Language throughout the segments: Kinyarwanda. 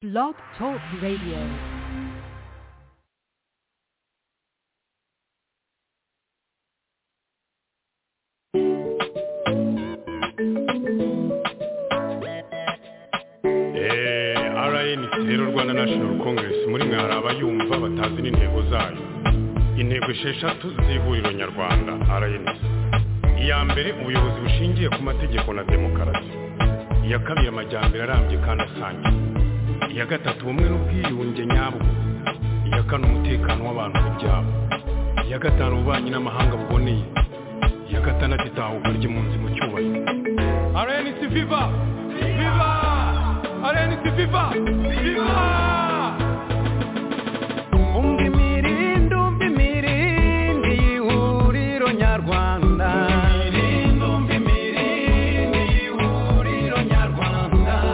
Blog Talk Radio. Eh, RNC rero Rwanda National Congress muri mwe hari abayumva batazi n'intego zayo intego esheshatu z'ihuriro nyarwanda RNC iya mbere ubuyobozi bushingiye ku mategeko na demokarasi iya kabiri amajyambere arambye kandi asangiye iya gatatu ubumwe n'ubwiyunge nyabwo iya kane umutekano w'abantu n'ibyabo iya gatanu ububanyi n'amahanga buboneye iya gatandatu itahuka ry'impunzi mu cyubahiro RNC Viva Viva RNC Viva Viva umva imirindi umva imirindi y'ihuriro nyarwanda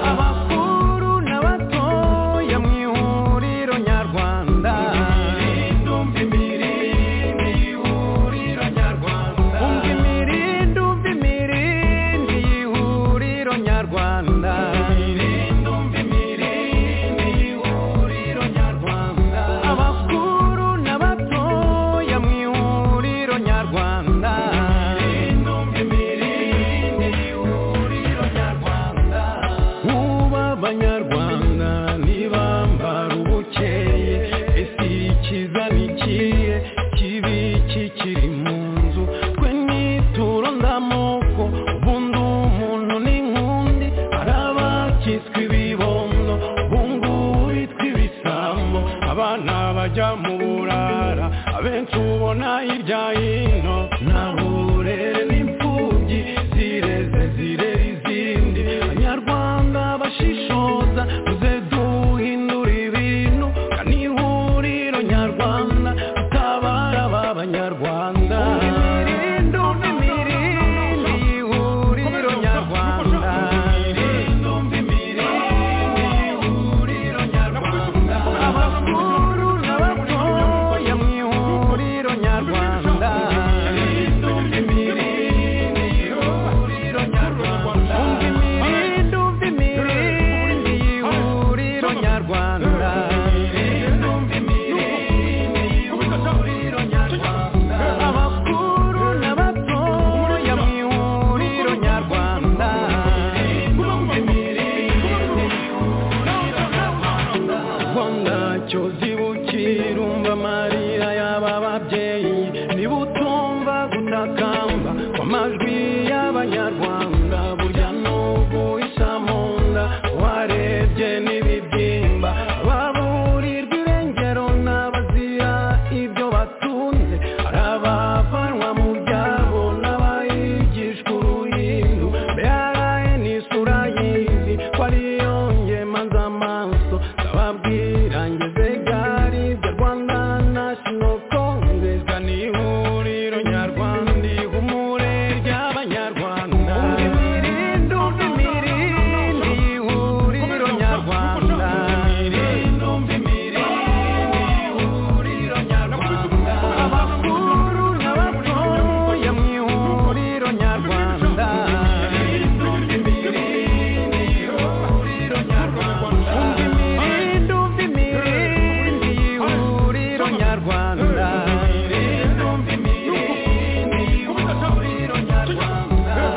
abakuru n'abatoya mu ihuriro nyarwanda umva imirindi umva imirindi y'ihuriro nyarwanda abakuru n'abatoya mu ihuriro nyarwanda Uba abanyarwanda ntibambara ubukeye ese ikiza ni ikihe kibi kikiri mu nzu twe nituro ndamoko ubundi umuntu ni nk'undi hari abakitswe ibibondo ubungubu bitwa ibisambo abana bajya mu burara abenshi ubona hirya hino nta burere n'imfubyi zireze zirera izindi abanyarwanda bashishoza muze duhindura ibintu kandi ihuriro nyarwanda utabara ba banyarwanda imirindi umva imirindi y'ihuriro nyarwanda abakuru n'abatoya mu ihuriro nyarwanda umva imirindi umva imirindi y'ihuriro nyarwanda abakuru n'abatoya mu ihuriro nyarwanda rwanda cyozi bukira umva amarira y'aba babyeyi niba utumva gutakamba kw'amajwi y'abanyarwanda burya n'ubu isa mu nda warebye n'ibibyimba baburirwa irengero n'abazira ibyo batunze hari abavanwa mu byabo n'abayigishwa uruhindu mbere n'isura y'izi ko ariyo ngema z'amaso ndababwira ngeze gari bya rwanda national congress ni ihuriro nyarwanda ihumure ry'abanyarwanda umva imirindi umva imirindi y'ihuriro nyarwanda abakuru n'abatoya mu ihuriro nyarwanda umva imirindi umva imirindi y'ihuriro nyarwanda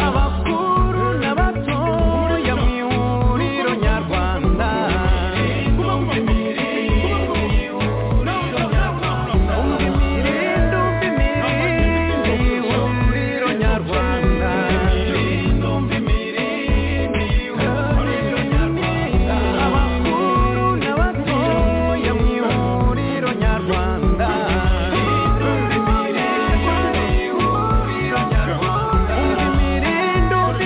abakuru n'abatoya mu ihuriro nyarwanda umva imirindi umva imirindi y'ihuriro nyarwanda abakuru n'abatoya mu ihuriro nyarwanda umva imirindi umva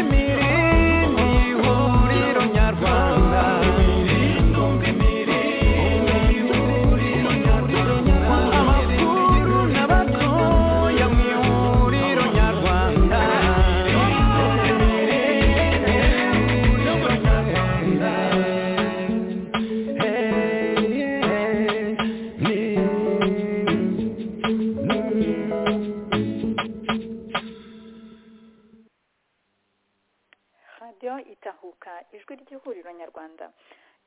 imirindi y'ihuriro nyarwanda abakuru n'abatoya mu ihuriro nyarwanda radiyo itahuka ijwi ry'ihuriro nyarwanda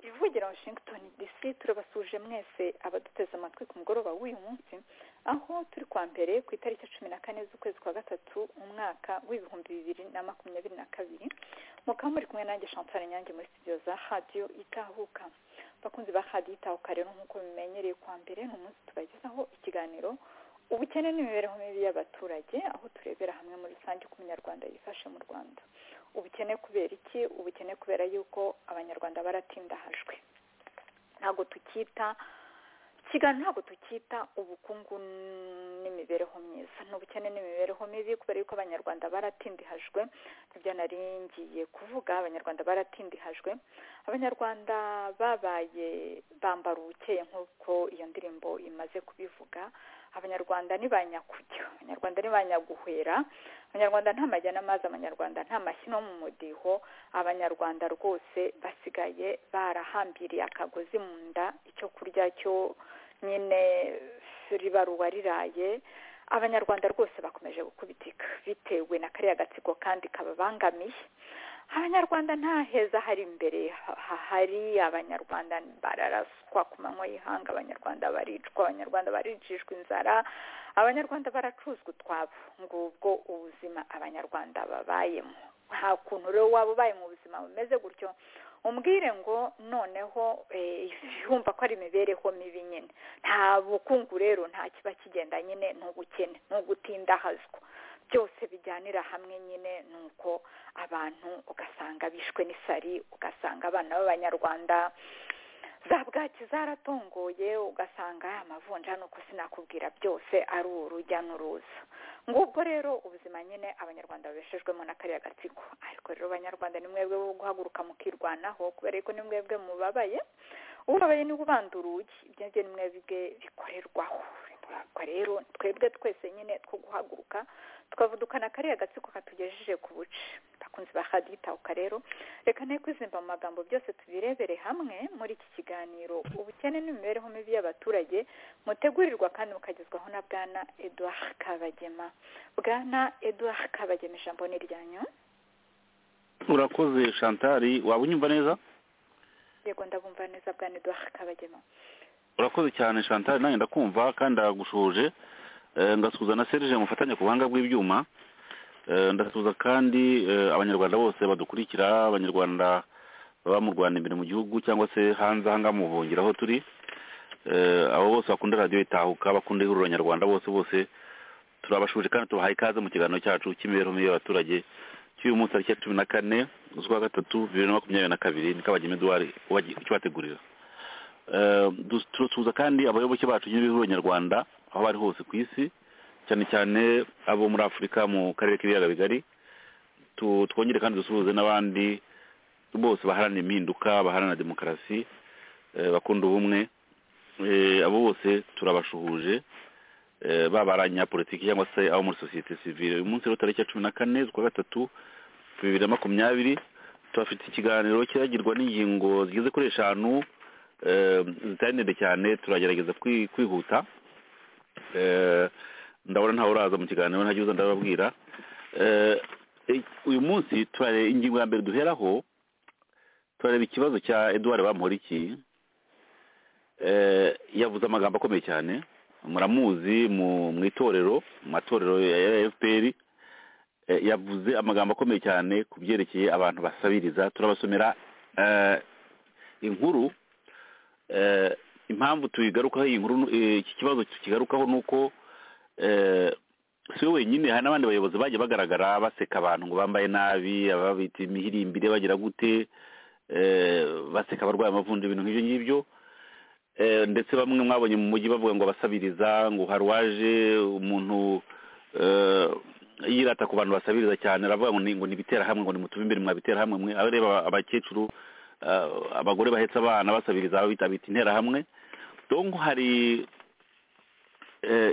ivugira washington dc turabasuje mwese abaduteze amatwi ku mugoroba w'uyu munsi aho turi kwa mbere ku itariki ya cumi na kane z'ukwezi kwa gatatu umwaka w'ibihumbi bibiri na makumyabiri na kabiri mukaba muri kumwe nanjye chantal nyange muri studio za radiyo itahuka abakunzi ba radiyo itahuka rero nk'uko bimenyereye kwa mbere ni umunsi tubagezaho ikiganiro ubukene n'imibereho mibi y'abaturage aho turebera hamwe muri rusange uko umunyarwanda yifashe mu rwanda ubukene kubera iki ubukene kubera yuko abanyarwanda baratindahajwe ntabwo tukita ikiganiro ntabwo tukita ubukungu n'imibereho myiza ni ubukene n'imibereho mibi kubera yuko abanyarwanda baratindihajwe nibyo naringiye kuvuga abanyarwanda baratindihajwe abanyarwanda babaye bambara ubukeye nk'uko iyo ndirimbo imaze kubivuga abanyarwanda ni ba nyakujya abanyarwanda ni ba nyaguhera abanyarwanda nta majyana amazi abanyarwanda nta mashyi no mu mudiho abanyarwanda rwose basigaye barahambiriye akagozi mu nda icyo kurya cyo nyine ribaruwa riraye abanyarwanda rwose bakomeje gukubitika bitewe na kariya gatsiko kandi kababangamiye abanyarwanda nta heza hari imbere hahari abanyarwanda bararaswa ku manywa y'ihanga abanyarwanda baricwa abanyarwanda baricishwa inzara abanyarwanda baracuzwa utwabo ngubwo ubuzima abanyarwanda babayemo nta kuntu rero waba ubaye mu buzima bumeze gutyo umbwire ngo noneho yumva ko ari imibereho mibi nyine nta bukungu rero nta kiba kigenda nyine ni ubukene ni ugutindahazwa byose bijyanira hamwe nyine ni uko abantu ugasanga bishwe n'isari ugasanga abana b'abanyarwanda za bwaki zaratongoye ugasanga amavunja nuko sinakubwira byose ari urujya n'uruza ngubwo rero ubuzima nyine abanyarwanda babeshejwemo na kariya gatsiko ariko rero abanyarwanda ni mwebwe bo guhaguruka mukirwanaho kubera yuko ni mwebwe mubabaye ubabaye niwe ubanda urugi ibyo ngibyo ni mwebwe bikorerwaho ubwo rero twebwe twese nyine two guhaguruka tukavudukana kariya gatsiko katugejeje ku buce bakunze bahaditahuka rero reka ne kwizimba mu magambo byose tubirebere hamwe muri iki kiganiro ubukene n'imibereho mibi y'abaturage mutegurirwa kandi mukagezwaho na bwana eduard kabagema bwana eduard kabagema ijambo ni iryanyu urakoze shantari waba unyumva neza yego ndabumva neza bwana eduard kabagema urakoze cyane shantari nanjye ndakumva kandi ndagushuje ngasuhuza na serije mufatanya ku buhanga bw'ibyuma ndasuhuza kandi abanyarwanda bose badukurikira abanyarwanda baba mu rwanda imbere mu gihugu cyangwa se hanze aha ngaha mu buhungiro aho turi abo bose bakunda radiyo itahuka bakunda ihuriro nyarwanda bose bose turabashuje kandi tubahaye ikaze mu kiganiro cyacu cy'imibereho mibi y'abaturage cy'uyu munsi tariki ya cumi na kane z'ukwa gatatu bibiri na makumyabiri na kabiri ni kabageme eduwari ukibategurira turasuhuza kandi abayoboke bacu b'ibihuriro nyarwanda aho bari hose ku isi cyane cyane abo muri afurika mu karere k'ibiyaga bigari twongere kandi dusuhuze n'abandi bose baharanira impinduka baharanira demokarasi bakunda ubumwe abo bose turabashuhuje baba abanyapolitiki cyangwa se abo muri sosiyete sivire uyu munsi rero tariki ya cumi na kane z'ukwa gatatu bibiri na makumyabiri turafite ikiganiro kiragirwa n'ingingo zigeze kuri eshanu zitari ndende cyane turagerageza kwihuta ndabona ntawe uraza mu kiganiro ntajya uza ndababwira uyu munsi turareba ingingo ya mbere duheraho turareba ikibazo cya eduard bamporiki yavuze amagambo akomeye cyane muramuzi mu itorero mu matorero ya fpr yavuze amagambo akomeye cyane ku byerekeye abantu basabiriza turabasomera inkuru impamvu tuyigarukaho iyi nkuru iki kibazo tukigarukaho ni uko si wenyine hari n'abandi bayobozi bagiye bagaragara baseka abantu ngo bambaye nabi ababita imihirimbire bagira gute baseka abarwaye amavunja ibintu nk'ibyo ngibyo ndetse bamwe mwabonye mu mujyi bavuga ngo basabiriza ngo hari uwaje umuntu yirata ku bantu basabiriza cyane aravuga ngo ni ibitera hamwe ngo ni mutume imbere mwabitera hamwe mwe areba abakecuru abagore bahetse abana basabiriza bitabita interahamwe donko hari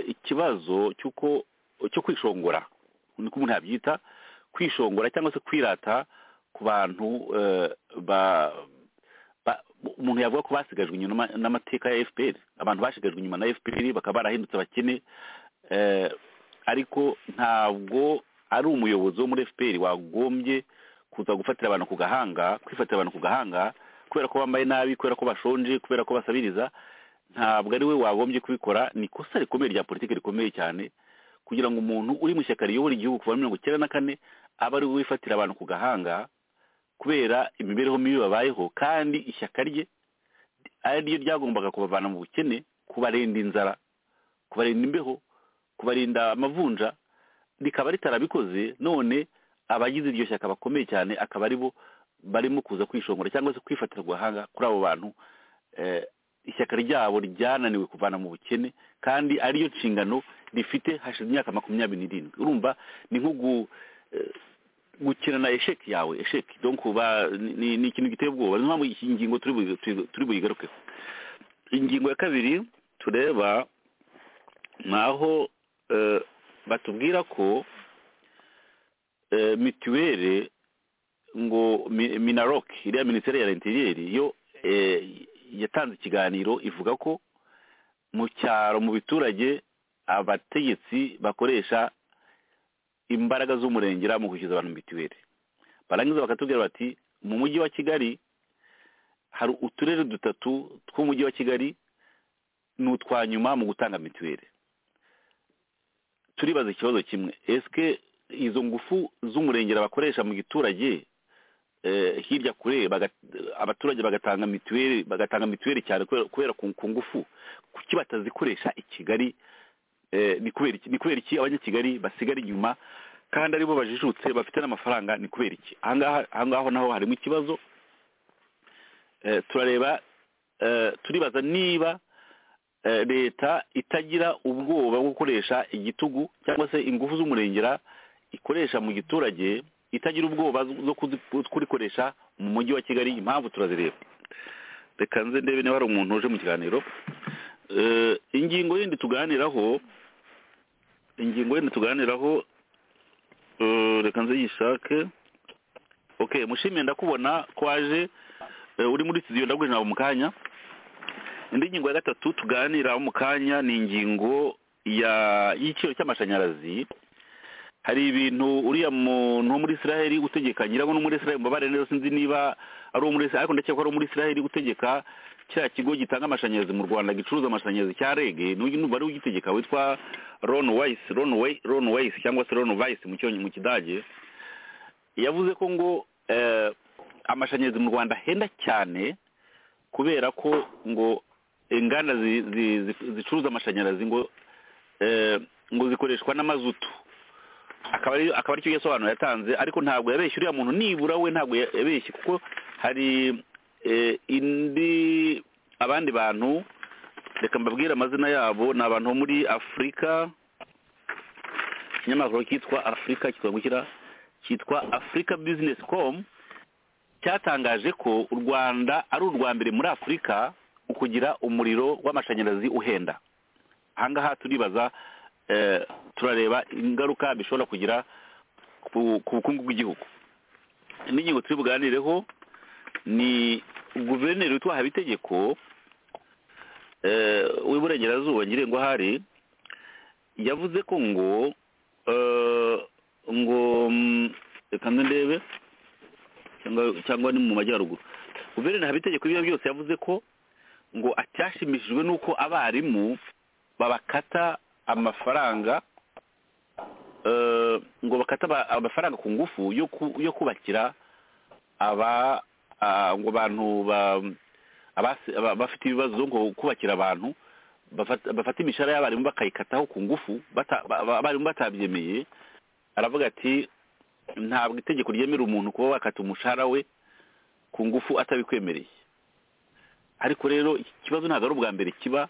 ikibazo cy'uko cyo kwishongora niko umuntu yabyita kwishongora cyangwa se kwirata ku bantu umuntu yavuga ko basigajwe inyuma n'amateka ya fpr abantu basigajwe inyuma na fpr bakaba barahindutse abakene ariko ntabwo ari umuyobozi wo muri fpr wagombye kuza gufatira abantu ku gahanga kwifatira abantu ku gahanga kubera ko bambaye nabi kubera ko bashonje kubera ko basabiriza ntabwo ari we wagombye kubikora ni ikosa rikomeye rya politiki rikomeye cyane kugira ngo umuntu uri mu ishyaka riyobora igihugu kuva muri mirongo icyenda na kane aba ari we wifatira abantu ku gahanga kubera imibereho mibi babayeho kandi ishyaka rye ari ryo ryagombaga kubavana mu bukene kubarinda inzara kubarinda imbeho kubarinda amavunja rikaba ritarabikoze none abagize iryo shyaka bakomeye cyane akaba ari bo barimo kuza kwishongora cyangwa se kwifatira ku gahanga kuri abo bantu eh, ishyaka ryabo ryananiwe kuvana mu bukene kandi ariyo nshingano rifite hashize imyaka makumyabiri n'irindwi urumva ni nko gu- eh, gukina na esheki yawe esheki donc uba- ni- ni ni ikintu giteye ubwoba niyo mpamvu iyi ngingo turi bu- turi- turi buyigarukeho ingingo ya kabiri tureba ni aho eh, batubwira ko eh, mituweli ngo Mi- minarok iriya minisiteri ya interieri yo eh, yatanze ikiganiro ivuga ko mu cyaro mu biturage abategetsi bakoresha imbaraga z'umurengera mu kwishyuza abantu mituweli barangiza bakatubwira bati mu mujyi wa kigali hari uturere dutatu tw'umujyi wa kigali ni utwa nyuma mu gutanga mituweli turibaza ikibazo kimwe esike izo ngufu z'umurengera bakoresha mu giturage eh, hirya kure baga- abaturage bagatanga mituweli bagatanga mituweli cyane kubera- kubera ku ku ngufu kuki batazikoresha i kigali eh, ni kubera iki ni kubera iki abanyakigali basigara inyuma kandi aribo bajijutse bafite n'amafaranga ni kubera iki ahangaha ahangaho naho harimo ikibazo Eh, turareba eh, turibaza niba eh, leta itagira ubwoba bwo gukoresha igitugu cyangwa se ingufu z'umurengera ikoresha mu giturage itagira ubwoba zo kuzi- kurikoresha mu mujyi wa kigali impamvu turazireba reka nze ndebe niba hari umuntu uje mu kiganiro Eh, ingingo yindi tuganiraho ingingo yindi tuganiraho eh, reka nze yishake ok mushimiye ndakubona ko waje eh, uri muri studio ndaguje nawe mu kanya indi ngingo ya gatatu tuganiraho mu kanya ni ingingo ya y'igiciro cy'amashanyarazi hari ibintu uriya muntu wo muri israheli utegeka nyirago no muri israheli mbabare neza sinzi niba ari uwo muri israheli ariko ndakeka ko ari uwo muri israheli utegeka kiriya kigo gitanga amashanyarazi mu rwanda gicuruza amashanyarazi cya rege n'ubu ari ugitegeka witwa ron weiss ron Wei- Ron weiss cyangwa se ron weiss mu cyonyi- mu kidage yavuze ko ngo eh, amashanyarazi mu rwanda henda cyane kubera ko ngo inganda zi- zi- zi- zicuruza amashanyarazi ngo eh, ngo zikoreshwa n'amazutu akaba ari akaba aricyo yasobanura yatanze ariko ntabwo yabeshye uriya muntu nibura we ntabwo ya- yabeshye kuko hari eh, indi abandi bantu reka mbabwire amazina yabo ni abantu bo muri afurika ikinyamakuru cyitwa afurika kitwa gushyira cyitwa afurika bizinesi komu cyatangaje ko u rwanda ari urwa mbere muri afurika mu kugira umuriro w'amashanyarazi uhenda ahangaha turibaza eh, turareba ingaruka bishobora kugira ku ku bukungu bw'igihugu indi ngingo turi buganireho ni guverineri witwa habitegeko eh, w'iburengerazuba ngire ngo hari yavuze ko ngo eh, ngo mm, reka nze ndebe cyangwa cyangwa ni mu majyaruguru guverineri habitegeko ibyo byose yavuze ko ngo acyashimishijwe n'uko abarimu babakata amafaranga eh, ngo bakata aba- amafaranga ku ngufu yo ku- yo kubakira aba ah, ngo abantu ba- abasi- aba- bafite ibibazo ngo kubakira abantu bafata bafata imishahara y'abarimu bakayikataho ku ngufu bata- ba- ba- abarimu batabyemeye aravuga ati ntabwo itegeko ryemera umuntu kuba wakata umushahara we ku ngufu atabikwemereye ariko rero iki kibazo ntabwo ari ubwa mbere kiba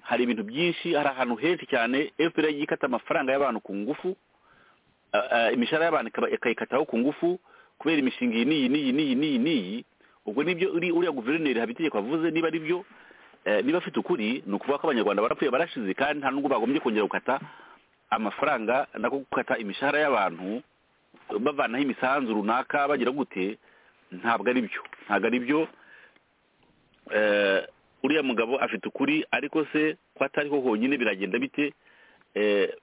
hari ibintu byinshi hari ahantu henshi cyane fpr yagiye ikata amafaranga y'abantu ku ngufu ah, ah, imishahara y'abantu ikaba- ikayikataho ku ngufu kubera imishinga iyi n'iyi n'iyi n'iyi n'iyi n'iyi ubwo nibyo uri- uriya guverineri habitegeko avuze niba ari byo eh, niba afite ukuri ni ukuvuga ko abanyarwanda barapfuye barashize kandi nta nubwo bagombye kongera gukata amafaranga nako gukata imishahara y'abantu bavanaho imisanzu runaka bagira gute ntabwo ari byo ntabwo ari byo eh, uriya mugabo afite ukuri ariko se ko atari ho honyine biragenda bite eh,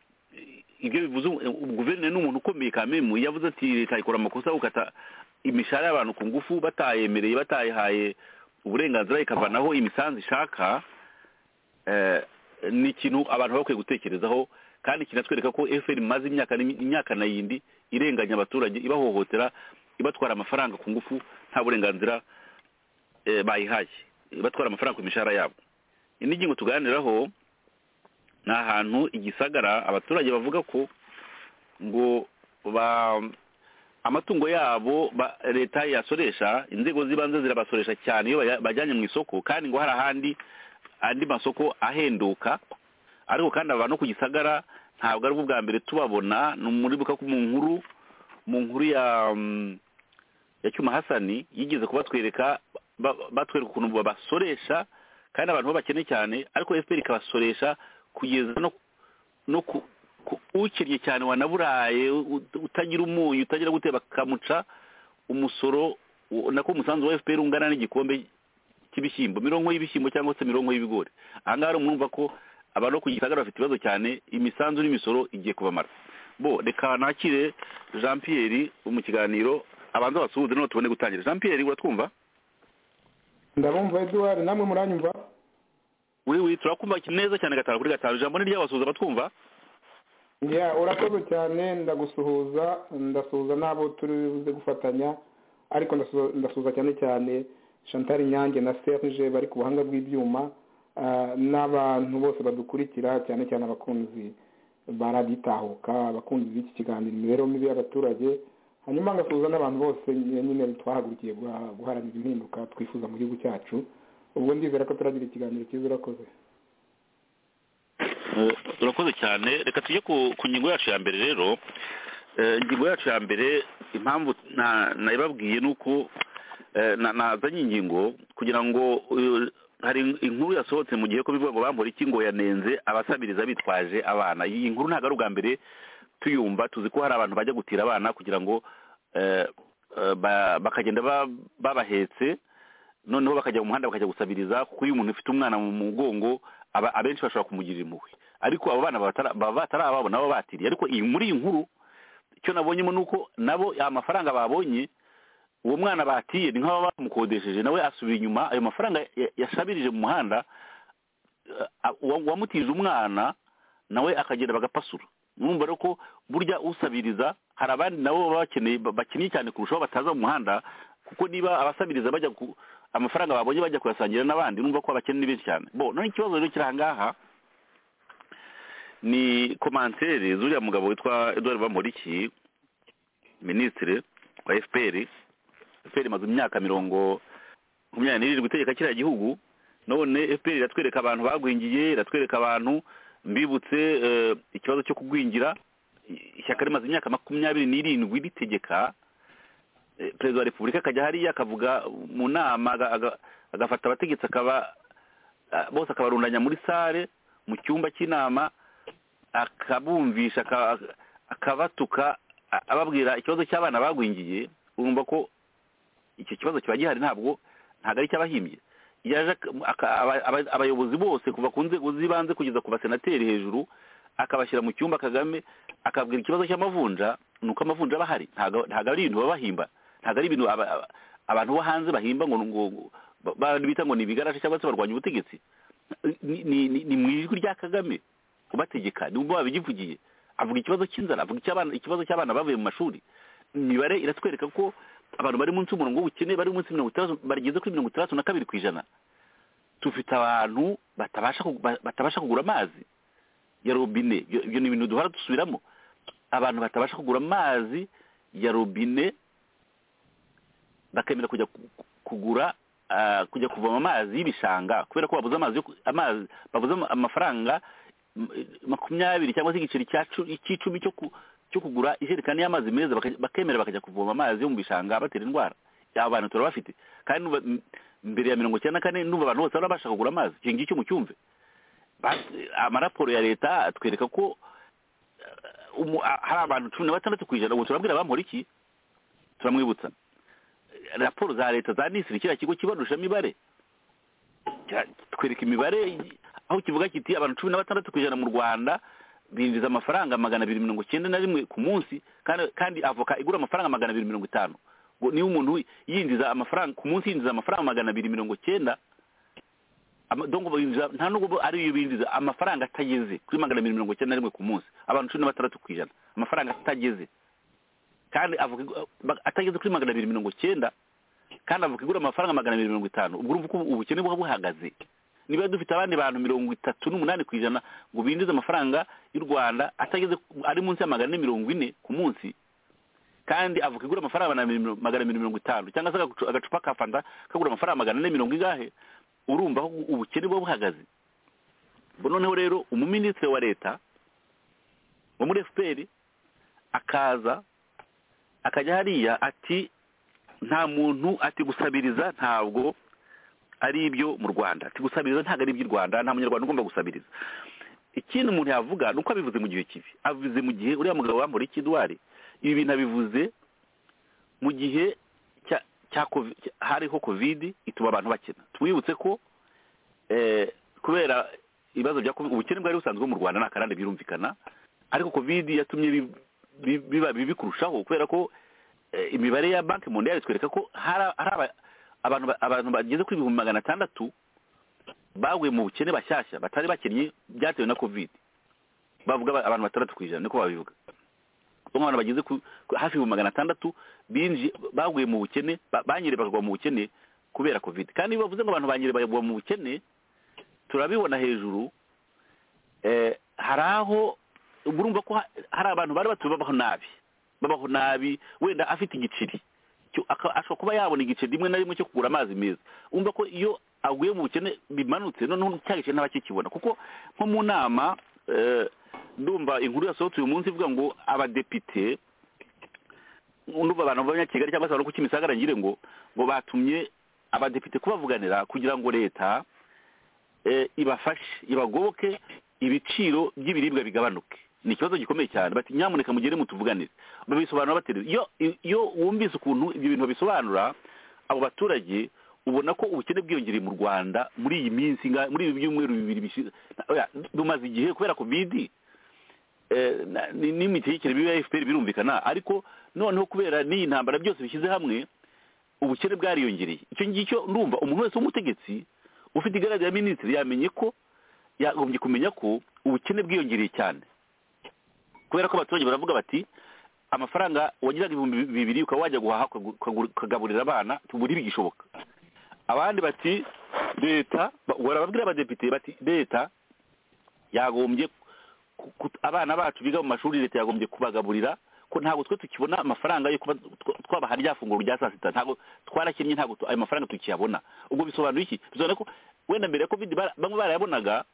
ibyo bivuze ubu guverineri ni umuntu ukomeye kamemu yavuze ati leta ikora amakosa yo gukata imishahara y'abantu ku ngufu batayemereye batayihaye uburenganzira ikavanaho imisanzu ishaka eh, ni ikintu abantu baba bakwiye gutekerezaho kandi kinatwereka ko fpr imaze imyaka n'imi- imyaka na yindi irenganya abaturage ibahohotera ibatwara amafaranga ku ngufu nta burenganzira eh, bayihaye ibatwara amafaranga ku mishahara yabo indi ngingo tuganiraho ni ahantu igisagara abaturage bavuga ko ngo ba amatungo yabo ba- leta yasoresha inzego z'ibanze zirabasoresha cyane iyo baja- bajyanye mu isoko kandi ngo hari ahandi andi masoko ahenduka ariko kandi aba no ku gisagara ntabwo ari bwo bwa mbere tubabona ni umuribuka ko mu nkuru mu nkuru ya mm, ya cyuma hasani yigeze kubatwereka ba- batwereka ukuntu babasoresha kandi abantu bo bakene cyane ariko fpr ikabasoresha kugeza no no ku ku- ukennye cyane wanaburaye ut- utagira umunyu utagira gute bakamuca umusoro u- nako umusanzu wa fpr ungana n'igikombe cy'ibishyimbo mirongo y'ibishyimbo cyangwa se mirongo y'ibigori aha ngaha rero mwumva ko abantu bo ku gisagara bafite ibibazo cyane imisanzu n'imisoro igiye kubamara bo reka nakire jean pierre mu kiganiro abanza basuhuze noneho tubone gutangira jean pierre uratwumva ndabumva eduard namwe muranyumva uri wi turakumva neza cyane gatanu kuri gatanu ijambo ni ry'abasuhuza batwumva ya urakoze cyane ndagusuhuza ndasuhuza n'abo turi buze gufatanya ariko ndasuhuza- ndasuhuza cyane cyane chantal nyange na serge bari ku buhanga bw'ibyuma ah, n'abantu bose badukurikira cyane cyane abakunzi ba radiyo itahuka abakunzi b'iki kiganiro imibereho mibi y'abaturage hanyuma ngasuhuza n'abantu bose nyine twahagurukiye guha- guharanira impinduka twifuza mu gihugu cyacu ubwo ndizera ko turagira ikiganiro cyiza urakoze Eh, urakoze cyane reka tujye ku ku ngingo yacu ya mbere rero Eh, ingingo yacu ya mbere impamvu na- nayibabwiye ni uko eh, na- nazanye ingingo kugira ngo eh, hari inkuru yasohotse mu gihe ko bivuga ngo bampora iki ngo yanenze abasabiriza bitwaje abana iyi nkuru ntabwo ari ubwa mbere tuyumva tuzi ko hari abantu bajya gutira abana kugira ngo eh, eh, ba- bakagenda ba- babahetse noneho bakajya mu muhanda bakajya gusabiriza kuko iyo umuntu ufite umwana mu mugongo aba- abenshi bashobora kumugirira impuhwe ariko abo bana batara- baba batarababona baba batiriye ariko iyi muri iyi nkuru icyo nabonyemo ni uko nabo amafaranga babonye uwo mwana batiye ni nk'aba bamukodesheje nawe asubira inyuma ayo mafaranga ya- yashabirije mu muhanda eh, a- uwa- uwamutije umwana nawe akagenda bagapasura numva rero ko burya usabiriza hari abandi nabo baba bakeneye ba- bakeneye cyane kurushaho bataza mu muhanda kuko niba abasabiriza bajya ku amafaranga babonye bajya kuyasangira n'abandi numva ko abakene ni benshi cyane bo none ikibazo rero kiri aha ngaha ni komantere z'uriya mugabo witwa Edouard Bamporiki minisitiri wa FPR FPR imaze imyaka mirongo makumyabiri n'irindwi itegeka kiriya gihugu none FPR iratwereka abantu bagwingiye iratwereka abantu mbibutse eh, ikibazo cyo kugwingira I- ishyaka rimaze imyaka makumyabiri n'irindwi ritegeka eh, perezida wa repubulika akajya hariya akavuga mu nama aga- aga- agafata abategetsi akaba ah, bose akabarundanya muri sale mu cyumba cy'inama akabumvisha aka- akabatuka a- ababwira ikibazo cy'abana bagwingiye urumva ko icyo kibazo kiba gihari ntabwo ntabwo ari icy'abahimbye yaje ak- aka- aba- aba- abayobozi bose kuva ku nzego z'ibanze kugeza ku basenateri hejuru akabashyira mu cyumba kagame akabwira ikibazo cy'amavunja ni uko amavunja aba ahari ntabwo ntabwo ari ibintu baba bahimba ntabwo ari ibintu aba- aba- abantu bo hanze bahimba ngo ngo ngo- ba- ba- bita ngo ni ibigarasha cyangwa se barwanya ubutegetsi ni ni- ni- ni mu ijwi rya kagame ubategeka nubwo babigivugiye avuga ikibazo cy'inzara avuga icy'abana ikibazo cy'abana bavuye mu mashuri imibare iratwereka ko abantu bari munsi y'umurongo w'ubukene bari munsi ya mirongo itandatu bageze kuri mirongo itandatu na kabiri ku ijana dufite abantu batabasha ku- ba- batabasha kugura amazi ya robine Ibyo- ibyo ni ibintu duhora dusubiramo abantu batabasha kugura amazi ya robine bakemera kujya ku- ku- kugura ah, kujya kuvoma amazi y'ibishanga kubera ko babuze amazi yo ku- amazi babuze ama- amafaranga m- makumyabiri cyangwa se igiceri cya cu- cy'icumi cyo ku- cyo kugura ijerekani y'amazi meza baka- bakemera bakajya kuvoma amazi yo mu bishanga batera indwara aba bantu turabafite kandi nuba- m- mbere ya mirongo icyenda na kane n'ubu abantu bose bari bashaka kugura amazi icyo ngicyo mucyumve Bas- amaraporo ya leta atwereka ko eh, umu- a- hari abantu cumi na batandatu ku ijana ubu turabwira abamora iki turamwibutsa raporo za leta za nisiri kiriya kigo kibarusha imibare Kira- twereka imibare aho kivuga kiti abantu cumi na batandatu ku ijana mu rwanda binjiza amafaranga magana abiri mirongo icyenda na rimwe ku munsi kandi kandi avoka igura amafaranga magana abiri mirongo itanu ngo niba umuntu yinjiza amafaranga ku munsi yinjiza amafaranga magana abiri mirongo cyenda ama- donc binjiza nta nubwo ari iyo binjiza amafaranga atageze kuri magana abiri mirongo cyenda na rimwe ku munsi abantu cumi na batandatu ku ijana amafaranga atageze kandi avuga ba- atageze kuri magana abiri mirongo cyenda kandi avuga igura amafaranga magana abiri mirongo itanu ubwo urumva uko ubukene buba buhagaze niba dufite abandi bantu mirongo itatu n'umunani ku ijana ngo binjize amafaranga y'u rwanda atageze ku- ari munsi ya magana ane mirongo ine ku munsi kandi avuga igura amafaranga magana abiri mirongo- magana abiri mirongo itanu cyangwa se agacu- agacupa ka fanta kagura amafaranga magana ane mirongo ingahe urumva aho ubukene buba buhagaze Ubwo noneho rero umuminisitiri wa leta wo muri fpr akaza akajya hariya ati nta muntu ati gusabiriza ntabwo ari ibyo mu rwanda ati gusabiriza ntabwo ari iby'i rwanda nta munyarwanda ugomba gusabiriza ikindi umuntu yavuga ni uko abivuze mu gihe kibi abivuze mu gihe uriya mugabo wambura ikidwari ibi bintu abivuze mu gihe cya- cya kovi- cya- hariho kovidi ituma abantu bakena twibutse ko eh, kubera ibibazo bya covid ubukene bwari busanzwe mu rwanda ni akarande birumvikana ariko kovidi yatumye bi- bi- biba bibi kurushaho kubera ko eh, imibare ya banki mondiale itwereka ko hari hari aba- abantu ba- abantu bageze kuri ibihumbi magana atandatu baguye mu bukene bashyashya batari bakennye byatewe na covid bavuga ba- abantu batandatu ku ijana niko babivuga ubwo abantu bageze ku ku- hafi ibihumbi magana atandatu binji baguye mu bukene ba- banyere bakagwa mu bukene kubera covid kandi iyo bavuze ngo abantu banyere bagwa mu bukene turabibona hejuru eh, hari aho urumva ko ha- hari abantu bari batuye babaho nabi babaho nabi wenda afite igiceri cyo- aka- ashobora kuba yabona igiceri rimwe na rimwe cyo kugura amazi meza umva ko iyo aguye mu bukene bimanutse noneho cya giceri ntabakikibona kuko nko mu nama eh, ndumva inkuru yasohotse uyu munsi ivuga ngo abadepite ndumva abantu b'abanyakigali cyangwa se abantu ku kimisagara ngire ngo ngo batumye abadepite kubavuganira kugira ngo leta eh, ibafashe ibagoboke ibiciro by'ibiribwa bigabanuke ni ikibazo gikomeye cyane bati nyamuneka mugere mutuvuganize babisobanura bate rero? iyo iyo wumvise ukuntu ibyo bintu babisobanura abo baturage ubona ko ubukene bwiyongereye mu rwanda muri iyi minsi nga- muri ibi byumweru bibiri bishize Oya, bimaze igihe kubera kovidi eh, na- ni- n'imitegekere mibi ya fpr birumvikana ariko noneho kubera n'iyi ntambara byose bishyize hamwe ubukene bwariyongereye icyo ngicyo ndumva umuntu wese w'umutegetsi ufite igaragara ya minisitiri yamenye ko yagombye kumenya ko ubukene bwiyongereye cyane kubera ko abaturage baravuga bati amafaranga wagiraga ibihumbi bibiri ukaba wajya guhaha ukagu- ukagu- ukagaburira abana buri bigishoboka abandi bati leta ba- barababwira abadepite bati leta yagombye ku- ku- abana bacu biga mu mashuri leta yagombye kubagaburira ko ntabwo twe tukibona amafaranga yo kuba tw- twabaha rya funguro rya saa sita ntabwo twarakennye ntabwo tu- ayo mafaranga tukiyabona ubwo bisobanura iki bisobanura ko wenda mbere ya covid bara- bamwe barayabonaga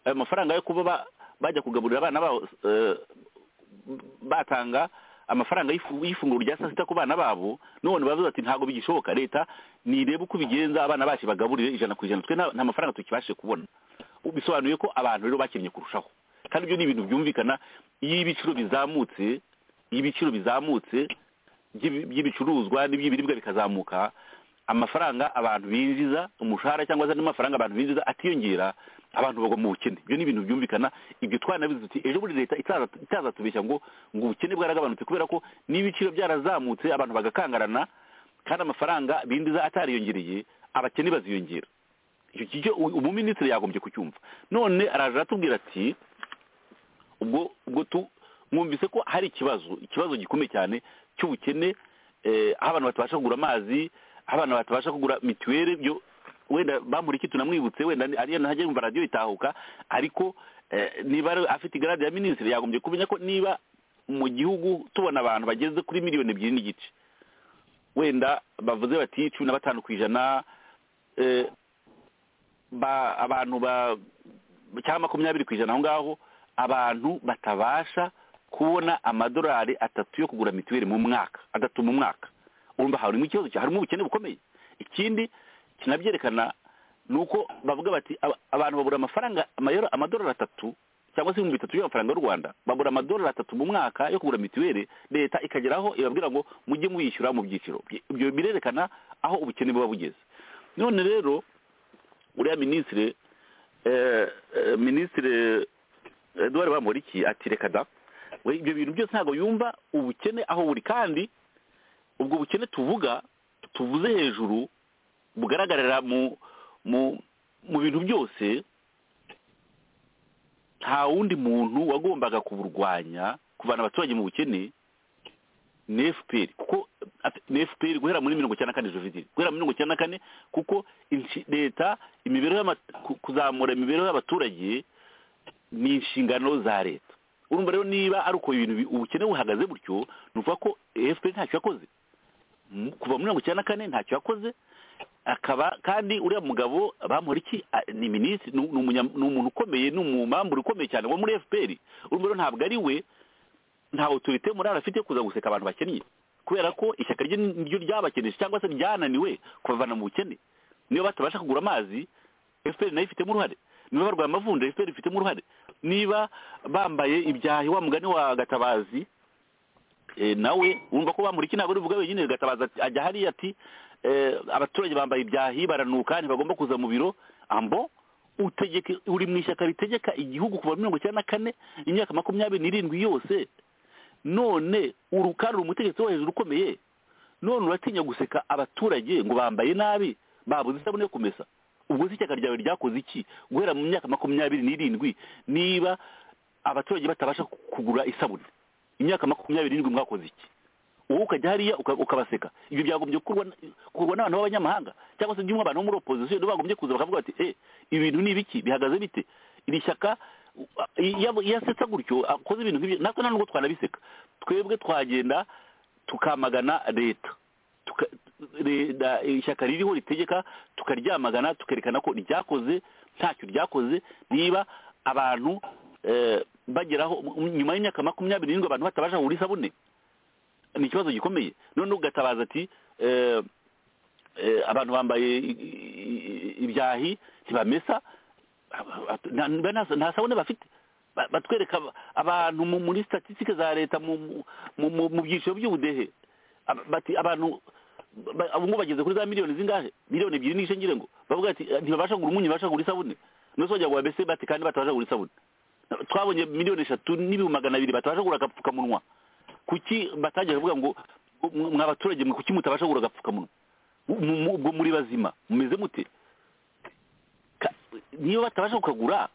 ayo mafaranga yo kuba ba- bajya kugaburira abana babo eh, batanga amafaranga y'ifu- y'ifunguro rya saa sita ku bana babo none bavuze ati ntabwo bigishoboka leta nirebe uko bigenza abana bacu bagaburire ijana ku ijana twe nta nta mafaranga tukibashe kubona bisobanuye ko abantu rero bakennye kurushaho kandi ibyo ni ibintu byumvikana iyo ibiciro bizamutse iyo ibiciro bizamutse by'ibi- by'ibicuruzwa n'iby'ibiribwa bikazamuka amafaranga abantu binjiza umushahara cyangwa se andi mafaranga abantu binjiza atiyongera abantu bagwa mu bukene ibyo ni ibintu byumvikana ibyo twanabizi tuti ejo buri leta itaza- itazatubeshya ngo ngo ubukene bwaragabanutse kubera ko n'ibiciro byarazamutse abantu bagakangarana kandi amafaranga binjiza atariyongereye abakene baziyongera icyo kijyo umuminisitiri yagombye kucyumva none araje aratubwira ati ubwo ubwo tu mwumvise ko hari ikibazo ikibazo gikomeye cyane cy'ubukene eh, aho abantu batabasha kugura amazi aho abantu batabasha kugura mituweli byo wenda bamuriki tunamwibutse wenda ni- ariya ntajya yumva radiyo itahuka ariko eh, niba ari- afite igarade ya minisitiri yagombye kumenya ko niba mu gihugu tubona abantu bageze kuri miliyoni ebyiri n'igice wenda bavuze bati cumi na batanu ku ijana eh, ba abantu ba cyangwa makumyabiri ku ijana aho ngaho abantu batabasha kubona amadolari atatu yo kugura mituweli mu mwaka atatu mu mwaka urumva harimo ikibazo cya harimo ubukene bukomeye ikindi kinabyerekana ni uko bavuga bati aba- abantu babura amafaranga amayero amadolari atatu cyangwa se ibihumbi bitatu by'amafaranga y'u rwanda babura amadolari atatu mu mwaka yo kugura mituweli leta ikageraho ibabwira ngo mujye muyishyura mu byiciro ibyo birerekana aho ubukene buba bugeze none rero uriya minisitiri eh, eh, minisitiri eduwari bamporiki ati reka da we ibyo bintu byose ntabwo yumva ubukene aho buri kandi ubwo bukene tuvuga tuvuze hejuru bugaragarira mu mu mu bintu byose nta wundi muntu wagombaga kuburwanya kuvana abaturage mu bukene ni fpr kuko at- ni fpr guhera muri mirongo icyenda na kane jenoside guhera muri mirongo icyenda na kane kuko inshi- leta imibereho y'ama- ku- kuzamura imibereho y'abaturage ni inshingano za leta urumva rero niba ari uko ibintu bi- ubukene buhagaze butyo ni ukuvuga ko fpr ntacyo yakoze mu- kuva muri mirongo icyenda na kane ntacyo yakoze akaba kandi uriya mugabo bamuri iki A- ni minisitiri ni umunya- ni umuntu ukomeye ni umumamburi ukomeye cyane wo muri fpr urumva rero ntabwo ari we nta otorite muri afite yo kuza guseka abantu bakennye kubera ko ishyaka rye niryo ryabakenesha cyangwa se ryananiwe kubavana mu bukene niba batabasha kugura amazi fpr nayo ifitemo uruhare niba barwaye amavunja fpr ifitemo uruhare niba bambaye ibyahi wa mugani wa gatabazi eh, nawe wumva ko bamuriki ntabwo ari buvuga wenyine gatabaza ati- ajya hariya ati eh, abaturage bambaye ibyahi baranuka ntibagomba kuza mu biro ambo utegeka uri mu ishyaka ritegeka igihugu kuva muri mirongo icyenda na kane imyaka makumyabiri n'irindwi yose none urukari uri umutegetsi wo hejuru ukomeye none uratinya guseka abaturage ngo bambaye nabi babuze isabune yo kumesa ubwo se ishyaka ryawe ryakoze iki guhera mu myaka makumyabiri n'irindwi niba abaturage batabasha kugura isabune imyaka makumyabiri n'irindwi mwakoze iki wowe ukajya hariya uka- ukabaseka ibyo byagombye gukorwa n- gukorwa n'abantu b'abanyamahanga cyangwa se by'umwe abantu bo muri opozisiyo nibo bagombye kuza bakavuga bati eh ibintu ni ibiki bihagaze bite iri shyaka uh, iyo- iyo asetsa gutyo akoze ibintu nk'ibyo natwe nta nubwo twanabiseka twebwe twagenda tukamagana leta tuka- leta- ishyaka ririho ritegeka tukaryamagana tukerekana ko ryakoze ntacyo ryakoze niba abantu eh, bageraho m- nyuma y'imyaka makumyabiri n'irindwi abantu batabasha kugura isabune ni ikibazo gikomeye none ugatabaza ati eh, eh, abantu bambaye i- i- i- ibyahi ntibamesa nta- nta- nta sabune bafite Ba- batwereka aba- abantu mu- muri statisitike za leta mu mu- mu- mu- mu byiciro by'ubudehe Aba- bati abantu ba- abo ngubu bageze kuri za miliyoni zingahe miliyoni ebyiri n'igice ngira ngo bavuga ati ntibabasha kugura umunyu ntibabasha kugura isabune nose bajya guhaha mbese bati kandi batabasha kugura isabune twabonye miliyoni eshatu n'ibihumbi magana abiri batabasha kugura agapfukamunwa kuki batajya kuvuga ngo mwa baturage mwe kuki mutabasha kugura agapfukamunwa Mu- mu- ubwo muri bazima mumeze mute Ka- niba batabasha kukagura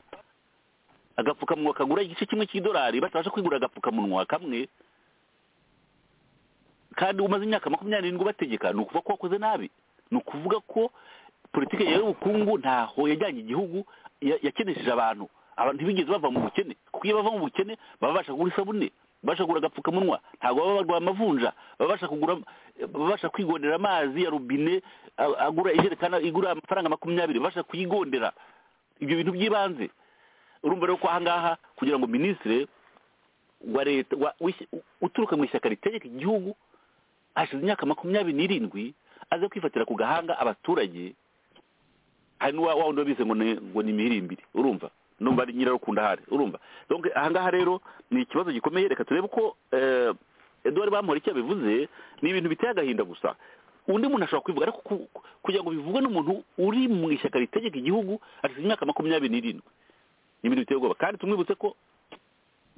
agapfukamunwa kagura igice kimwe cy'idolari batabasha kwigura agapfukamunwa kamwe kandi umaze imyaka makumyabiri n'irindwi bategeka ni ukuvuga ko wakoze nabi ni ukuvuga ko politiki yawe y'ubukungu ntaho yajyanye igihugu ya- yakenesheje abantu abantu ntibigeze bava mu bukene kuko iyo bava mu bukene baba babasha kugura isabune babasha kugura agapfukamunwa ntabwo baba barwaye amavunja baba babasha kugura baba babasha kwigondera amazi ya robine a- agura ijerekani igura amafaranga makumyabiri babasha kuyigondera ibyo bintu by'ibanze urumva rero ko ahangaha kugira ngo minisitiri wa leta wa- w'ishy- uturuka mu ishyaka ritegeka igihugu hashize imyaka makumyabiri n'irindwi aze kwifatira ku gahanga abaturage hari n'uwa wa wundi wabize ngo ni ngo ni imihirimbiri urumva numva ari nyirarukunda ahari urumva donc ahangaha rero ni ikibazo gikomeye reka turebe uko eh, Edouard Bamporiki yabivuze ni ibintu biteye agahinda gusa undi muntu ashobora kubivuga ariko ku- ku- kugira ngo bivugwe n'umuntu uri mu ishyaka ritegeka igihugu hashize imyaka makumyabiri n'irindwi ni ibintu biteye ubwoba kandi tumwibutse ko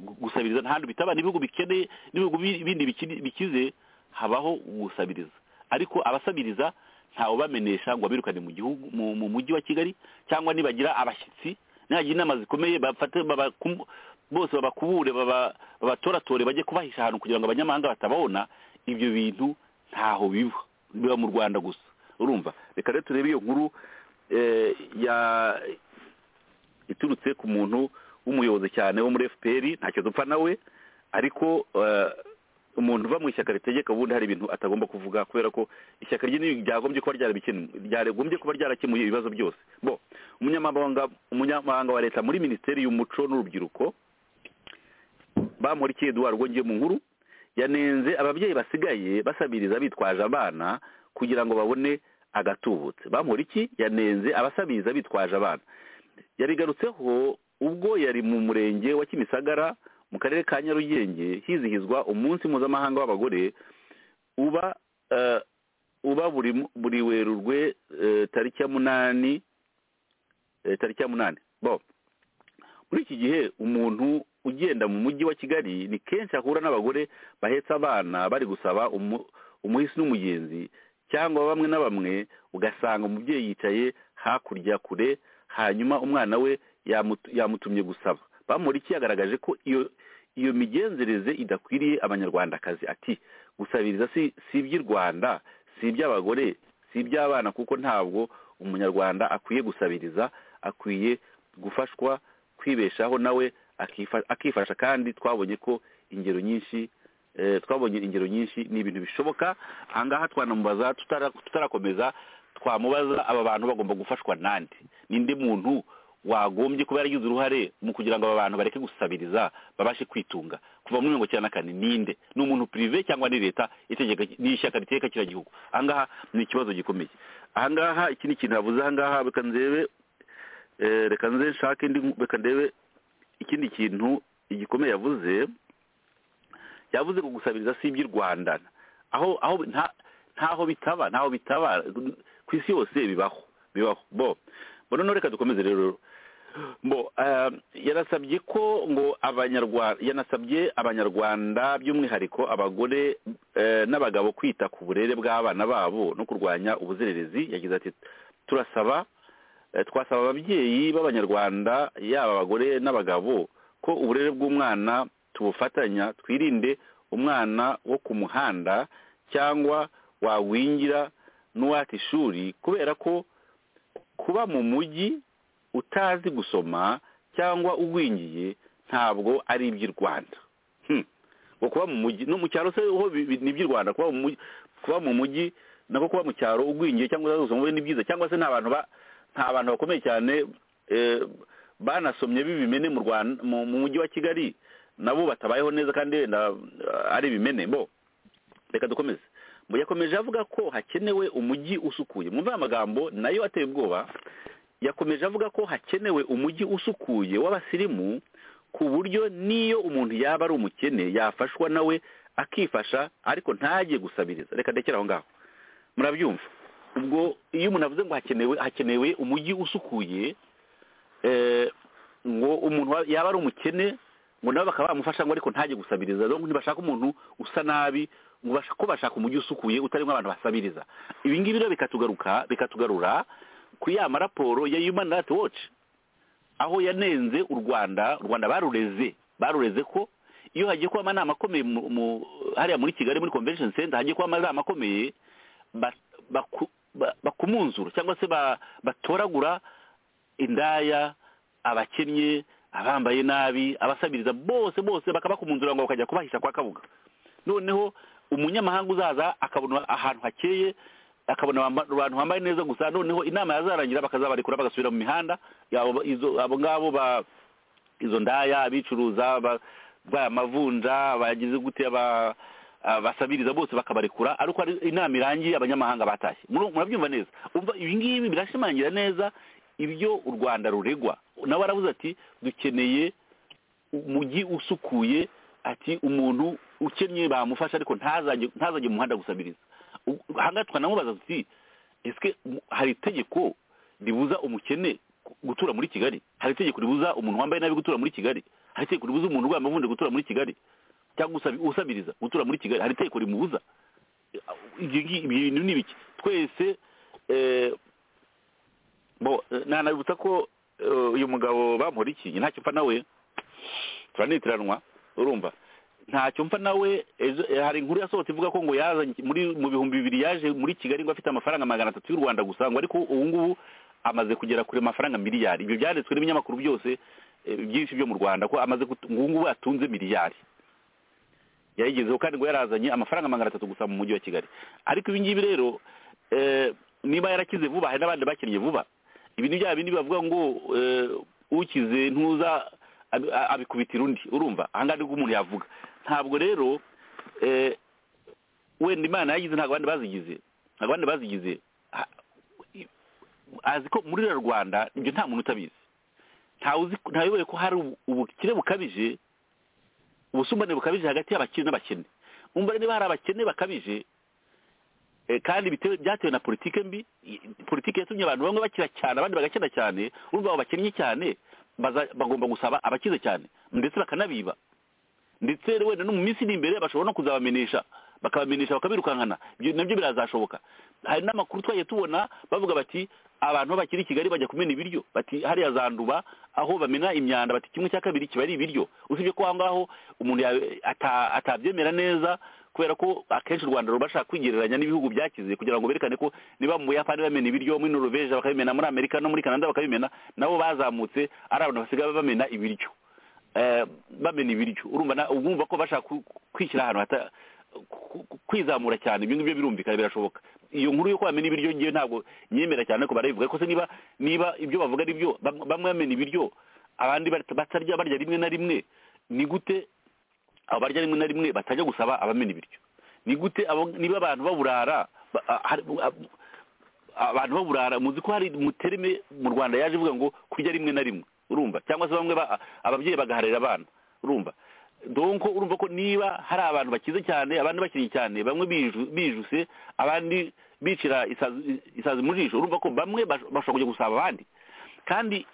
gu- gusabiriza nta hantu bitaba n'ibihugu bikeneye n'ibihugu bi- bindi bikiri- bikize habaho gusabiriza ariko abasabiriza ntawe bamenesha ngo abirukane mu gihugu mu mu mujyi wa kigali cyangwa nibagira abashyitsi nihagira inama zikomeye bafate babakum- bose babakubure baba- babatoratore bajye kubahisha ahantu kugira ngo abanyamahanga batababona ibyo bintu ntaho biba biba mu rwanda gusa urumva reka rero turebe iyo nkuru eh, ya iturutse ku muntu w'umuyobozi cyane wo muri fpr ntacyo dupfa nawe ariko eh, umuntu uva mu ishyaka ritegeka ubundi hari ibintu atagomba kuvuga kubera ko ishyaka rye ni- ryagombye kuba ryarabikemu- ryagombye kuba ryarakemuye ibibazo byose bo umunyamabanga umunyamabanga wa leta muri minisiteri y'umuco n'urubyiruko bamurikiye Edouard rwongeye mu nkuru yanenze ababyeyi basigaye basabiriza bitwaje abana kugira ngo babone agatubutse bamuriki yanenze abasabiriza bitwaje abana yabigarutseho ubwo yari mu murenge wa kimisagara mu karere ka nyarugenge hizihizwa umunsi mpuzamahanga w'abagore uba eh, uba buri buri werurwe eh, tariki ya munani eh, tariki ya munani bo muri iki gihe umuntu ugenda mu mujyi wa kigali ni kenshi ahura n'abagore bahetse abana bari gusaba umu- umuhisi n'umugenzi cyangwa bamwe na bamwe ugasanga umubyeyi yicaye hakurya kure hanyuma umwana we yamutu- yamutumye gusaba bamuriki yagaragaje ko iyo iyo migenzereze idakwiriye abanyarwandakazi ati gusabiriza si si iby'i rwanda si iby'abagore si iby'abana kuko ntabwo umunyarwanda akwiye gusabiriza akwiye gufashwa kwibeshaho nawe akifa- akifasha kandi twabonye ko ingero nyinshi eh, twabonye ingero nyinshi ni ibintu bishoboka ahangaha twanamubaza tutara- tutarakomeza twamubaza aba bantu bagomba gufashwa nande ninde muntu wagombye kuba yaragize uruhare mu kugira ngo aba bantu bareke gusabiriza babashe kwitunga kuva muri mirongo icyenda na kane ninde ni umuntu pirive cyangwa ni leta itegeka n'ishyaka riteka kiriya gihugu ahangaha ni ikibazo gikomeye ahangaha iki ni ikintu habuze ahangaha reka ndebe eh, reka nze nshake indi reka ndebe ikindi kintu igikomeye yavuze yavuze ko gusabiriza si iby'i rwanda aho aho nta- ntaho bitaba ntaho bitaba ku isi yose bibaho bibaho bo bo noneho reka dukomeze rero bo eh, yanasabye ko ngo abanyarwanda yanasabye abanyarwanda by'umwihariko abagore eh, n'abagabo kwita ku burere bw'abana babo no kurwanya ubuzererezi yagize ati turasaba Eh, twasaba ababyeyi b'abanyarwanda yaba abagore n'abagabo ko uburere bw'umwana tubufatanya twirinde umwana wo ku muhanda cyangwa wagwingira n'uwata ishuri kubera ko kuba mu mujyi utazi gusoma cyangwa ugwingiye ntabwo ari iby'i rwanda Hmm. ngo kuba mu mujyi no mu cyaro se ho bi- bi- ni iby'i rwanda kuba mu mujyi kuba mu mujyi nako kuba mu cyaro ugwingiye cyangwa utazi gusoma ni byiza cyangwa se nta bantu ba nta bantu bakomeye cyane eh, banasomye b'ibimene mu Rwanda mu mu mujyi wa Kigali nabo batabayeho neza kandi wenda eh, ari ibimene bo reka dukomeze Mu yakomeje avuga ko hakenewe umujyi usukuye mwumve aya magambo nayo ateye ubwoba yakomeje avuga ko hakenewe umujyi usukuye w'abasirimu ku buryo n'iyo umuntu yaba ari umukene yafashwa nawe akifasha ariko ntajye gusabiriza reka ndekere aho ngaho murabyumva ubwo iyo umuntu avuze ngo hakenewe hakenewe umujyi usukuye eh, ngo umuntu wa- yaba ari umukene ngo nabo bakaba bamufasha ngo ariko ntajye gusabiriza donc ntibashaka umuntu usa nabi ngo bashaka ko bashaka umujyi usukuye utarimo abantu basabiriza ibi ngibi rero bikatugaruka bikatugarura ku ya maraporo ya human rights watch aho yanenze u rwanda u rwanda barureze barureze ko iyo hagiye kuba amanama akomeye mu- mu- hariya muri kigali muri convention center hagiye kuba amanama akomeye ba- baku- ba- bakumunzura cyangwa se ba- batoragura indaya abakennye abambaye nabi abasabiriza bose bose bakabakumunzura ngo bakajya kubahisha kwa kabuga noneho umunyamahanga uzaza akabona ahantu hakeye akabona bamba- abantu bambaye neza gusa noneho inama yazarangira bakazabarekura bagasubira mu mihanda yabo- izo- abo ngabo ba izo ndaya abicuruza ba- ba amavunja bagize gute ba abasabiriza bose bakabarekura ariko ari inama irangiye abanyamahanga batashye Muru- murabyumva neza umva ibi ngibi birashimangira neza ibyo u rwanda ruregwa nawe aravuze ati dukeneye umujyi usukuye ati umuntu ukennye bamufasha ariko ntazajye ntazajye mu muhanda gusabiriza U- ahangaha twanamubaza tuti ese hari itegeko ribuza umukene gu- gutura muri kigali hari itegeko ribuza umuntu wambaye nabi gutura muri kigali hari itegeko ribuza umuntu urwaye amavunja gutura muri kigali cyangwa usabi- usabiriza gutura muri kigali hari itegeko rimubuza ibyo ngi- ibyo bintu ni biki twese eh, bo eh, nanabibutsa ko eh, uyu mugabo bamurikiye ntacyo mfa nawe turanitiranwa urumva ntacyo mfa nawe ejo eh, hari inkuru yasohotse ivuga ko ngo yazanye muri mu bihumbi bibiri yaje muri kigali ngo afite amafaranga magana atatu y'u rwanda gusa ngo ariko ubu ngubu amaze kugera kure amafaranga miliyari ibyo byanditswe n'ibinyamakuru byose eh, byinshi byo mu rwanda ko amaze gut- ngo ubu ngubu atunze miliyari yayigezeho kandi ngo yarazanye amafaranga magana atatu gusa mu mujyi wa kigali ariko ibi ngibi rero eh, niba yarakize vuba hari n'abandi bakennye vuba ibi ni bya bindi bavuga ngo eh, ukize ntuza abi- a- abikubitira undi urumva ahangaha nibwo umuntu yavuga ntabwo rero eh, wenda imana yagize ntabwo abandi bazigize ntabwo abandi bazigize Ha- i- azi ko muri ruriya rwanda ibyo nta muntu utabizi ntawe uzi ntawe uyobewe ko hari ubu- ubukire bukabije ubusumbane bukabije hagati y'abakire n'abakene umva rero niba hari abakene bakabije eh, kandi bitewe byatewe na politike mbi i- politike yatumye abantu bamwe bakira cyane abandi bagakena cyane urumva abo bakennye cyane baza- bagomba gusaba abakize cyane ndetse bakanabiba ndetse rero wenda no mu minsi iri imbere bashobora no kuzabamenesha bakabamenyesha bakabirukankana ibyo nabyo birazashoboka hari n'amakuru twagiye tubona bavuga bati abantu aho bakiri i kigali bajya kumena ibiryo bati hariya za nduba aho bamena imyanda bati kimwe cya kabiri kiba ari ibiryo usibye ko aho ngaho umuntu ya- ata- atabyemera neza kubera ko akenshi u rwanda ruba rushaka kwigereranya n'ibihugu byakize kugira ngo berekane ko niba mu buyapani bamena ibiryo muri noruveje bakabimena muri amerika no muri kanada bakabimena nabo bazamutse ari abantu basigaye bamena ibiryo Eh, bamena ibiryo urumva na- urumva ko bashaka ku- kwishyira ahantu hata ku- ku- kwizamura cyane ibyo ngibyo birumvikana birashoboka iyo nkuru yo kwamena ibiryo ngewe ntabwo nyemera cyane ko barayivuga ko se niba niba ibyo bavuga ari byo bam- bamwe bamena ibiryo abandi bat- batarya barya rimwe na rimwe ni gute abarya rimwe na rimwe batajya gusaba abamena ibiryo ni gute abo- niba abantu baburara ba- a- hari- a- abantu baburara muzi ko hari muterime mu rwanda yaje ivuga ngo kurya rimwe na rimwe urumva cyangwa se bamwe ba- ababyeyi bagaharira abana urumva donko urumva ko niba hari abantu bakize cyane abandi bakinnye cyane bamwe biju- bijuse abandi bicira isazi isazi mu jisho urumva ko bamwe bash- bashobora kujya gusaba abandi kandi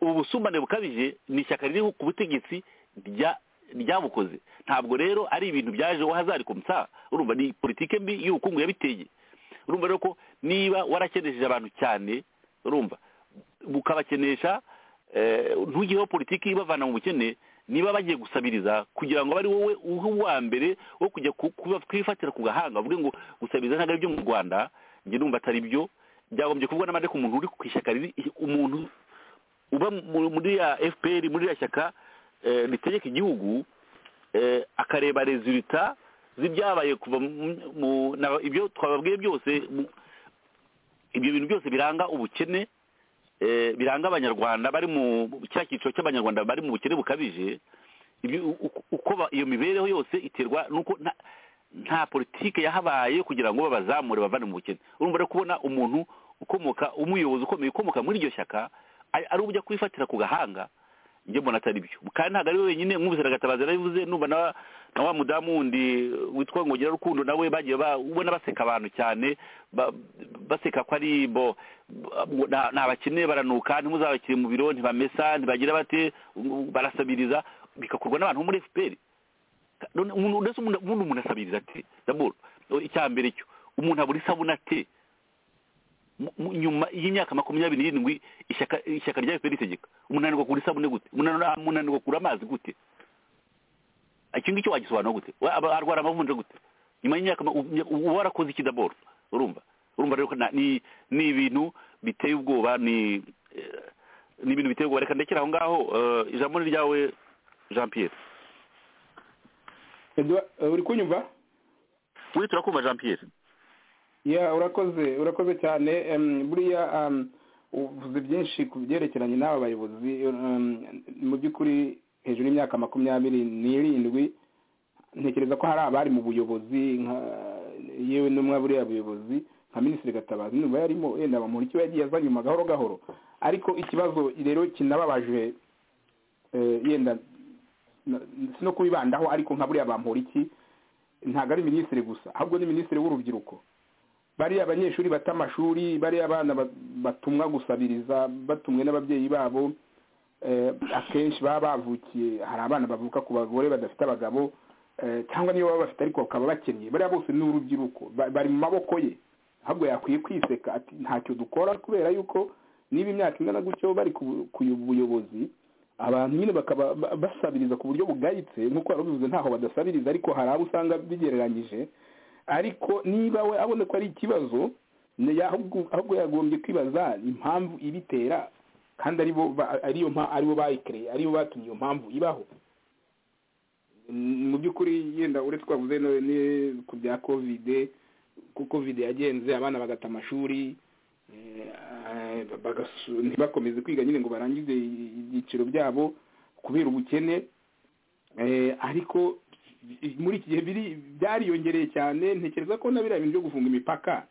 ubu busumbane bukabije ni ishyaka riri ku butegetsi rya ryabukoze ntabwo rero ari ibintu byaje wahazarika umusa urumva ni politike mbi y'ubukungu yabiteye urumva rero ko niba warakenesheje abantu cyane urumva bukabakenesha eh, ntugireho politiki ibavana mu bukene niba bagiye gusabiriza kugira ngo aba ari wowe uhe uwa mbere wo kujya ku- kuba- kwifatira ku gahanga uvuge ngo gusabiriza ntabwo ari byo mu rwanda njye numva atari byo byagombye kuvugwa n'amande ku muntu uri ku ishyaka riri umuntu uba mu- muri ya fpr muri ya shyaka eh, ritegeka igihugu eh, akareba resulita z'ibyabaye kuva mu- mu- na- ibyo twababwiye byose mu- ibyo bintu byose biranga ubukene eh, biranga abanyarwanda bari mu cya cyiciro cy'abanyarwanda bari mu bukene bukabije ibyo- u- u- uko ba- iyo mibereho yose iterwa nuko nta- nta politike yahabaye kugira ngo babazamure bavane mu bukene urumva rero kubona umuntu ukomoka umuyobozi ukomeye ukomoka muri iryo shyaka ari ari ujya kwifatira ku gahanga njye mbona atari byo kandi ntabwo ari we wenyine mwumvise na gatabazi yarabivuze numva na na wa mudamu wundi witwa ngongera rukundo nawe bagiye ba- ubona baseka abantu cyane ba- baseka ko ari bo bo- nta- nta bakene baranuka ntimuzabakire mu biro ntibamesa ntibagira bate barasabiriza bigakorwa n'abantu bo muri fpr none umuntu udasa umuntu ubundi umuntu asabiriza ate daboro icya mbere cyo umuntu abura isabune ate Mu- mu- nyuma y'imyaka makumyabiri n'irindwi ishyaka ishyaka rya fpr ritegeka umuntu ananirwa kugura isabune gute umuntu ananirwa- umuntu ananirwa kugura amazi gute iki ngiki wagisobanura gute Wa- aba- arwara amavunja gute nyuma y'imyaka ma- ubu- uba warakoze iki daboro urumva urumva rero ko na- ni ni ibintu biteye ubwoba ni eh, ni ibintu biteye ubwoba reka ndekere aho ngaho eh, ijambo ni ryawe jean pierre Edouard, eh, uri kunyumva turi turakumva jean pierre ya urakoze urakoze cyane em, buriya em, uvuze byinshi ku byerekeranye n'aba bayobozi em, mu by'ukuri hejuru y'imyaka makumyabiri n'irindwi ntekereza ko hari abari mu buyobozi nka yewe n'umwe buriya buyobozi nka minisitiri gatabazi niba yarimo yenda bamuha icyo yagiye azanyuma gahoro gahoro ariko ikibazo rero kinababaje eh, yenda na- si no kubibandaho ariko nka buriya bamporiki ntabwo ari minisitiri gusa ahubwo ni minisitiri w'urubyiruko bariya abanyeshuri bata amashuri bariya abana ba- batumwa gusabiriza batumwe n'ababyeyi babo eh, akenshi baba bavukiye hari abana bavuka ku bagore badafite abagabo eh, cyangwa niyo baba bafite ariko bakaba bakennye bariya bose ni urubyiruko ba- bari mu maboko ye ahubwo yakwiye kwiseka ati ntacyo dukora kubera yuko niba imyaka ingana gutyo bari ku ku buyobozi abantu nyine bakaba ba- basabiriza ku buryo bugayitse nk'uko wari ubivuze ntaho badasabiriza ariko hari abo usanga bigereranyije ariko niba we abona ko ari ikibazo ni ya- ahubwo ahubwo yagombye kwibaza impamvu ibitera kandi aribo ba- ariyo mpa- aribo bayikereye aribo batumye iyo mpamvu ibaho Mm, mu by'ukuri yenda uretse twavuze no- ni- ku bya kovide ko kovide yagenze abana bagata amashuri eh, eh, bagasu- ntibakomeze kwiga nyine ngo barangize ibyiciro byabo kubera ubukene Eh, ariko i- muri iki gihe biri byariyongereye cyane ntekereza ko na biriya bintu byo gufunga imipaka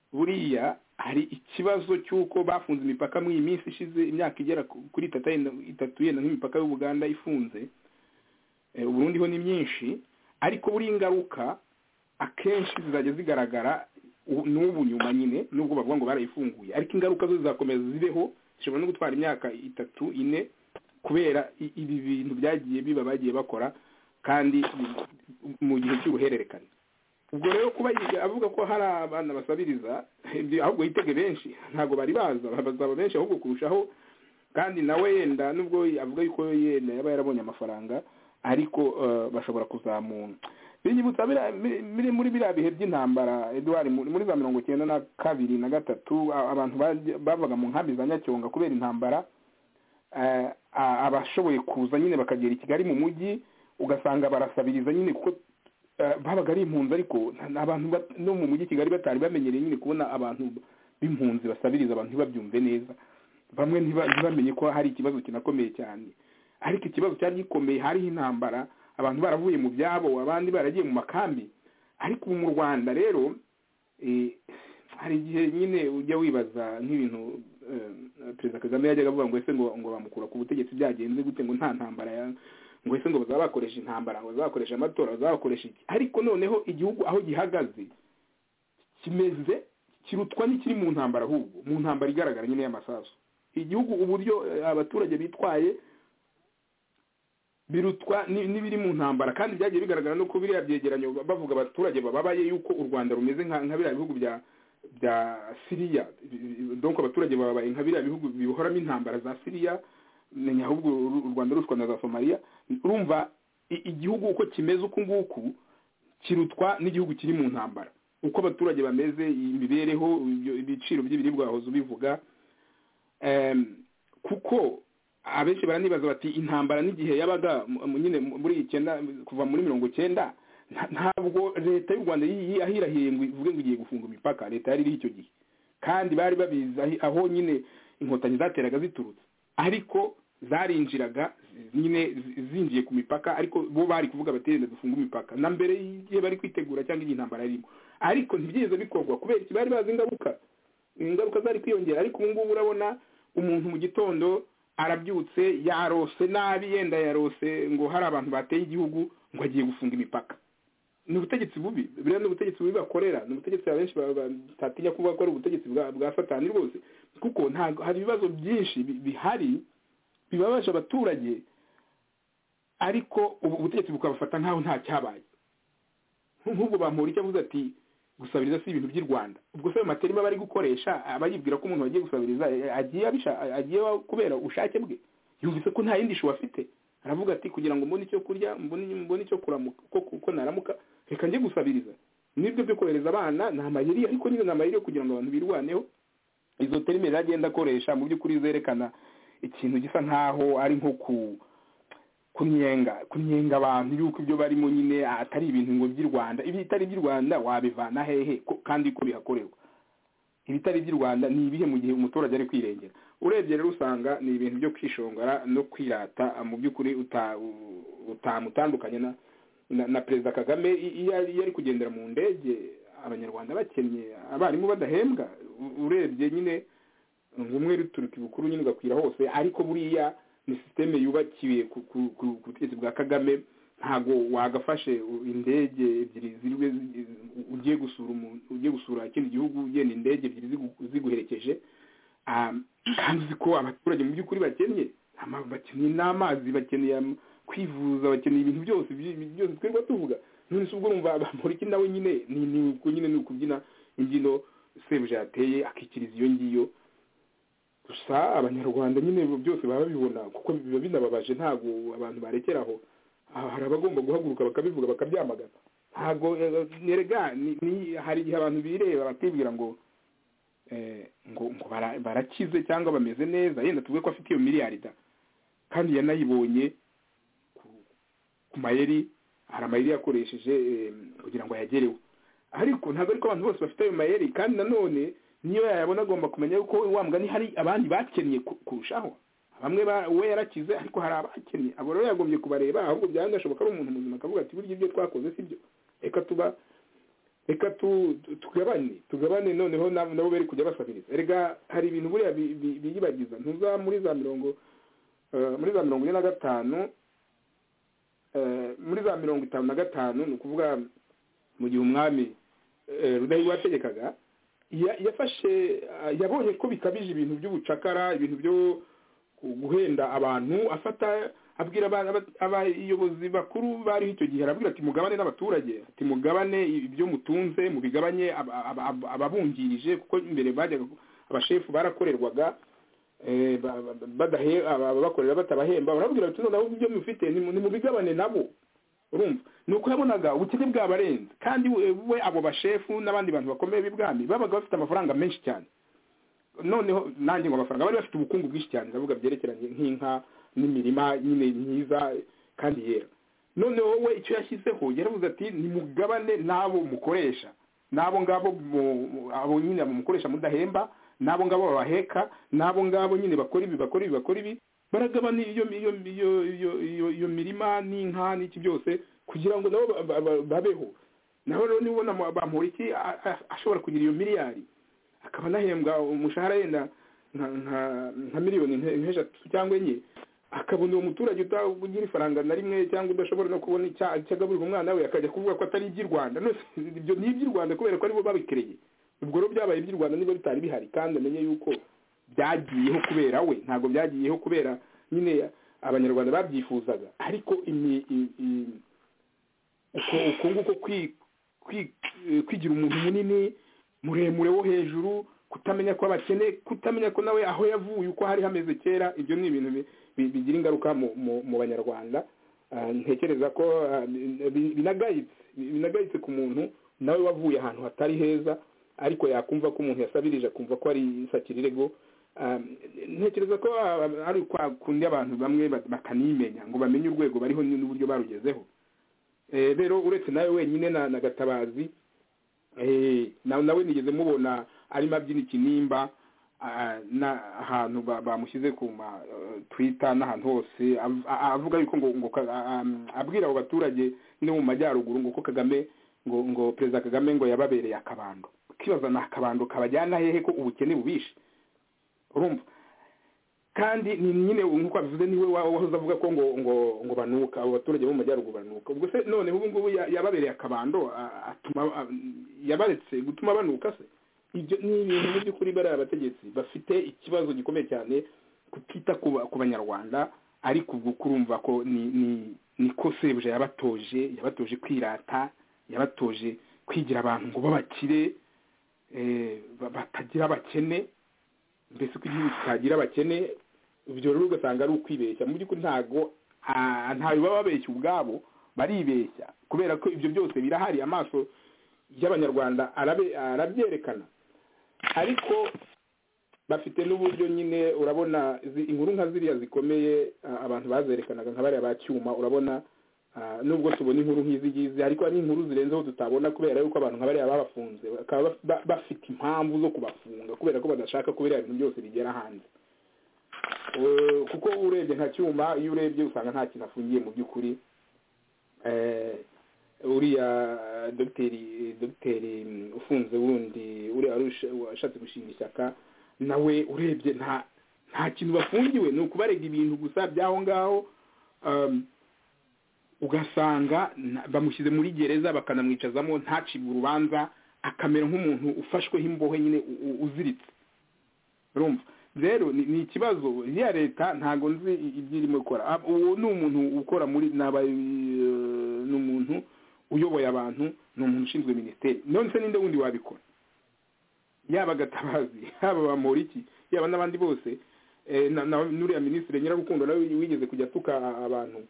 buriya hari ikibazo cy'uko bafunze imipaka mu iyi minsi ishize imyaka igera ku- kuri itatu yenda- itatu yenda nk'imipaka y'ubuganda ifunze Eh, uburundi ho ni myinshi ariko buriya ingaruka akenshi zizajya zigaragara u- n'ubu nyuma nyine nubwo bavuga ngo barayifunguye ariko ingaruka zo zizakomeza zibeho zishobora no gutwara imyaka itatu ine kubera i- ibi bintu byagiye biba bagiye bakora kandi mu gihe cy'uruhererekane ubwo rero kuba yiga avuga ko hari abana basabiriza ibyo ahubwo yitege benshi ntabwo bari baza bazaba benshi ahubwo kurushaho kandi nawe yenda nubwo avuga yuko yenda yaba yarabonye amafaranga ariko eh, bashobora kuzamura binyibutsa biriya- mi- mi- muri biriya bihe by'intambara eduwari muri za mirongo icyenda na kabiri na gatatu a- abantu bajya- bavaga mu nkambi za nyacyonga kubera intambara eh, a- abashoboye kuza nyine bakagera i kigali mu mujyi ugasanga barasabiriza nyine kuko eh, babaga ari impunzi ariko nta- abantu ba- no mu mujyi i kigali batari bamenyereye nyine kubona abantu b'impunzi basabiriza abantu ntibabyumve neza bamwe ntiba- ntibamenye ko hari ikibazo kinakomeye cyane ariko ikibazo cyari gikomeye hariho intambara abantu baravuye mu byabo abandi baragiye mu makambi ariko ubu mu rwanda rero eh, hari igihe nyine ujya wibaza nk'ibintu eh, perezida kagame yajyaga avuga ngo ese ngo ngo bamukura ku butegetsi byagenze gute ngo nta ntambara ya- ngo ese ngo bazaba bakoresha intambara ngo bazaba bakoresha amatora bazaba bakoresha iki ariko noneho igihugu aho gihagaze kimeze kirutwa n'ikiri mu ntambara ahubwo mu ntambara igaragara nyine y'amasasu igihugu uburyo eh, abaturage bitwaye birutwa ni- n'ibiri mu ntambara kandi byagiye bigaragara no ku biriya byegeranyo bavuga abaturage bababaye yuko u rwanda rumeze nka nka biriya bihugu bya bya siriya donc abaturage bababaye nka biriya bihugu bihoramo intambara za siriya menya ahubwo u rwanda rushwa na za somaliya urumva i- igihugu uko kimeze uku nguku kirutwa n'igihugu kiri mu ntambara uko abaturage bameze imibereho ibyo- ibiciro by'ibiribwa wahoze ubivuga Em, kuko abenshi baranibaza bati intambara n'igihe yabaga mu- mu- nyine mu- muri icyenda kuva muri mirongo cyenda nta- ntabwo leta y'u rwanda yi- yi- yahirahiye ngo ivuge ngo igiye gufunga imipaka leta yari iriho icyo gihe kandi bari babizi ahi- aho nyine inkotanyi zateraga ziturutse ariko zarinjiraga zi- nyine zi- zinjiye ku mipaka ariko bo bari kuvuga bati reka dufunge imipaka na mbere y'igihe bari kwitegura cyangwa igihe intambara yarimo ariko ntibyigeze bikorwa kubera iki bari bazi ingaruka ingaruka zari kwiyongera ariko ubu ngubu urabona umuntu mu gitondo arabyutse yarose nabi yenda yarose ngo hari abantu bateye igihugu ngo agiye gufunga imipaka ni ubutegetsi bubi buriya ni ubutegetsi bubi bakorera ni ubutegetsi abenshi ba- ba- batatinya kuvuga ko ari ubutegetsi bwa bwa satani rwose kuko ntabwo hari ibibazo byinshi bi- bihari bibabaje abaturage ariko ubu ubutegetsi bukabafata nk'aho nta cyabaye nk'ubwo bampura icyo avuze ati gusabiriza si ibintu by'i rwanda ubwo se ayo materima bari gukoresha abayibwira ko umuntu wagiye gusabiriza eh, agiye abisha agiye kubera ubushake bwe yumvise ko nta yindi shuwa afite aravuga ati kugira ngo mbone icyo kurya mbone mbone icyo kuramuka ko ko naramuka reka njye gusabiriza nibyo byo kohereza abana ni amayeri ariko nyine ni amayeri yo kugira ngo abantu birwaneho izo terime rero agenda akoresha mu by'ukuri zerekana ikintu gisa nkaho ari nko ku kunyenga kunyenga abantu yuko ibyo barimo nyine atari ibintu ngo by'i rwanda ibitari iby'i rwanda wabivana hehe ko- kandi ko bihakorerwa ibitari iby'i rwanda ni ibihe mu gihe umuturage ari kwirengera urebye rero usanga ni ibintu byo kwishongora no kwirata mu by'ukuri uta- u- utamutandukanye na na, na perezida kagame i- iyo ari- iyo ari kugendera mu ndege abanyarwanda bakennye abarimu badahembwa u- urebye nyine ngo umwe ruturuka ibukuru nyine ugakwira hose ariko buriya ni sisiteme yubakiwe ku ku- ku- ku butegetsi bwa kagame ntago wagafashe u- indege ebyiri ziriwe zi- ugiye gusura umuntu ugiye gusura ikindi gihugu ugenda indege ebyiri zigu- ziguherekeje Ah, kandi uzi ko abaturage mu by'ukuri bakennye ama- bakeneye n'amazi bakeneye am- kwivuza bakeneye ibintu byose ibi- ibi byose twirirwa tuvuga none se ubwo urumva bamuriki nawe nyine ni ni uku nyine ni ukubyina imbyino sebuja yateye akikiriza iyo ngiyo gusa abanyarwanda nyine byose baba babibona kuko biba binababaje ntabwo abantu barekeraho Ah, hari abagomba guhaguruka bakabivuga bakabyamagana ntabwo eh, nerega ni- ni- hari igihe abantu bireba bakibwira ngo eh, ngo ngo bara- barakize cyangwa bameze neza yenda tuvuge ko afite iyo miliyari da kandi yanayibonye ku- ku mayeri hari amayeri yakoresheje eh, kugira ngo ayagereho ariko ntabwo ariko abantu bose bafite ayo mayeri kandi nanone niyo yayabona agomba kumenya yuko wa mugani hari abandi bakennye ku- kurushaho bamwe ba- we yarakize ariko hari abakennye abo rero yagombye kubareba ahubwo byaba binashoboka ari umuntu muzima akavuga ati burya ibyo twakoze si byo reka tuba reka tu- tu- tugabane tugabane noneho na- nabo bere kujya basabiriza erega hari ibintu buriya bi- bi- biyibagiza ntuza muri za mirongo eh, muri za mirongo ine na gatanu eh, muri za mirongo itanu na gatanu ni ukuvuga mu gihe umwami eh, rudahigwa yategekaga ya- yafashe ah, yabonye ko bikabije ibintu by'ubucakara ibintu byo guhenda abantu afata abwira aba- abayobozi bakuru bariho icyo gihe arabwira ati mugabane n'abaturage ati mugabane ibyo mutunze mubigabanye aba- aba- aba- ababungirije kuko imbere bajyaga abashefu barakorerwaga eh, ba- ba- badahe- ababakorera batabahemba barabwira bati noneho ibyo mufite nimu- nimubigabane nabo urumva ni uko yabonaga ubukene bwabarenze kandi we we abo bashefu n'abandi bantu bakomeye b'ibwami babaga bafite amafaranga menshi cyane noneho nanjye ngo amafaranga bari bafite ubukungu bwinshi cyane ndavuga byerekeranye nk'inka n'imirima nyine myiza kandi yera noneho we icyo yashyizeho yaravuze ati nimugabane n'abo mukoresha n'abo ngabo mu- mu- abo nyine mukoresha mudahemba n'abo ngabo babaheka n'abo ngabo nyine bakora ibi bakora ibi bakora ibi baragabana iyo iyo iyo iyo iyo iyo mirima n'inka n'iki byose kugira ngo nabo ba- ba- ba- babeho naho rero niba ubona bamporiki ashobora kugira iyo miliyari akaba anahembwa umushahara yenda nka nka- nka miliyoni nke- nk'eshatu cyangwa enye akabona uwo muturage utagira ifaranga na rimwe cyangwa udashobora no kubona icya- icyo agaburira umwana we akajya kuvuga ko atari iby'i rwanda none ibyo ni iby'i rwanda kubera ko aribo babikereye ubwo rero byabaye iby'i rwanda niba bitari bihari kandi amenye yuko byagiyeho kubera we ntabwo byagiyeho kubera nyine abanyarwanda babyifuzaga ariko imi- i- i- uko uko nguko kwi- kwi- kwigira umuntu munini muremure wo hejuru kutamenya ko abakene kutamenya ko nawe aho yavuye uko hari hameze kera ibyo ni ibintu bi- bi- bigira ingaruka mu- mu- mu banyarwanda Ah, ntekereza ko ah, bi- bi- binagayitse bi- binagayitse ku muntu nawe wavuye ahantu hatari heza ariko yakumva ko umuntu yasabirije akumva ko ari isakirirego Ah, ntekereza ko ah, ari kwa kundi abantu bamwe ba- bakanimenya ngo bamenye urwego bariho n'uburyo barugezeho Eh, rero uretse nawe wenyine na na gatabazi Eh, na- nawe nigeze mubona arimo abyina ikinimba ah, na- ahantu ba- bamushyize ku ma eh, twitter n'ahantu hose av- a- avuga yuko ngo ngo ka- a- am- abwira abo baturage no mu majyaruguru ngo ko kagame ngo ngo perezida kagame ngo yababereye akabando ukibaza ni akabando kabajyana hehe ko ubukene bubishe urumva kandi ni nyine nk'uko abivuze niwe wa- wahoze avuga ko ngo ngo ngo banuka abo baturage bo mu majyaruguru banuka ubwo se none ubu ngubu ya- yababereye akabando a- atuma a- yabaretse gutuma banuka se ibyo ni ibintu mu by'ukuri bariya abategetsi bafite ikibazo gikomeye cyane kutita ku ba- ku banyarwanda ariko ubwo kurumva ko ni ni niko sebuja yabatoje yabatoje kwirata yabatoje kwigira abantu ngo b'abakire eh, ba- batagira abakene mbese ko igihugu kitagira abakene ibyo rero ugasanga ari ukwibeshya mu by'ukuri ntago ah, ntayo baba babeshya ubwabo baribeshya kubera ko ibyo byose birahari amaso y'abanyarwanda arabe- arabyerekana ariko bafite n'uburyo nyine urabona izi- inkuru nka ziriya zikomeye ah, abantu bazerekanaga nka bariya ba cyuma urabona ah, nubwo tubona inkuru nk'izi ngizi ariko ari inkuru zirenzeho tutabona kubera yuko abantu nka bariya babafunze bakaba baf- ba- bafite impamvu zo kubafunga kubera ko badashaka ko biriya bintu byose bigera hanze Eh, kuko urebye nka cyuma iyo urebye usanga nta kintu afungiye mu by'ukuri Eh, uriya dogiteri dogiteri mm, ufunze wundi uriya wari usha- washatse gushinga ishyaka nawe urebye nta nta kintu bafungiwe ni ukubarega ibintu gusa by'aho ngaho um, ugasanga na- bamushyize muri gereza bakanamwicazamo ntacibwe urubanza akamera nk'umuntu ufashweho imbohe nyine u- u- uziritse urumva rero ni ni ikibazo iriya leta ntabwo nzi i- ibyo irimo ikora Ah, uwo ni umuntu ukora muri naba eh, ni umuntu uyoboye abantu ni umuntu ushinzwe minisiteri none se ninde wundi wabikora yaba gatabazi yaba bamoriki yaba n'abandi bose eh, na- na- n'uriya minisitiri nyirarukundo nawe wigeze kujya atuka abantu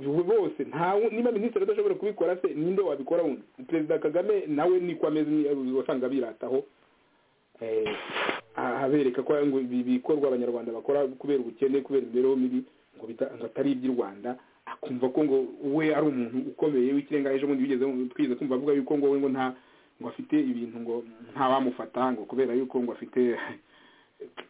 bo- bose ntawe niba minisitiri adashobora kubikora se ninde wabikora wundi perezida kagame nawe niko ameze ni- wasanga birataho eh, abereka ko ngo ibi bikorwa abanyarwanda bakora kubera ubukene kubera imibereho mibi ngo bita- ngo atari iby'i rwanda akumva ko ngo we ari umuntu ukomeye w'ikirenga ejo bundi bigeze twize kumva avuga yuko ngo we ngo nta ngo afite ibintu ngo nta wamufata ngo kubera yuko ngo afite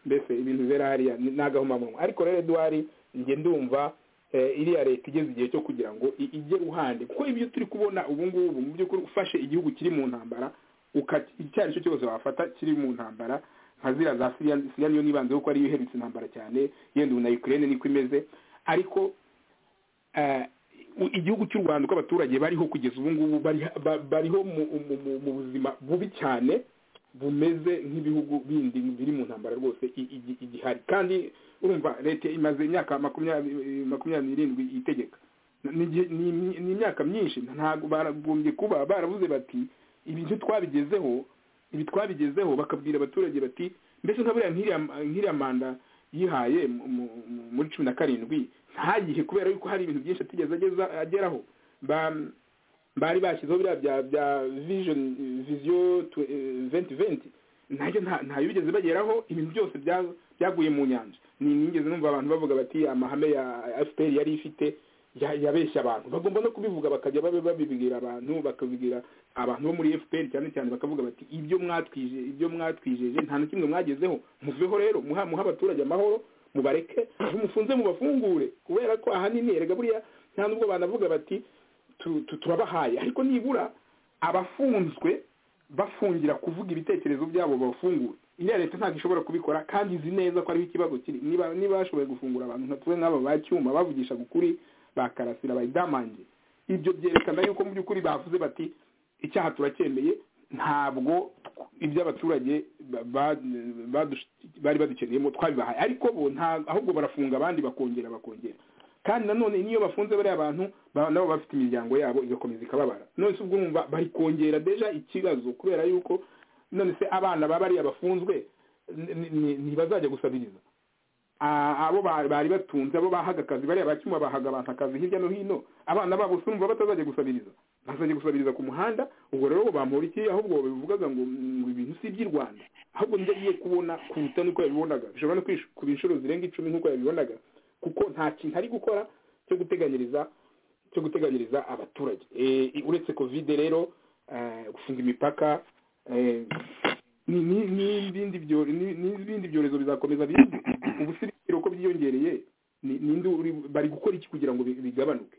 mbese ibintu bibera hariya ni- ni agahomamunwa ariko rero eduard njye ndumva eh, iriya leta igeze igihe cyo kugira ngo i- ijye ruhande kuko ibyo turi kubona ubu ngubu mu by'ukuri ufashe igihugu kiri mu ntambara uka- icyo ari cyo cyose wafata kiri mu ntambara nka ziriya za siriya siriya niyo nibanze kuko ariyo iherutse intambara cyane yenda ubu na ukraine niko imeze ariko eh, u- igihugu cy'u rwanda uko abaturage bariho kugeza ubu ngubu bari- ba- bariho mu- mu- mu- mu buzima bubi cyane bumeze nk'ibihugu bindi biri mu ntambara rwose i- igi- igihari kandi urumva leta imaze imyaka makumyabiri makumyabiri n'irindwi itegeka ni igihe- ni- ni- ni imyaka myinshi ntabwo baragombye kuba baravuze bati ibintu twabigezeho ibi twabigezeho bakabwira abaturage bati mbese nka buriya nk'iriya nk'iriya manda yihaye mu- mu- mu- muri cumi na karindwi ntayihe kubera yuko hari ibintu byinshi atigeze ageza- ageraho Ba- bari bashyizeho biriya bya bya vision visiyo venti venti ntayo nta- ntayo bigeze bageraho ibintu byose bya- byaguye mu nyanja ni nigeze numva abantu bavuga bati amahame ya fpr yari ifite ya- yabeshya abantu bagomba no kubivuga bakajya babe babibwira abantu bakabibwira abantu bo muri fpr cyane cyane bakavuga bati ibyo mwatwije ibyo mwatwijeje nta na kimwe mwagezeho muveho rero muha muha abaturage amahoro mubareke mumufunze mubafungure kubera ko ahanini erega buriya nta nubwo banavuga bati tu- tu- turabahaye ariko nibura abafunzwe bafungira kuvuga ibitekerezo byabo bafungura iriya leta ntabwo ishobora kubikora kandi izi neza ko ariho ikibazo kiri niba niba bashoboye gufungura abantu nka tuwe nk'aba ba cyuma bavugishaga ukuri bakarasira bayidamange ibyo byerekana yuko mu by'ukuri bavuze bati icyaha turacyemeye ntabwo iby'abaturage ba- ba- badushu- bari badukeneyemo twabibahaye ariko bo nta ahubwo barafunga abandi bakongera bakongera kandi nanone n'iyo bafunze bariya bantu ba- nabo bafite imiryango yabo igakomeza ikababara none se ubwo urumva bari kongera deja ikibazo kubera yuko none se abana ba bariya bafunzwe ni- ni- ni- ntibazajya gusabiriza Ah, abo ba- bari batunze abo bahaga akazi bariya bacyuma bahaga abantu akazi hirya no hino abana babo se urumva batazajya gusabiriza bazajya gusabiriza ku muhanda ubwo rero bo bampora iki ahubwo bivugaga ngo ngo ibintu si iby'i rwanda ahubwo ndagiye kubona kuruta n'uko yabibonaga bishobora no kwish- kuba inshuro zirenga icumi nk'uko yabibonaga kuko nta kintu ari gukora cyo guteganyiriza cyo guteganyiriza abaturage Eh, i- uretse kovide rero eh, gufunga imipaka eh, ni- ni- n'ibindi byo- ni- n'ibindi byorezo bizakomeza bize ubu si ibiciro ko byiyongereye ni- ninde uri- bari gukora iki kugira ngo bi- bigabanuke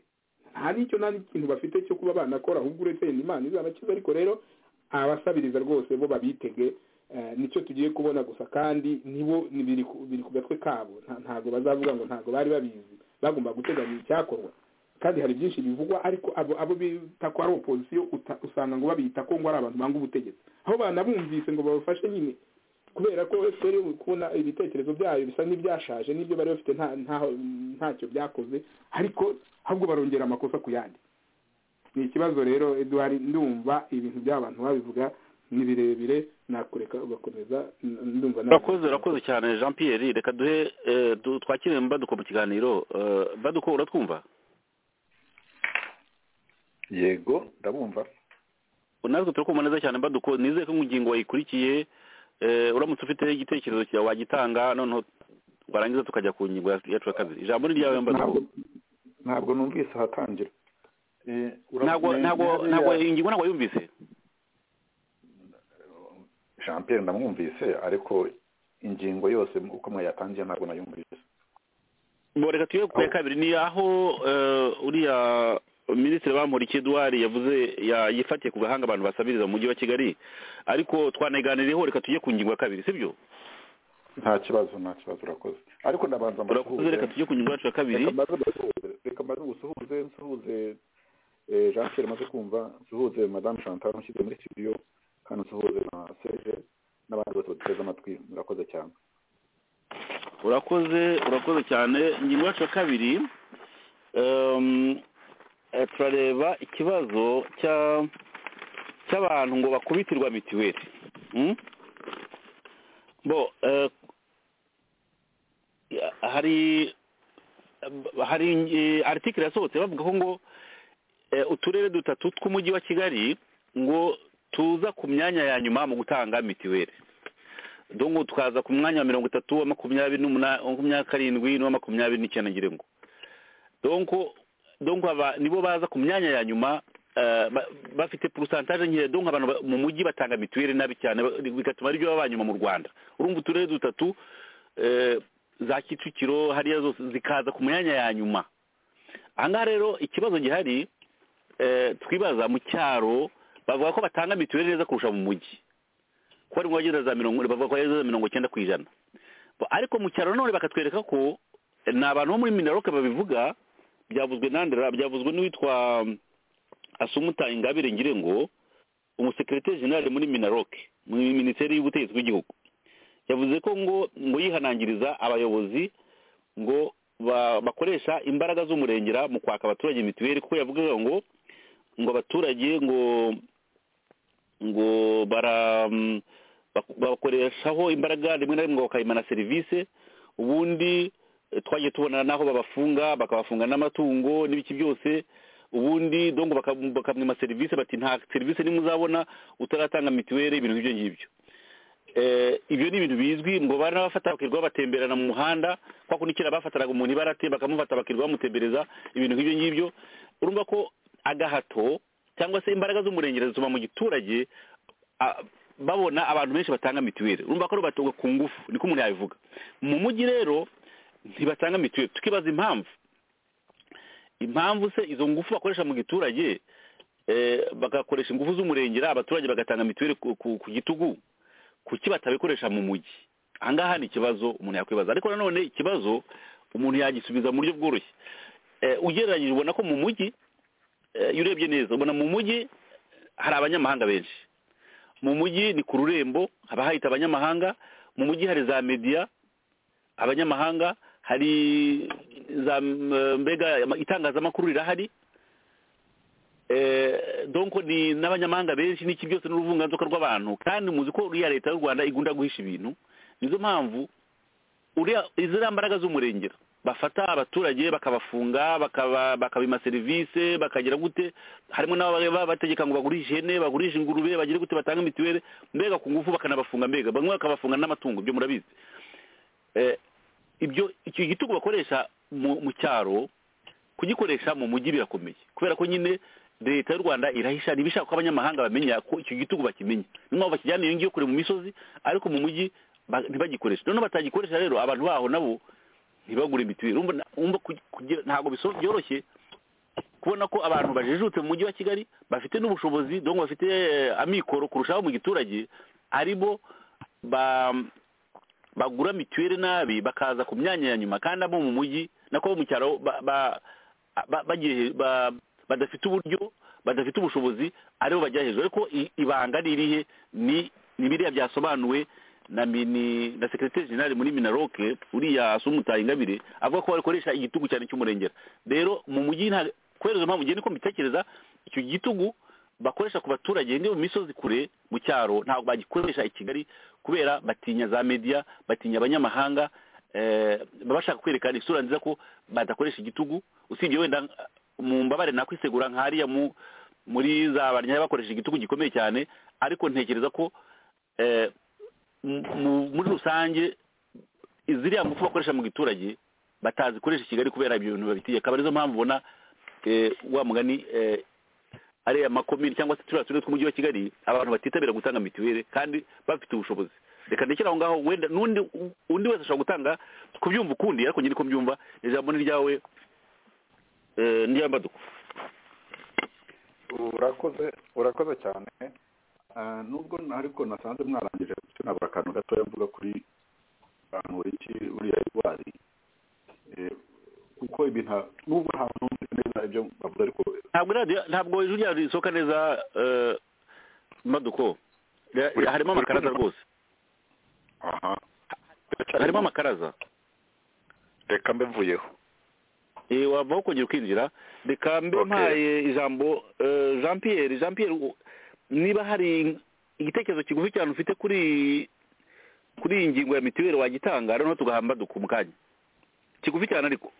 nta n'icyo nta n'ikintu bafite cyo kuba banakora ahubwo uretse yenda imana izabakiza ariko rero abasabiriza rwose bo babitege eh, nicyo tugiye kubona gusa kandi nibo ni- biri ku biri ku gatwe kabo nta- ntabwo bazavuga ngo ntabwo bari babizi bagomba guteganya icyakorwa kandi hari byinshi bivugwa ariko abo abo bita ko ari opozisiyo uta- usanga ngo babita ko ngo ari abantu banga ubutegetsi aho banabumvise ngo babafashe nyine kubera ko fpr iri kubona ibitekerezo byayo bisa n'ibyashaje n'ibyo bari bafite nta- ntaho- ntacyo byakoze ariko ahubwo barongera amakosa ku yandi ni ikibazo rero eduard ndumva ibintu by'abantu babivuga ni birebire nakureka ugakomeza n- ndumva nawe- urakoze urakoze cyane jean pierre reka duhe eh, du- twakire baduko mu kiganiro eh, baduko uratwumva yego ndabumva natwe turakumva neza cyane baduko nizeye ko ingingo wayikurikiye eh, uramutse ufite igitekerezo cyawe wagitanga noneho warangiza tukajya ku ngingo ya- yacu ya kabiri ijambo ni ryawe mbaduko ntabwo ntabwo numvise ahatangira Eh, ura- ntabwo ni- ntabwo ni hariya- ntabwo iyi ngingo ntabwo yumvise jean pierre ndamwumvise ariko ingingo yose uko mwayatangiye ntabwo nayumvise Bo, reka tujye ku ya kabiri ni aho eh, uriya minisitiri bamporiki eduard yavuze ya- yifatiye ku gahanga abantu basabiriza mu mujyi wa kigali ariko twanaganiriyeho reka tujye ku ngingo ya kabiri sibyo nta kibazo nta kibazo urakoze ariko ndabanza urakoze mbasuhuze. reka tujye ku ngingo yacu ya kabiri reka mbanze mbasuhuze. reka mbanze ngusuhuze nsuhuze eh, jean pierre maze kumva nsuhuze madame chantal mushyize muri studio kandi nsuhuze na seje n'abandi bose baduteze amatwi murakoze cyane urakoze urakoze cyane ingingo yacu ya kabiri em, eh, turareba ikibazo cya cy'abantu ngo bakubitirwa mitiweli Mm? bo eh, ya- hari hari eh, article yasohotse bavuga ko ngo eh, uturere dutatu tw'umujyi wa kigali ngo tuza ku myanya ya nyuma mu gutanga mitiweli dongo tukaza ku mwanya wa mirongo itatu wa makumyabiri n'umunani wa makumyabiri na karindwi n'uwa makumyabiri n'icyenda ngira ngo donko donko aba nibo baza ku myanya ya nyuma eh, ba- bafite porosantaje nkeya donko abantu ba- mu mujyi batanga mituweli nabi cyane ba- bigatuma aribyo baba nyuma mu rwanda urumva uturere dutatu eh, za kicukiro hariya zose zikaza ku myanya ya nyuma ahangaha rero ikibazo gihari eh, twibaza mu cyaro bavuga ko batanga mituweli neza kurusha mu mujyi ko ari bageze za mirongo bavuga ko bageze za mirongo icyenda ku ijana Bo, ariko mu cyaro none bakatwereka ko eh, ni abantu bo muri minaroke babivuga byavuzwe nandera byavuzwe n'uwitwa mm, asumuta ingabire ngire ngo umusekirite generale muri minaroke muri minisiteri y'ubutegetsi bw'igihugu yavuze ko ngo ngo yihanangiriza abayobozi ngo ba- bakoresha imbaraga z'umurengera mu kwaka abaturage mituweli kuko yavugaga ngo ngo abaturage ngo ngo bara mm, bak- bakoreshaho imbaraga rimwe na rimwe bakayimana serivisi ubundi eh, twagiye tubona n'aho babafunga bakabafunga n'amatungo n'ibiki byose ubundi dongo baka- bakamwima serivisi bati nta serivisi nimwe uzabona utaratanga mituweli ibintu nk'ibyo ngibyo Eh, ibyo ni ibintu bizwi ngo bari n'abafata bakirwa batemberana mu muhanda kwa kunikira bafataraga umuntu ibarate bakamufata bakirwa bamutembereza ibintu nk'ibyo ngibyo urumva ko agahato cyangwa se imbaraga z'umurengera zituma mu giturage ah, babona abantu benshi batanga mituweli urumva ko batunga ku ngufu niko umuntu yabivuga mu mujyi rero ntibatanga mituweli tukibaza impamvu impamvu se izo ngufu bakoresha mu giturage eh, bagakoresha ingufu z'umurengera abaturage bagatanga mituweli ku, ku, ku gitugu kuki batabikoresha mu mujyi ahangaha ni ikibazo umuntu yakwibaza ariko nanone ikibazo umuntu yagisubiza mu buryo bworoshye Eh, ugereranyije ubona ko mu mujyi eh, iyo urebye neza ubona mu mujyi hari abanyamahanga benshi mu mujyi ni ku rurembo haba hahita abanyamahanga mu mujyi hari za mediya abanyamahanga hari za eh, mbega itangazamakuru rirahari Eh, donc ni n'abanyamahanga benshi n'iki byose n'uruvunganzoka rw'abantu kandi muzi ko uriya leta y'u rwanda igunda guhisha ibintu nizo mpamvu uriya iziriya mbaraga z'umurengera bafata abaturage bakabafunga bakaba- bakabima serivisi bakagira gute harimo n'ababa bategeka ngo bagurishe ihene bagurishe ingurube bagire gute batanga mituweli mbega ku ngufu bakanabafunga mbega bamwe bakabafunga n'amatungo ibyo murabizi Eh, ibyo icyo gitugu bakoresha mu mu cyaro kugikoresha mu mujyi birakomeye kubera ko nyine leta y'u rwanda irahisha ntibishaka ko abanyamahanga bamenya ko icyo gitugu bakimenya niyo mpamvu bakijyana iyo ngiyo kure mu misozi ariko mu mujyi ba- ntibagikoreshe noneho batagikoresha rero abantu baho nabo ntibagure mituweli urumva na- urumva kugi- kugira- ntabwo biso- byoroshye kubona ko abantu bajijutse mu mujyi wa kigali bafite n'ubushobozi donc bafite eh, amikoro kurushaho mu giturage aribo ba bagura mituweli nabi bakaza ku myanya ya nyuma kandi abo mu mujyi nako abo mu cyaro ba- ba- ba- bagiye- ba- badafite uburyo badafite ubushobozi aribo bajya hejuru ariko i- ibanga ni irihe ni ni biriya byasobanuwe na mini na secretary general muri minaroke uriya sumutaye ingabire avuga ko bakoresha igitugu cyane cy'umurengera rero mu mujyi nta kwereza mpamvu ngiye niko mbitekereza icyo gitugu bakoresha ku baturage ni mu misozi kure mu cyaro ntabwo bagikoresha i kigali kubera batinya za media batinya abanyamahanga eh, baba bashaka kwerekana isura nziza ko badakoresha igitugu usibye wenda uh, mu mbabare nakwisegura nk'ariya mu muri za barnyaya bakoresha igitugu gikomeye cyane ariko ntekereza ko eh, mu- mu- muri rusange ziriya ngufu bakoresha mu giturage batazikoresha i kigali kubera ibyo bintu babitiye akaba arizo mpamvu ubona eh, wa mugani eh, ariya makomini cyangwa se turiya turere tw'umujyi wa kigali abantu batitabira gutanga mituweli kandi bafite ubushobozi reka ndekere aho ngaho wenda n'undi undi wese ashobora gutanga kubyumva ukundi ariko nyine ko mbyumva ijambo ni ryawe eh, niyambaduko urakoze urakoze cyane Ah, nubwo na- ariko nasanze mwarangije ndetse nabura akantu gatoya mvuga kuri bantu iki uriya irwari Eh, kuko ibintu ha- nubwo nta numvise neza ibyo bavuga ariko ntabwo radio ntabwo ijwi ryawe risohoka neza eh, mbaduko Ra- Uri- harimo uri amakaraza kumva? rwose aha harimo amakaraza reka mbe mvuyeho Eh, wava aho kongera ukinjira reka mbe Okay. mpaye ijambo eh, jean pierre jean pierre u- niba hari igitekerezo kigufi cyane ufite kuri kuri iyi ngingo ya mitiweli wagitanga noneho tugahamba duku mu kanya kigufi cyane ariko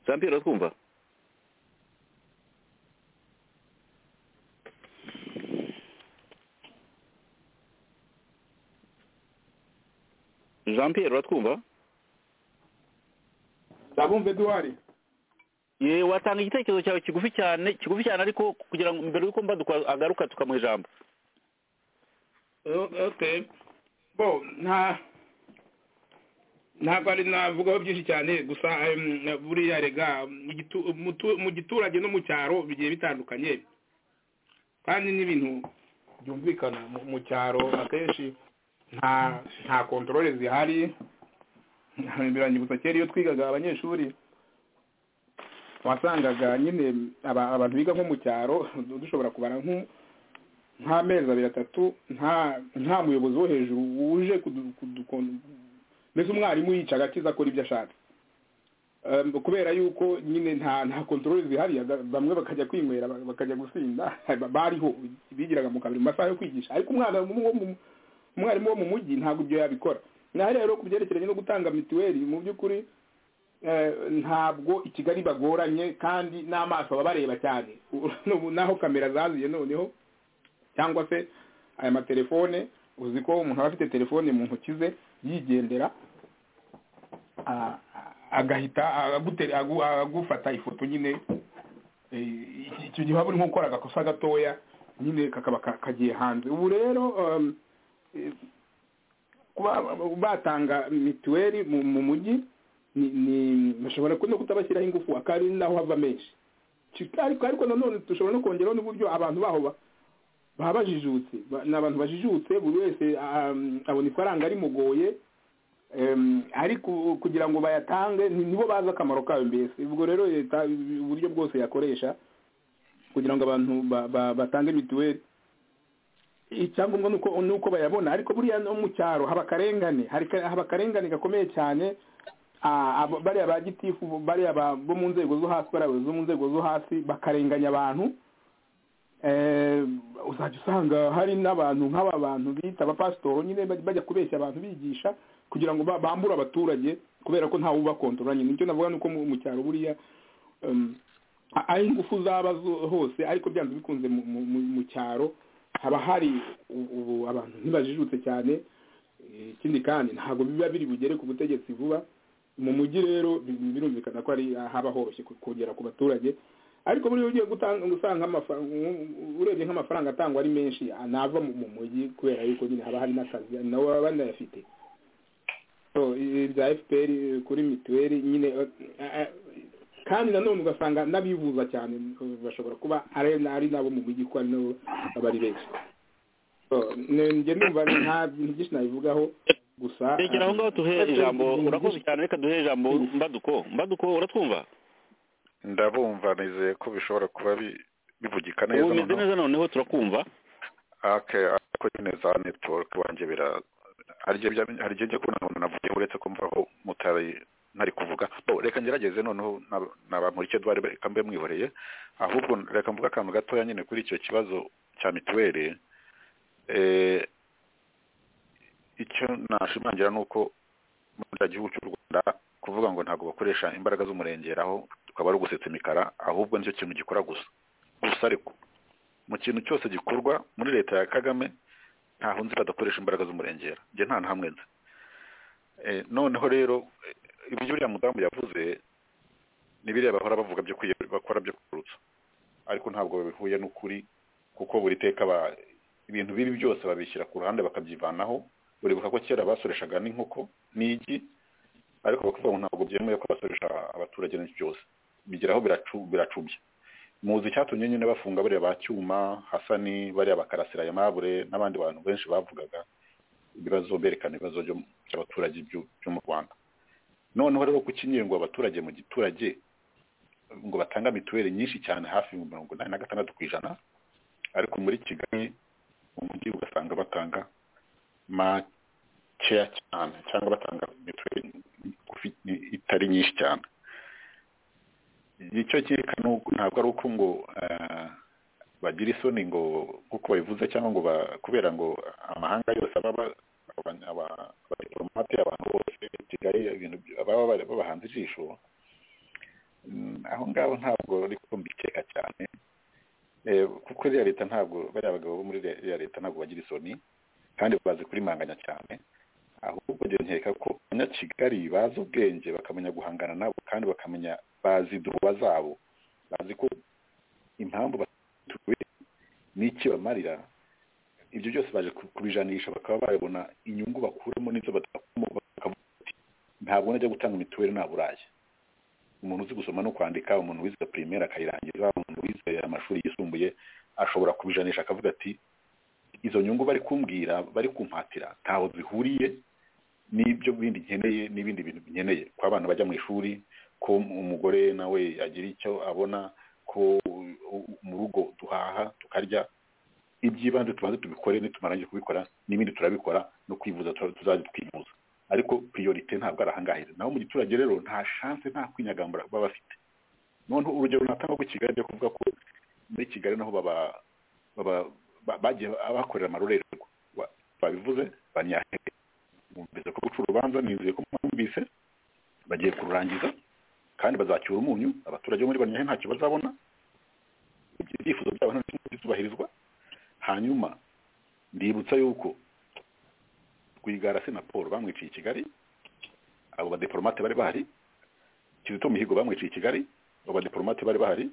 jean pierre uratwumva jean pierre uratwumva ndabumva eduwari ye watanga igitekerezo cyawe kigufi cyane kigufi cyane ariko kugira ngo mbere yuko mbaduka agaruka tukamuha ijambo okay bo nta ntabwo ari navugaho byinshi cyane gusa em, buriya rega mu gitu- mu tu- mu giturage no mu cyaro bigiye bitandukanye kandi n'ibintu byumvikana mu- mu cyaro akenshi nta nta kontorore zihari birangibutsa kera iyo twigaga abanyeshuri wasangaga nyine aba- abantu biga nko mu cyaro dushobora kubara nko nk'amezi abiri atatu nta nta muyobozi wo hejuru wuje kudu- kudu- mbese umwarimu yica agakiza akora ibyo ashatse Um, kubera yuko nyine nta nta kontrole zihariye ba- bamwe bakajya kwinywera ba- bakajya gusinda ba- bariho bigiraga mu kabiri mu masaha yo kwigisha ariko umwana wo mu- wo mu- umwarimu wo mu mujyi ntabwo ibyo yabikora naho rero ku byerekeranye no gutanga mituweli mu by'ukuri eh, ntabwo i kigali bagoranye kandi n'amaso baba bareba cyane Ubu naho kamera zaziye noneho cyangwa se aya matelefone uzi ko umuntu aba afite telefone mu ntoki ze yigendera a- agahita agute- agu- agufata ifoto nyine eh, icyo gihe waba urimo gukora agakosa gatoya nyine kakaba ka- kagiye hanze ubu rero um, eh, kuba batanga mituweli mu mu mujyi ni ni- bashobora no kutabashyiraho ingufu akari naho hava menshi Ki- ariko ariko nanone dushobora no kongeraho n'uburyo abantu baho ba- baba bajijutse Ba- ni abantu bajijutse buri wese um, abona ifaranga rimugoye Em, ariko kugira ngo bayatange ni- nibo bazi akamaro kayo mbese ubwo rero leta uburyo bwose yakoresha kugira ngo abantu ba- ba- batange mituweli icyangombwa nuko nuko bayabona ariko buriya no mu cyaro haba akarengane hari ka- haba akarengane gakomeye cyane Ah, abo- bariya ba gitifu bariya ba- bo mu nzego zo hasi bariya bo mu nzego zo hasi bakarenganya abantu Eh, uzajya usanga hari n'abantu nk'aba bantu bita abapasitoro nyine baj- bajya kubeshya abantu bigisha kugira ngo ba- bambure abaturage kubera ko ntawe ubakontorora nyine nicyo navuga nuko mu mu cyaro buriya em, a- aho ingufu zaba zo- hose ariko byanze bikunze mu- mu- mu mu cyaro haba hari u- ubu abantu ntibajijutse cyane Eh, ikindi kandi ntabwo biba biri bugere ku butegetsi vuba mu mujyi rero bi- birumvikana ko ari haba horoshye ku- kugera ku baturage ariko buriya ugiye gutanga usanga amafaranga urebye nk'amafaranga atangwa ari menshi anava mu mu mujyi kubera yuko nyine haba hari n'akazi nawe baba banayafite so i- ibya fpr kuri mituweli nyine eh, eh, kandi nanone ugasanga n'abivuza cyane eh, bashobora kuba ari ari nabo mu mujyi kuko ari nabo baba ari benshi so ne- njye numva nta bintu byinshi nabivugaho gusa rekera aho ngaho duhe eh, ijambo ibintu urakoze byinshi- cyane reka duhe ijambo mbaduko mbaduko uratwumva ndabumva nizeye ko bishobora kuba bi- bivugika neza ubu umeze noneho neza noneho turakumva ake ariko nyine za netiwake wanjye bira haryo njya kubona umuntu navuye uretse kumva aho mutari ntari kuvuga Bo, reka ngerageze noneho nab- nabamurike duhari reka mbe mwihoreye ahubwo reka mvuge akantu gatoya nyine kuri icyo kibazo cya mituweli Eh, icyo nashimangira ni uko muri kiriya gihugu cy'u rwanda kuvuga ngo ntabwo bakoresha imbaraga z'umurengeraho tukaba ari ugusetsa imikara ahubwo nicyo kintu gikora gusa gusa ariko mu kintu cyose gikorwa muri leta ya kagame ntaho nzi badakoresha imbaraga z'umurengera njye nta na hamwe nzi Eh, noneho rero eh, ibyo uriya mudamu yavuze ni biriya bahora bavuga byo kwiye- bakora byo kwirutsa ariko ntabwo bihuye n'ukuri kuko buri teka ba- ibintu bibi byose babishyira ku ruhande bakabyivanaho uribuka ko kera basoreshaga n'inkoko n'igi ariko bakavuga ngo ntabwo byemewe ko basoresha abaturage n'ibyo byose bigeraho biracu- biracubya muzi icyatumye nyine bafunga bariya ba cyuma hasani bariya bakarasira ya mabure n'abandi bantu benshi bavugaga ibibazo berekana ibibazo byo- by'abaturage byo byo mu rwanda noneho rero kukinyere ngo abaturage mu giturage ngo batanga mituweli nyinshi cyane hafi ibihumbi mirongo inani na gatandatu ku ijana ariko muri kigali mu mujyi ugasanga batanga makeya cyane cyangwa batanga mituweli ngufi- itari nyinshi cyane icyo kereka ni uko- ntabwo ari uko ngo eh, bagira isoni ngo nk'uko babivuze cyangwa ngo ba- kubera ngo amahanga yose aba aba- aba- aba- abadiplomate abantu bose kigali ibintu by- baba bari- babahanze ijisho Mm, aho ngaho ntabwo ariko mbikeka cyane Eh, kuko iriya leta ntabwo bariya bagabo bo muri iriya leta ntabwo bagira isoni kandi bazi kurimanganya cyane ahubwo njye nkeka ko abanyakigali bazi ubwenge bakamenya guhangana nabo kandi bakamenya bazi duhuba zabo bazi ko impamvu batuwe n'iki bamarira ibyo byose baje ku- kubijanisha bakaba babona inyungu bakuramo n'izo badakuramo bakavuga bati ntabwo najya gutanga mituweli nta burayi umuntu uzi gusoma no kwandika umuntu wize primaire akayirangiza umuntu wize amashuri yisumbuye ashobora kubijanisha akavuga ati izo nyungu bari kumbwira bari kumpatira ntaho zihuriye n'ibyo bindi nkeneye n'ibindi bintu nkeneye ko abana bajya mu ishuri ko umugore nawe yagira icyo abona ko u- u- mu rugo duhaha tukarya iby'ibanze tubanze tubikore nitumarangije kubikora n'ibindi turabikora no kwivuza tu- tuzajya twivuza ariko priorite ntabwo ari ahangahera naho mu giturage rero nta chance nta kwinyagambura baba bafite noneho urugero natanga ku kigali ryo kuvuga ko muri kigali naho baba baba- ba- bagiye bakorera amarorerwa Wa- babivuze banyahere bumvise ko guca urubanza nizeye ko mwumvise bagiye kururangiza kandi bazacyura umunyu abaturage bo muri banyahe ntacyo bazabona ibyo ibyifuzo byabo nta n'ikimwe bizubahirizwa hanyuma ndibutsa yuko rwigara se na paul bamwiciye i kigali abo badipolomate bari bahari kizito mihigo bamwiciye i kigali abo badipolomate bari bahari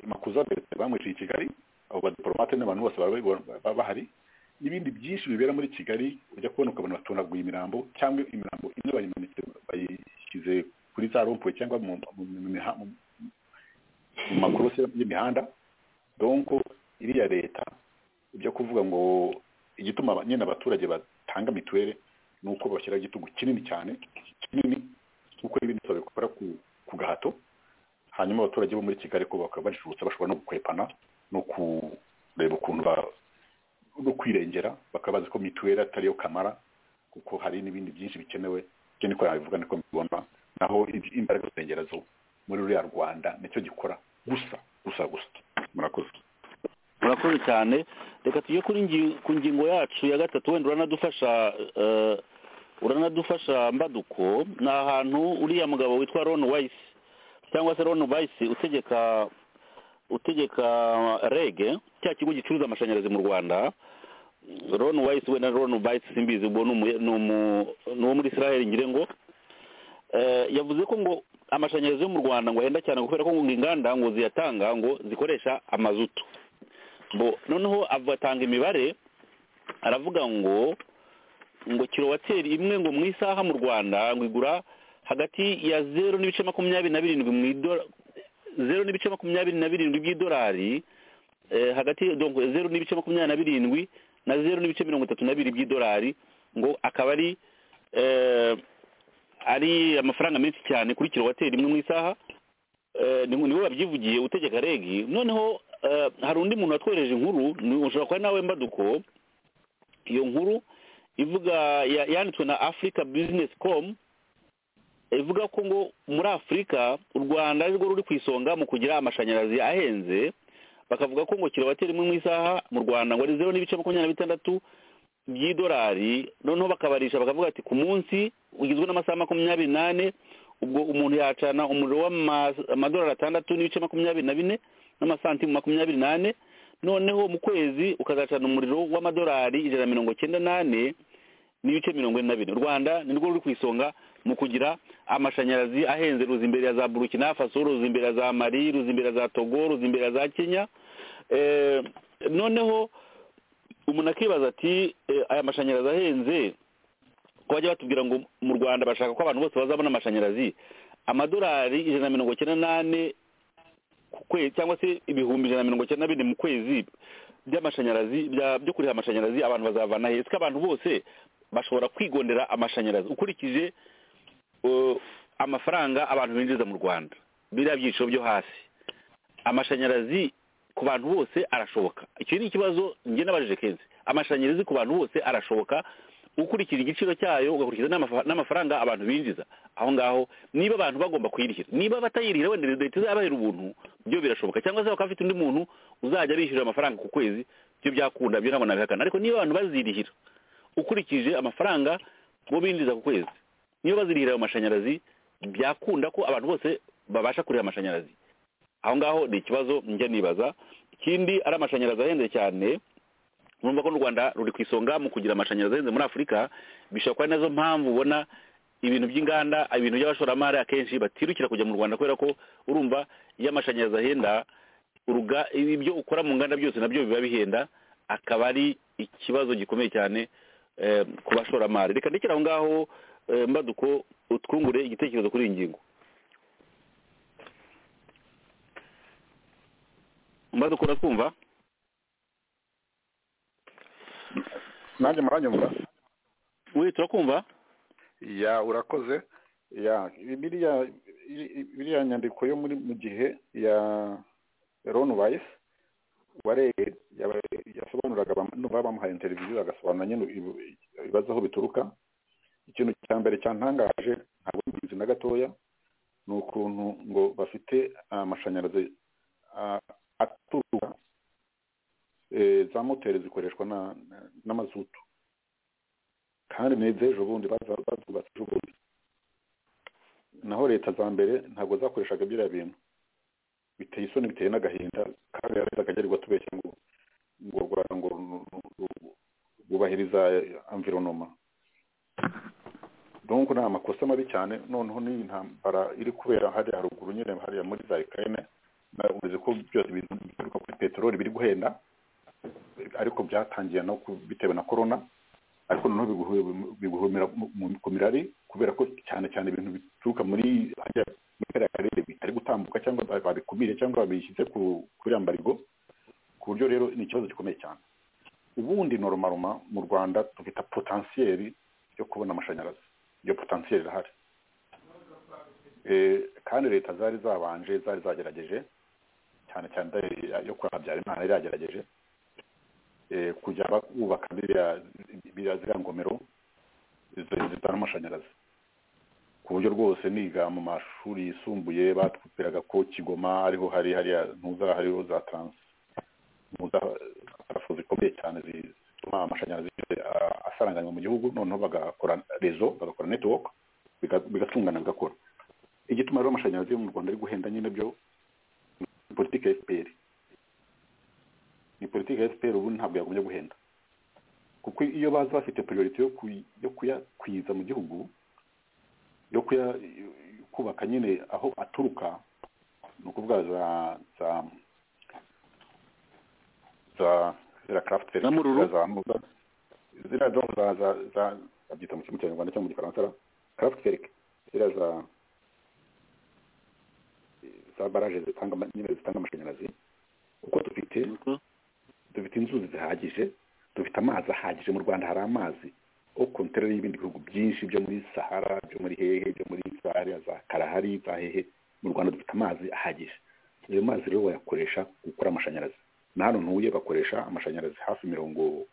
makuza Bertin bamwiciye i kigali abo badipolomate n'abantu bose bari bari bahari n'ibindi byinshi bibera muri kigali ujya kubona ukabona batonaguye imirambo cyangwa imirambo imwe bayimanitse bayishyize kuri za rompuwe cyangwa mu, mu, mu, miha- mu, mu makorosi y'imihanda donko iriya leta ibyo kuvuga ngo igituma aba- nyine abaturage batanga mituweli ni uko bashyira igitugu kinini cyane kinini kuko n'ibindi babikora ku, ku gahato hanyuma abaturage bo muri kigali ko bakaba bajijutse bashobora no gukwepana no kureba ukuntu ba no kwirengera bakaba bazi ko mituweli atari yo kamara kuko hari n'ibindi byinshi bikenewe ibyo niko yabivuga niko mbibona naho ibi- imbaraga zengera zo muri ruriya rwanda nicyo gikora gusa gusa gusa murakoze murakoze cyane reka tujye kuri ngi- ku ngingo yacu ya gatatu wenda uranadufasha eh, uranadufasha mbaduko ni ahantu uriya mugabo witwa ron wayisi cyangwa se ron bayisi utegeka utegeka rege cya kigo gicuruza amashanyarazi mu rwanda ron wayisi wenda ron bayisi simbizi ubwo ni umu- ni umu- ni uwo muri israel ngire ngo Eh, yavuze ko ngo amashanyarazi yo mu rwanda ngo ahenda cyane kubera ko ngo inganda ngo ziyatanga ngo zikoresha amazutu bo noneho abatanga imibare aravuga ngo ngo kilowateri imwe ngo mu isaha mu rwanda ngo igura hagati ya zeru n'ibice makumyabiri na birindwi mu idora zeru n'ibice makumyabiri na birindwi by'idolari eh, hagati donc zeru n'ibice makumyabiri na birindwi na zeru n'ibice mirongo itatu na bibiri by'idolari ngo akaba ari eh, ari amafaranga menshi cyane kuri kilowateri imwe mu isaha Eh, ni- niwe wabyivugiye utegeka regi noneho eh, hari undi muntu watwohereje inkuru ni- ushobora kuba nawe mbaduko iyo nkuru ivuga ya- yanditswe na africa business com eh, ivuga ko ngo muri afurika u rwanda ari rwo ruri ku isonga mu kugira amashanyarazi ahenze bakavuga ko ngo kilowateri imwe mu isaha mu rwanda ngo ari zeru n'ibice makumyabiri na bitandatu by'idolari noneho bakabarisha bakavuga ati ku munsi ugizwe n'amasaha makumyabiri n'ane ubwo umuntu yacana umuriro w'ama- amadolari atandatu n'ibice makumyabiri na bine n'amasantimu makumyabiri n'ane noneho mu kwezi ukazacana umuriro w'amadolari ijana na mirongo cyenda n'ane n'ibice mirongo ine na bine u rwanda ni rwo ruri ku isonga mu kugira amashanyarazi ahenze ruza imbere ya za burukina faso ruza imbere ya za mari ruza imbere ya za togo ruza imbere ya za kenya Eh, noneho umuntu akibaza ati "Eh, aya mashanyarazi ahenze ko bajya batubwira ngo mu rwanda bashaka ko abantu bose bazabona amashanyarazi amadolari ijana na mirongo icyenda n'ane ku kwezi cyangwa se ibihumbi ijana na mirongo icyenda na bine mu kwezi by'amashanyarazi bya- byo kuriha amashanyarazi abantu bazavana he ko abantu bose bashobora kwigondera amashanyarazi ukurikije eh, amafaranga abantu binjiza mu rwanda biriya byiciro byo hasi amashanyarazi ku bantu bose arashoboka icyo ni ikibazo njye nabajije kenshi amashanyarazi ku bantu bose arashoboka ukurikira igiciro cyayo ugakurikiza n'amafa- n'amafaranga abantu binjiza aho ngaho niba abantu bagomba kuyirihira niba batayirihira wenda leta izabahera ubuntu byo birashoboka cyangwa se bakaba bafite undi muntu uzajya bishyura amafaranga ku kwezi byo byakunda byo ntabwo nabihakana ariko niba abantu bazirihira ukurikije amafaranga bo binjiza ku kwezi niyo bazirihira ayo mashanyarazi byakunda ko abantu bose babasha kureba amashanyarazi aho ngaho ni ikibazo njya nibaza ikindi ari amashanyarazi ahenze cyane urumva ko n'u rwanda ruri ku isonga mu kugira amashanyarazi ahenze muri afurika bishobora kuba ari nazo mpamvu ubona ibintu by'inganda ibintu by'abashoramari akenshi batirukira kujya mu rwanda kubera ko urumva iyo amashanyarazi ahenda uruga ibyo ukora mu nganda byose nabyo biba bihenda akaba ari ikibazo gikomeye cyane eh, ku bashoramari reka ndekere aho ngaho eh, mbaduko utwungure igitekerezo kuri iyi ngingo mbaduko uratwumva nanjye muranyumva we turakumva ya urakoze ya biriya biriya nyandiko yo muri mu gihe ya ron wise uwareye yasobanuraga abam- numva bamuhaye interiviziyo agasobanura nyine ibi- ibibazo aho bituruka ikintu cya mbere cyantangaje ntabwo mbizi na gatoya ni ukuntu ngo bafite amashanyarazi ah, aturuka eh, za moteri zikoreshwa na- na- n'amazutu kandi ni iz'ejo bundi baza- bazubatse ejo bundi naho leta za mbere ntabwo zakoreshaga biriya bintu biteye isoni biteye n'agahinda kandi leta akagerwa tubeshya ngo ngo u rwanda ngo ru- ru- ru- rwubahiriza environoma donc ni amakosa mabi cyane noneho n'iyi ntambara iri kubera hariya haruguru nyine hariya muri za ukraine na- uzi ko byose ibintu bituruka kuri peteroli biri guhenda ariko byatangiye no ku- bitewe na corona ariko noneho biguhu- biguhumira mu- mu- ku mirari kubera ko cyane cyane ibintu bituruka muri hariya muri kariya karere bitari gutambuka cyangwa ba- babikumire cyangwa babishyize ku- kuri ya mbarigo ku buryo rero ni ikibazo gikomeye cyane ubundi normaroma mu rwanda tugita potensiyeri yo kubona amashanyarazi iyo potensiyeri irahari Eh, kandi leta zari zabanje zari zagerageje cyane cyane da- yo kwa habyarimana yari yagerageje eh, kujya ba- bubaka biriya- biriya ziriya ngomero zi- zitara amashanyarazi ku buryo rwose niga mu mashuri yisumbuye batwupiraga ko kigoma ariho hari hariya ntuza hariho za taransi ntuza parafo zikomeye cyane zi- zituma amashanyarazi a- asaranganywa mu gihugu noneho bagakora rezo bagakora netiwoke bigatungana bigakora igituma rero amashanyarazi yo mu rwanda ari guhenda nyine byo ni politiki ya fpr ni politiki ya fpr ubu ntabwo yagumye guhenda kuko iyo baza bafite priority yo kuy- yo kuyakwiza mu gihugu yo kuya kubaka nyine aho aturuka ni ukuvuga za za za ziriya craft factory, Zamururu? za za- ziriya za za za za babyita mu kinyarwanda cyangwa mu gifaransa ra- craft ferike ziriya za za baraje zitanga ama- nyine zitanga amashanyarazi kuko dufite dufite inzuzi zihagije dufite amazi ahagije mu rwanda hari amazi o kontere y'ibindi bihugu byinshi byo muri sahara byo muri hehe byo muri zariya za karahari za hehe mu rwanda dufite amazi ahagije ayo mazi rero bayakoresha gukora amashanyarazi na hano ntuye bakoresha amashanyarazi hafi mirongo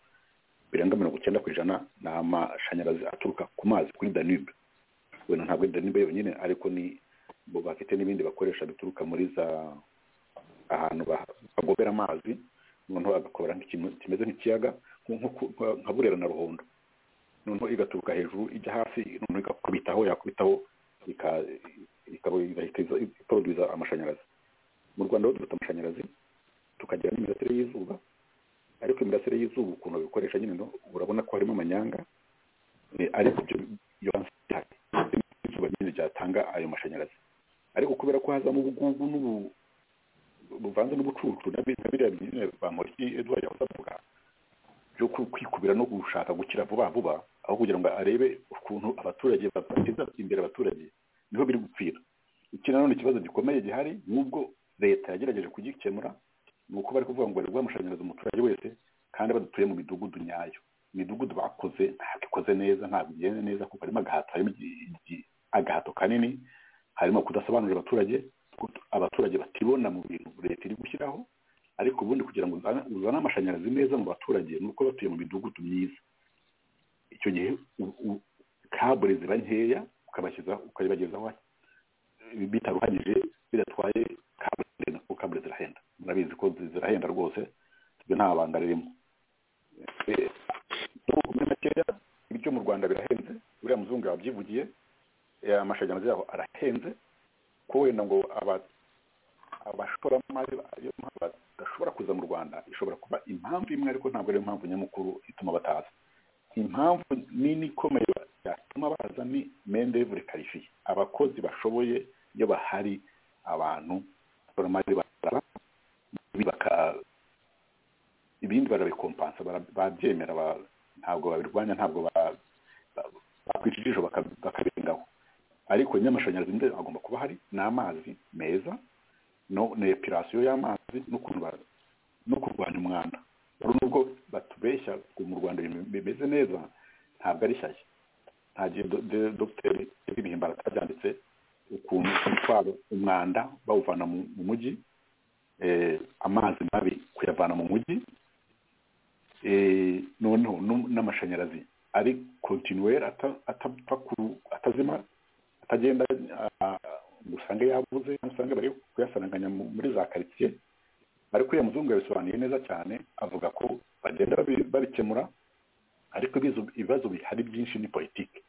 birenga mirongo icyenda ku ijana ni amashanyarazi aturuka ku mazi kuri danube wenda ntabwo ari danube yonyine ariko ni bo bafite n'ibindi bakoresha bituruka muri za ahantu ba- bagobera amazi noneho agakora nk'ikintu kimeze nk'ikiyaga nko- nko ku- nka- nka burera na ruhondo noneho igaturuka hejuru ijya hasi noneho igakubitaho yakubitaho ika- ikaba igahita iza- iproduza amashanyarazi mu rwanda ho dufite amashanyarazi tukagira n'imirasire y'izuba ariko imirasire y'izuba ukuntu babikoresha nyine no urabona ko harimo amanyanga eh, ariko ibyo iyo ihari izuba nyine ryatanga ayo mashanyarazi ariko kubera ko hazamo ubugugu n'ubu buvanze n'ubucucu na bi- na biriya nyine bamoriki edward yahoze avuga byo ku- kwikubira no gushaka gukira vuba vuba aho kugira ngo arebe ukuntu abaturage bateza imbere abaturage niho biri gupfira iki nanone ikibazo gikomeye gihari n'ubwo leta yagerageje kugikemura ni uko bari kuvuga ngo bariguha amashanyarazi umuturage wese kandi badutuye mu midugudu nyayo imidugudu bakoze ntabwo ikoze neza ntabwo igenda neza kuko harimo agahato harimo igi- igi- agahato kanini harimo kudasobanurira abaturage ko abaturage batibona mu bintu leta iri gushyiraho ariko ubundi kugira ngo uzane uzane amashanyarazi meza mu baturage ni uko batuye mu midugudu myiza icyo gihe u- u- kabure ziba nkeya ukabashyiza ukayibagezaho eh, bitaruhanyije bidatwaye kabure ndende, kuko kabure zirahenda murabizi ko zi- zirahenda rwose ibyo nta banga ririmo Eh, n'ubu muri makeya ibyo mu rwanda birahenze uriya muzungu yabyivugiye eh, amashanyarazi yabo arahenze ko wenda ngo aba abashoramari ariyo mpamvu badashobora kuza mu rwanda ishobora kuba impamvu imwe ariko ntabwo ariyo mpamvu nyamukuru ituma bataza impamvu nini ikomeye ba- yatuma baza ni mendevure karifiye abakozi bashoboye iyo bahari abantu abashoramari baraba ibindi baka- ibindi barabikompansa bara- babyemera ba- ntabwo babirwanya ntabwo ba- ba- bakwica ijisho baka- bakabirengaho ariko nyamashanyarazi mbere agomba kuba hari n'amazi meza no na epirasiyo y'amazi n'ukuntu ba- no kurwanya umwanda hari nubwo batubeshya ngo mu rwanda ibintu bimeze neza ntabwo ari shyashya nta gihe do- de- dogiteri ibihimbara atabyanditse ukuntu batwara umwanda bawuvana mu mu mujyi eh, amazi mabi kuyavana mu mujyi eh, noneho n'um- n'amashanyarazi ari kontinuweri atapfa ku- atazima atagenda ah, ngo usange yabuze cyangwa usange bari kuyasaranganya mu- muri za karitsiye ariko uriya muzungu yabisobanuye neza cyane avuga ko bagenda babi- babikemura ariko ibizo- ibibazo bihari byinshi ni politiki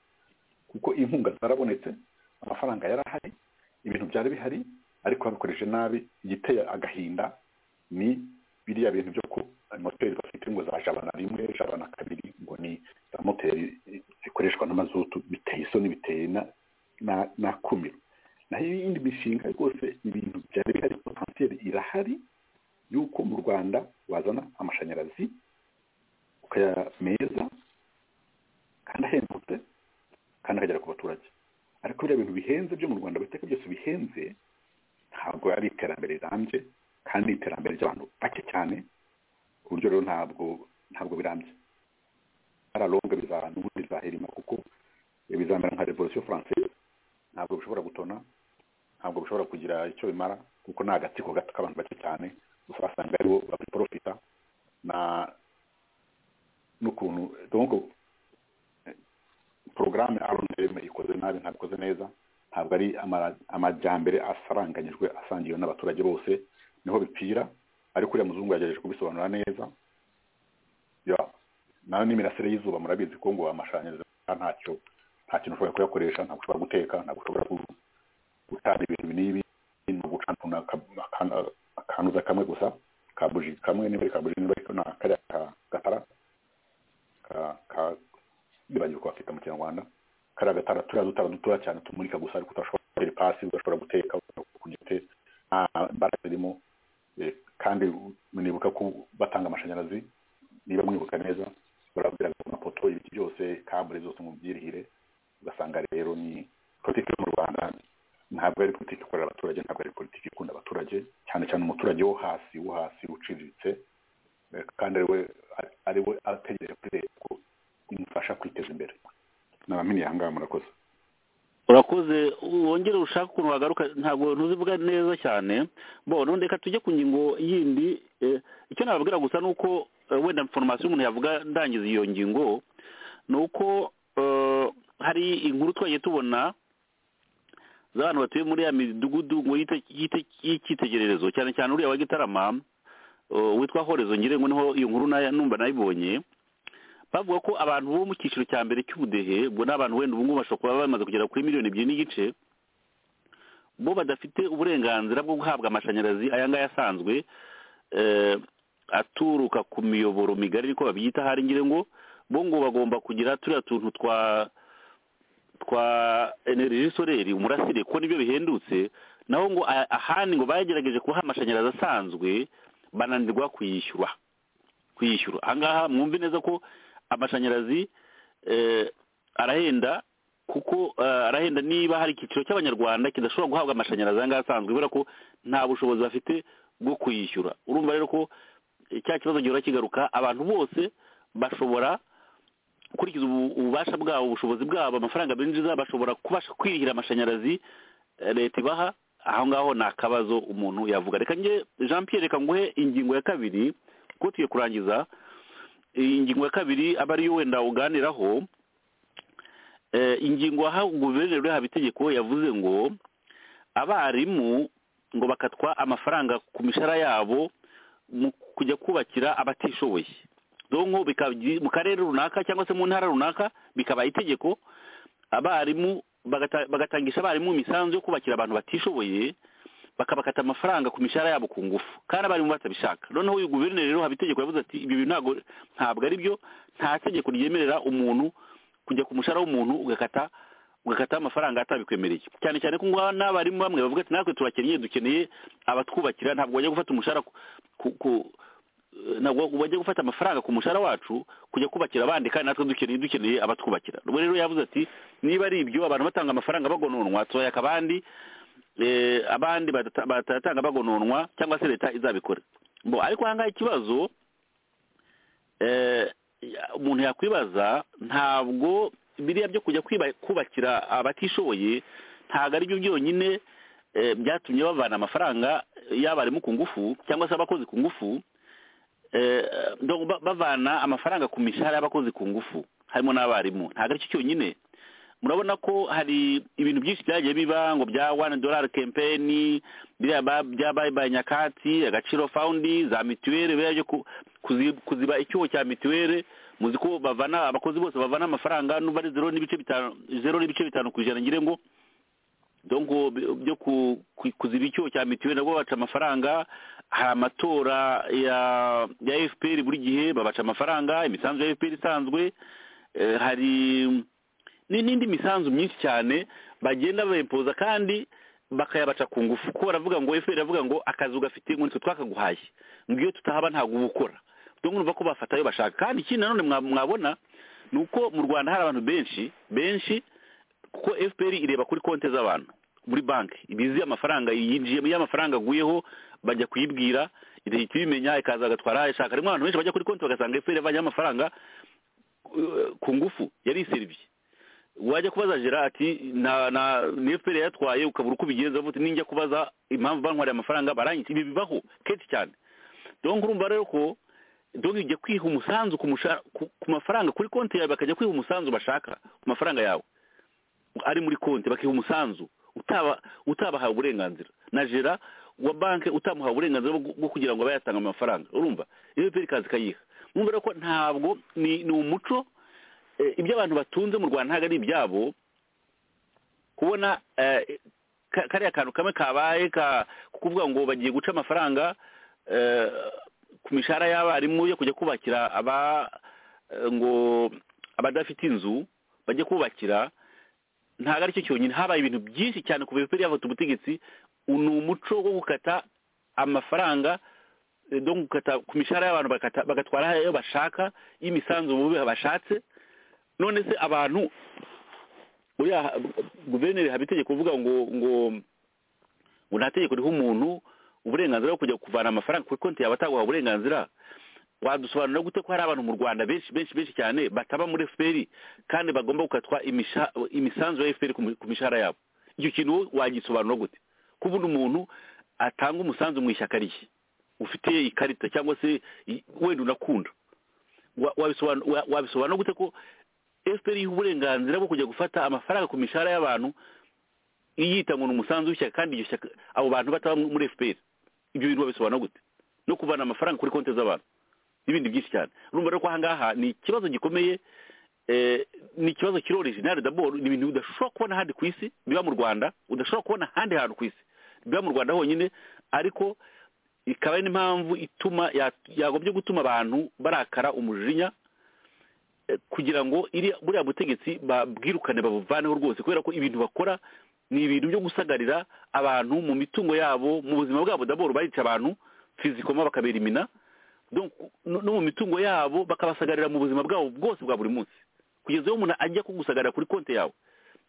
kuko inkunga zarabonetse amafaranga yari ahari ibintu byari bihari ariko babikoreshe nabi igiteye agahinda ni biriya bintu byo ku moteri bafite ngo za jabana rimwe jabana kabiri ngo ni za moteri zikoreshwa n'amazutu biteye isoni biteye na- na- n'akumiro naho iyindi mishinga rwose ibintu byari bihari potensiyeri irahari y'uko mu rwanda wazana amashanyarazi ukaya meza kandi ahendutse kandi akagera ku baturage ariko biriya bintu bihenze byo mu rwanda biteka byose bihenze ntabwo ari iterambere rirambye kandi ni iterambere ry'abantu bake cyane ku buryo rero ntabwo ntabwo birambye aralonga biza n'ubundi bizaherima kuko bizamera nka revolution française ntabwo bishobora gutona ntabwo bishobora kugira icyo bimara kuko ni agatsiko gato k'abantu bake cyane gusa basanga aribo babiporofita na n'ukuntu donc porogaramu arondeme ikoze nabi ntabwo ikoze neza ntabwo ari amara- amajyambere asaranganyijwe asangiwe n'abaturage bose niho bipfira ariko uriya muzungu yagerageje kubisobanura neza ya nawe n'imirasire y'izuba murabizi ko ngo amashanyarazi ntacyo nta kintu ushobora kuyakoresha ntabwo ushobora guteka ntabwo ushobora ku- gutanga ibintu n'ibi ni ugucana akanuza kamwe gusa ka buji kamwe niba ari ka buji niba ari ka na kariya ka- gatara ka- ka- nibagirwa ko bafite mu kinyarwanda kariya gatara turiya dutara dutoya cyane tumurika gusa ariko udashobora kurira ipasi udashobora guteka kugite nta mbaraga zirimo Eh, kandi nibuka ko batanga amashanyarazi niba mwibuka neza barabwira ngo amapoto ibiti byose kabure zose mubyirihire ugasanga rero ni politiki yo mu rwanda ntabwo ari politiki ikorera abaturage ntabwo ari politiki ikunda abaturage cyane cyane umuturage wo hasi wo hasi uciriritse eh, kandi ariwe ariwe ategereje kuri leta ko imufasha kwiteza imbere nabamenye aha ngaha murakoze urakoze wongere ushaka ukuntu wagaruka ntabwo ntuzivuga neza cyane bo none reka tujye ku ngingo yindi eh, icyo nababwira gusa ni uko eh, wenda foromasiyo umuntu yavuga ndangiza iyo ngingo ni uko eh, hari inkuru twagiye tubona z'abantu batuye muri ya midugudu ngo yite- yite- y'icyitegererezo cyane cyane uriya wa gitarama eh, witwa horezo ngirengo niho iyo nkuru nayo- numva nayibonye bavuga ko abantu bo mu cyiciro cya mbere cy'ubudehe ubwo ni abantu wenda ubu ngubu bashobora kuba bamaze kugera kuri miliyoni ebyiri n'igice bo badafite uburenganzira bwo guhabwa amashanyarazi aya ngaya asanzwe eh, aturuka ku miyoboro migari ariko babyita hari ngira ngo bo ngo bagomba kugira turiya tuntu twa twa energy soreri umurasire kuko nibyo bihendutse naho ngo a- ahandi ngo bagerageje kuha amashanyarazi asanzwe bananirwa kuyishyura kuyishyura ahangaha mwumve neza ko amashanyarazi eh, arahenda kuko eh, arahenda niba hari icyiciro cy'abanyarwanda kidashobora guhabwa amashanyarazi ahangaha asanzwe kubera ko nta bushobozi bafite bwo kuyishyura urumva rero ko eh, cya kibazo gihora kigaruka abantu bose bashobora gukurikiza ubu- ububasha bwabo ubushobozi bwabo amafaranga binjiza bashobora kubasha kwirihira amashanyarazi eh, leta ibaha aho ngaho ni akabazo umuntu yavuga reka nge jean pierre reka nguhe ingingo ya kabiri kuko tugiye kurangiza iyi ingingo ya kabiri aba ariyo wenda uganiraho Eh, ingingo aha guverineri uriha itegeko yavuze ngo abarimu ngo bakatwa amafaranga ku mishahara yabo mu kujya kubakira abatishoboye donko bikaba- mu karere runaka cyangwa se mu ntara runaka bikaba itegeko abarimu bagata- bagatangisha abarimu imisanzu yo kubakira abantu batishoboye bakabakata amafaranga ku mishahara yabo ku ngufu kandi abarimu batabishaka noneho uyu guverineri rero haba itegeko yavuze ati ibyo bintu ntabwo ntabwo ari byo nta tegeko ryemerera umuntu kujya ku mushahara w'umuntu ugakata ugakata amafaranga atabikwemereye cyane cyane ko ngaha n'abarimu bamwe bavuga ati natwe turakennye dukeneye abatwubakira ntabwo bajya gufata umushahara ku, ku, ku ntabwo bajya gufata amafaranga ku mushahara wacu kujya kubakira abandi kandi natwe dukeneye dukeneye abatwubakira ubwo rero yavuze ati niba ari ibyo abantu batanga amafaranga bagononwa tubayaka abandi eh, abandi badata- batatanga bagononwa cyangwa se leta izabikora bo ariko ahangaha ikibazo eh, ya- umuntu yakwibaza ntabwo biriya byo kujya kwiba- kubakira abatishoboye ntabwo ari byo byonyine eh, byatumye bavana amafaranga y'abarimu ku ngufu cyangwa se abakozi ku ngufu eh, donc ba- bavana amafaranga ku mishahara y'abakozi ku ngufu harimo n'abarimu ntabwo aricyo cyonyine murabona ko hari ibintu byinshi byagiye biba ngo bya wani dolari kempeni biriya ba- byabaye ba nyakatsi agaciro fawundi za mituweli biriya byo ku- kuzi- kuziba icyuho cya mituweli muzi ko bavana abakozi bose bavana amafaranga n'uba ari zero n'ibice bitanu zero n'ibice bitanu ku ijana ngire ngo donko byo ku- ku- kuziba icyuho cya mituweli nabwo babaca amafaranga hari amatora ya ya fpr buri gihe babaca amafaranga imisanzu ya fpr isanzwe eh, hari ni- n'indi misanzu myinshi cyane bagenda bayimpoza kandi bakayabaca ku ngufu ko baravuga ngo fpr iravuga ngo akazu gafite ngo nitwe twakaguhaye ngo iyo tutahaba ntabwo uba ukora donc numva ko bafata ayo bashaka kandi ikindi nanone mwa- mwabona ni uko mu rwanda hari abantu benshi benshi kuko fpr ireba kuri konti z'abantu muri banki ibizi amafaranga yinjiyemo iyo amafaranga aguyeho bajya kuyibwira igahita ibimenya ikaza agatwara ishaka harimo abantu benshi bajya kuri konti bagasanga fpr yavanye amafaranga eh, ku ngufu yari iserivye wajya kubaza gerati na na ni fpr yatwaye ukabura uko ubigenza uvuga uti ninjya kubaza impamvu bantwariye amafaranga baranyitse ibi bibaho kenshi cyane donc urumva rero ko donc ujya kwiha umusanzu ku, musha- ku- ku mafaranga kuri konti yawe bakajya kwiha umusanzu bashaka ku mafaranga yawe ari muri konti bakiha umusanzu utaba utabahawe uburenganzira na gera wa banki utamuhawe uburenganzira bwo- bwo kugira ngo abe yatanga amafaranga urumva iyo fpr ikaza ikayiha urumva rero ko ntabwo ni, ni umuco eh, ibyo abantu batunze mu rwanda ntabwo ari ibyabo kubona eh, ka- kariya kantu kamwe kabaye ka- kukuvuga ngo bagiye guca amafaranga eh, ku mishahara y'abarimu yo kujya kubakira aba eh, ngo abadafite inzu bajye kubakira ntabwo ari cyo cyonyine habaye ibintu byinshi cyane ku bipiri yafata ubutegetsi ni umuco wo gukata amafaranga eh, donc gukata ku mishahara y'abantu bakata- bagatwara ayo bashaka y'imisanzu bubi bashatse none se abantu uriya guverineri haba itegeko uvuga ngo ngo ngo nta tegeko riha umuntu uburenganzira bwo kujya kuvana amafaranga kuri konti yawe ataguha uburenganzira wadusobanurira gute ko hari abantu mu rwanda benshi benshi benshi cyane bataba muri fpr kandi bagomba gukatwa imisha- imisanzu ya fpr ku mi- ku mishahara yabo icyo kintu wowe wagisobanura gute kubundi umuntu atanga umusanzu mu ishyaka rye ufite ikarita cyangwa se i- wenda unakunda wa- wabisobanura wa- wabisobanura gute ko fpr yiha uburenganzira bwo kujya gufata amafaranga ku mishahara y'abantu iyita ngo ni umusanzu w'ishyaka kandi iryo shyaka abo bantu bataba muri fpr ibyo bintu babisobanura gute no kuvana amafaranga kuri konti z'abantu n'ibindi byinshi cyane urumva rero ko aha ngaha ni ikibazo gikomeye eh, ni ikibazo kirori jenali daboro ni ibintu udashobora kubona ahandi ku isi biba mu rwanda udashobora kubona ahandi hantu ku isi biba mu rwanda honyine ariko ikaba ari n'impamvu ituma ya- yagombye gutuma abantu barakara umujinya eh, kugira ngo iri buriya butegetsi babwirukane babuvaneho rwose kubera ko ibintu bakora ni ibintu byo gusagarira abantu mu mitungo yabo mu buzima bwabo daboro barica abantu fizikoma bakabera imina donc no no mu mitungo yabo bakabasagarira mu buzima bwabo bwose bwa buri munsi kugeza aho umuntu ajya kugusagarira kuri konti yawe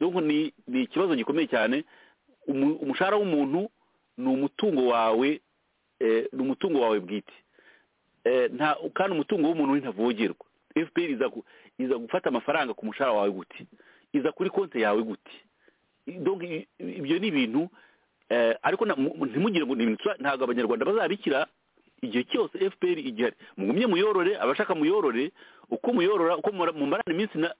donc ni ni ikibazo gikomeye cyane umu- umushahara w'umuntu ni umutungo wawe eh, ni umutungo wawe bwite Eh, nta kandi umutungo w'umuntu we ntavogerwa fpr iza gu- iza gufata amafaranga ku mushahara wawe gute iza kuri konti yawe gute donc i- i- ibyo ni ibintu eh, ariko na- mu- ntimugire ngo ni ibintu tuba- ntabwo abanyarwanda bazabikira igihe cyose fpr igihari mugumye muyorore abashaka muyorore uko muyorora uko mumara- mumarana iminsi na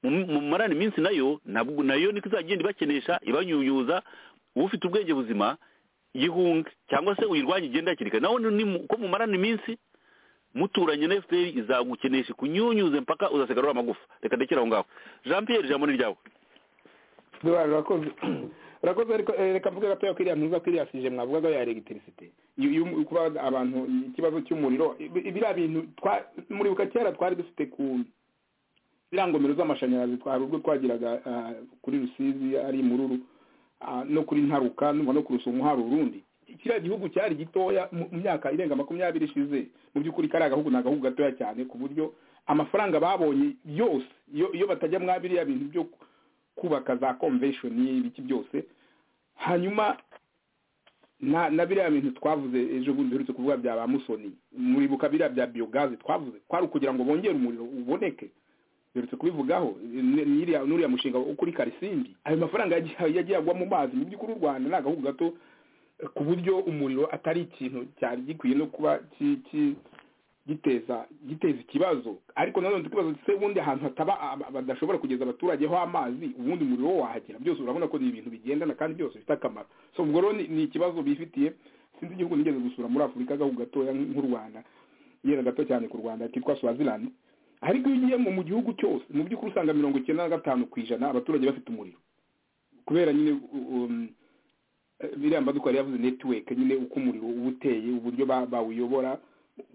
mu- mumarana iminsi nayo nabwo nayo niko izagenda ibakenesha ibanyunyuza uba ufite ubwenge buzima yihunge cyangwa se uyirwanye igenda hakiri kare nawe ni mu- uko mumarana iminsi muturanye na fpr izagukenesha kunyunyuze mpaka uzasigarura amagufa reka ndekera aho ngaho jean pierre ijambo ni ryawe duhari urakoze urakoze ariko eh, reka mvuge gatoya kiriya ntuza kiriya sije mwavugaga ya elegitirisite Iyo- iyo um- kuba abantu ikibazo cy'umuriro ibi- biriya bintu twa- muribuka kera twari dufite ku biriya ngomero z'amashanyarazi twari ubwo twagiraga ah, kuri rusizi ari imururu ah, no kuri ntaruka numva no ku rusumo hari urundi kiriya gihugu cyari gitoya mu mu myaka irenga makumyabiri ishize mu by'ukuri kariya gahugu ni agahugu gatoya cyane ku buryo amafaranga babonye yose iyo iyo batajya mwa biriya bintu byo ku- kubaka za convention ibiki byose hanyuma na na biriya bintu twavuze ejo bundi duherutse kuvuga bya ba musoni muribuka biriya bya biyogazi twavuze kwari ukugira ngo bongere umuriro uboneke duherutse kubivugaho ni- n'iriya n'uriya mushinga wo kuri karisimbi ayo mafaranga yagiye yagiye agwa mu mazi mu by'ukuri u rwanda ni agahugu gato eh, ku buryo umuriro atari ikintu cyari gikwiye no kuba ki- ki- giteza giteza ikibazo ariko nanone tukibazo se ubundi ahantu hataba aba- badashobora kugeza abaturage ho amazi ubundi umuriro wo wahagera byose urabona ko ni ibintu bigendana kandi byose bifite akamaro so ubwo rero ni- ni ikibazo bifitiye sinzi igihugu nigeze gusura muri afurika agahugu gatoya nk'u rwanda yera gato cyane ku rwanda kitwa swaziland ariko iyo ugiye mu- mu gihugu cyose mu by'ukuri usanga mirongo icyenda na gatanu ku ijana abaturage bafite umuriro kubera nyine u- um, eh, biriya maduka yari yavuze network nyine uko umuriro uba uteye uburyo ba- bawuyobora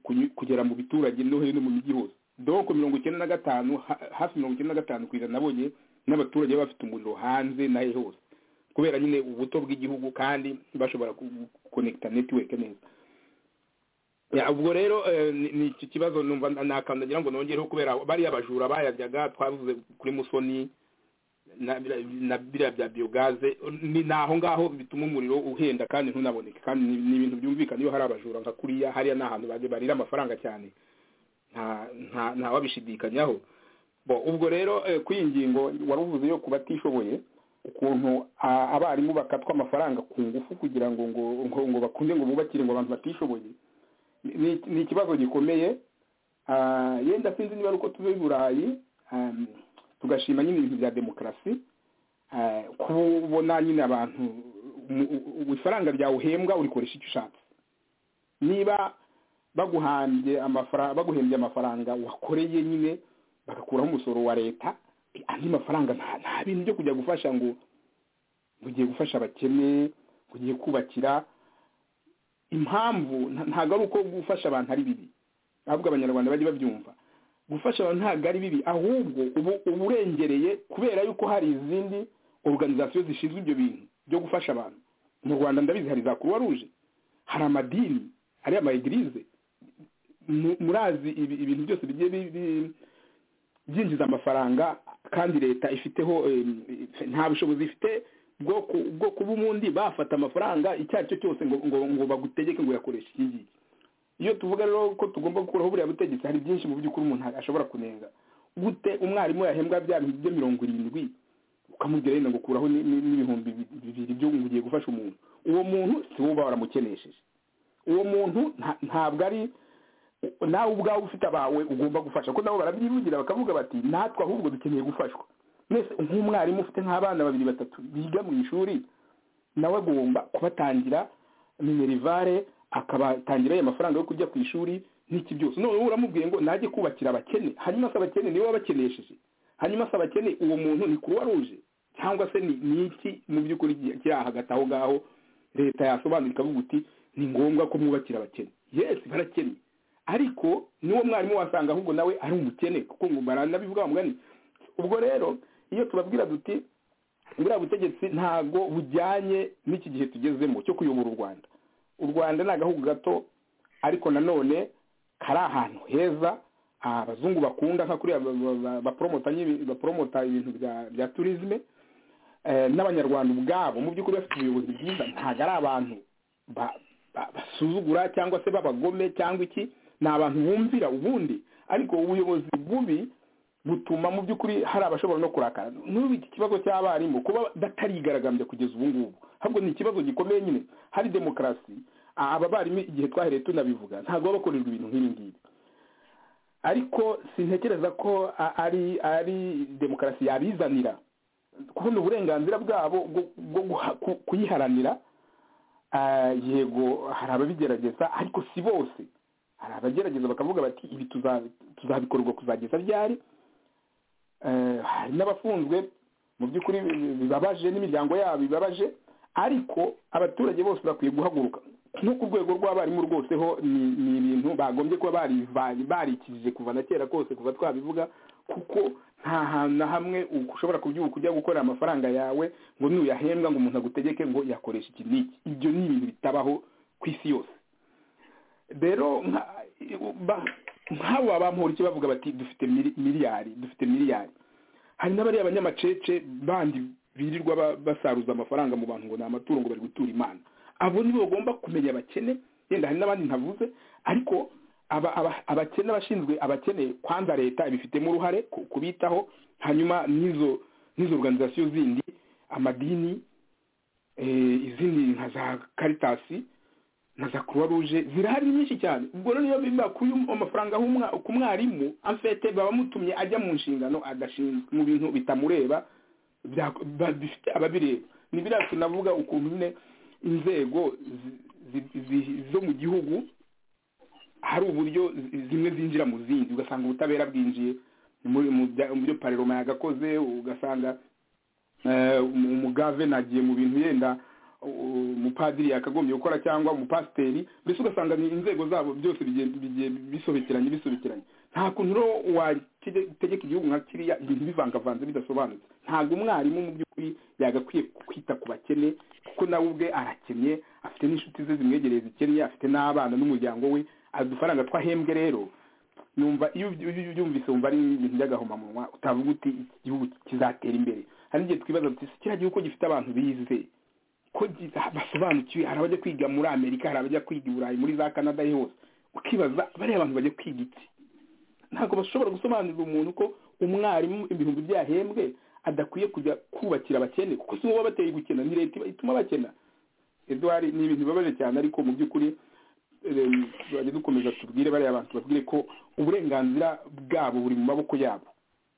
kunyu- kugera mu biturage no hino mu mijyi hose donc mirongo icyenda na gatanu ha- hafi mirongo icyenda na gatanu ku ijana nabonye n'abaturage baba bafite umuriro hanze nahe hose kubera nyine ubuto bw'igihugu kandi bashobora gukonekita network neza Ya, ubwo rero eh, ni ni iki kibazo numva na- nakandagira ngo nongereho kubera bariya abajura bayaryaga twavuze kuri musoni na bira- na biriya bya biogaze ni naho ngaho bituma umuriro uhenda kandi ntunaboneke kandi ni ni ibintu byumvikana iyo hari abajura nka kuriya hariya ni ahantu bajya barira amafaranga cyane nta nta- ntawabishidikanyaho bo ubwo rero eh, kuri iyi ngingo wari uvuze yo ku batishoboye ukuntu a- abarimu bakatwa amafaranga ku ngufu kugira ngo ngo ngo, ngo bakunde ngo bubakire ngo abantu batishoboye ni ni ikibazo gikomeye Ah, yenda sinzi niba ari uko tuba i burayi um, tugashima nyine ibintu bya demokarasi Ah, kubona nyine abantu mu- u- u- ifaranga ryawe uhembwa urikoresha icyo ushatse niba baguhambye amafaranga baguhembye amafaranga wakoreye nyine bagakuraho umusoro wa leta eh, andi mafaranga nta nta bintu byo kujya gufasha ngo ngo ugiye gufasha abakene ngo ugiye kubakira impamvu nta- ntabwo ari uko gufasha abantu ari bibi ahubwo abanyarwanda bajye babyumva gufasha abantu ntabwo ari bibi ahubwo ubu uba urengereye kubera yuko hari izindi organizasiyo zishinzwe ibyo bintu byo gufasha abantu mu rwanda ndabizi hari za croix rouge hari amadini hari amayegirize Mu- murazi ibi- ibintu byose bigiye bi- bi- byinjiza amafaranga kandi leta ifiteho em, ife- nta bushobozi ifite bwo ku- bwo kuba ubundi bafata amafaranga icyo ari cyo cyose ngo ngo ngo bagutegeke ngo uyakoreshe iki ngiki iyo tuvuga rero ko tugomba gukuraho buriya butegetsi hari byinshi mu by'ukuri umuntu ashobora kunenga gute umwarimu yahembwa bya bintu bye mirongo irindwi ukamubwira yenda ngo kuraho ni- ni- n'ibihumbi bibiri byo ngo ugiye gufasha umuntu uwo muntu si wowe uba waramukenesheje uwo muntu nta- ntabwo ari nawe ubwawe ufite abawe ugomba gufasha kuko nabo barabyivugira bakavuga bati natwe ahubwo dukeneye gufashwa mwese nk'umwarimu ufite nk'abana babiri batatu biga mu ishuri nawe agomba kubatangira minerivare akabatangira ayo mafaranga yo kujya ku ishuri n'iki byose noneho uramubwiye ngo najye kubakira abakene hanyuma se abakene niwe wabakenesheje hanyuma se abakene uwo muntu ni kuruwa ruje cyangwa se ni ni iki mu by'ukuri gi- kiri aha hagati aho ngaho leta yasobanura ikavuga iti ni ngombwa ko mwubakira abakene yesi barakene ariko niwo mwarimu wasanga ahubwo nawe ari umukene kuko ngo baranabivuga mugani ubwo rero iyo tubabwira duti buriya butegetsi ntabwo bujyanye n'iki gihe tugezemo cyo kuyobora u rwanda u rwanda ni agahugu gato ariko nanone kari ahantu heza ah, abazungu bakunda nka kuriya ba- ba- ba- bapromota nyine- bapromota ibintu bya- bya turizme Eh, n'abanyarwanda ubwabo mu by'ukuri bafite ubuyobozi bwiza ntabwo ari abantu ba- ba- basuzugura cyangwa se b'abagome cyangwa iki ni abantu bumvira ubundi ariko ubuyobozi bubi butuma mu by'ukuri hari abashobora no kurakara n'ubu iki kibazo cy'abarimu kuba batarigaragambya kugeza ubu ngubu ahubwo ni ikibazo gikomeye nyine hari demokarasi a- aba barimu igihe twahereye tunabivuga ntabwo baba bakorerwa ibintu nk'ibi ngibi ariko sintekereza ko a- ari ari demokarasi yabizanira kuko ni uburenganzira bwabo bwo- bwo guha- ku- kuyiharanira Ah, yego hari ababigerageza ariko si bose hari abagerageza bakavuga bati ibi tuza- tuzabikorerwa kuzageza ryari Eh, hari n'abafunzwe mu by'ukuri bi- bibabaje n'imiryango yabo bibabaje ariko abaturage bose bakwiye guhaguruka no ku rwego rw'abarimu rwose ho ni- ni ibintu bagombye kuba bari- bari- barikijije kuva na kera kose kuva twabivuga kuko nta hantu na hamwe ushobora kubyuka ujya gukorera amafaranga yawe ngo nuyahembwa ngo umuntu agutegeke ngo yakoresha iki n'iki ibyo ni ibintu bitabaho ku isi yose rero nka- ba- nk'abo babampurikiye bavuga bati dufite mili- miliyari dufite miliyari hari n'abariya abanyamacece bandi birirwa ba- basaruza amafaranga mu bantu ngo ni amatungo bari gutura imana abo nibo bagomba kumenya abakene yenda hari n'abandi ntavuze ariko aba- aba- abakene abashinzwe abakene kwanza leta ibifitemo uruhare ku- kubitaho hanyuma n'izo n'izo organization zindi amadini eh, izindi nka za karitasi na za croix rouge zirahari nyinshi cyane ubwo rero niyo bimba kuyu amafaranga h'umwa- ku mwarimu amfete babamutumye ajya mu nshingano agashinzwe mu bintu bitamureba bya- ba- bifite ababireba ni biriya tunavuga ukuntu nyine inzego zi- zi- zi- zo mu gihugu hari uburyo zi- zimwe zinjira mu zindi ugasanga ubutabera bwinjiye muri mu bya- mu byo pareroma yagakoze ugasanga eh, umu- umugave nagiye mu bintu yenda u- umupadiri yakagombye gukora cyangwa umupasiteri mbese ugasanga ni inzego zabo byose bigiye bigiye bisobekeranye bisobekeranye nta kuntu rero wategeka igihugu nka kiriya ibintu bivangavanze bidasobanutse ntabwo umwarimu mu by'ukuri yagakwiye kwita ku bakene kuko nawe ubwe arakennye afite n'inshuti ze zimwegereye zikennye afite n'abana n'umuryango we adufaranga twahembwe rero numva iyo uby- uby- ubyumvise wumva ari ibintu by'agahomamunwa utavuga uti iki gihugu kizatera imbere hari n'igihe twibaza tuti "Ese kiriya gihugu ko gifite abantu bize ko gi- basobanukiwe hari abajya kwiga muri amerika hari abajya kwiga i burayi muri za canada hose ukibaza bariya abantu bajya kwiga iki ntabwo bashobora gusobanurira umuntu ko umwarimu ibihumbi byahembwe adakwiye kujya kubakira abakene kuko si bo baba bateye gukena ni leta iba- ituma bakena edward ni ibintu bibabaje cyane ariko mu by'ukuri em, tuzajya dukomeza tubwire bariya bantu babwire ko uburenganzira bwabo buri mu maboko yabo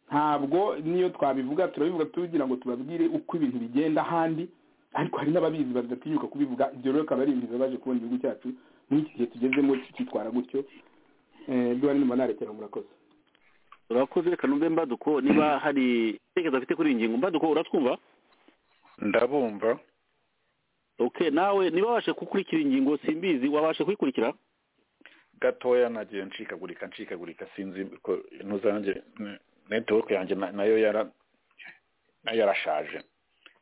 ntabwo niyo twabivuga turabivuga tugira ngo tubabwire uko ibintu bigenda ahandi ariko hari n'ababizi badatinyuka kubivuga ibyo rero akaba ari ibintu bibabaje kubona igihugu cyacu muri iki gihe tugezemo cyitwara gutyo Eh, edward numva narekera murakoze urakoze reka numve mbaduko niba hari ibitekerezo afite kuri iyi ngingo mbaduko uratwumva ndabumva okay nawe niba wabasha gukurikira iyi ngingo simbizi wabasha kuyikurikira gatoya nagiye ncikagurika ncikagurika sinzi ko ntuzange netiweke yanjye na- nayo yara nayo yarashaje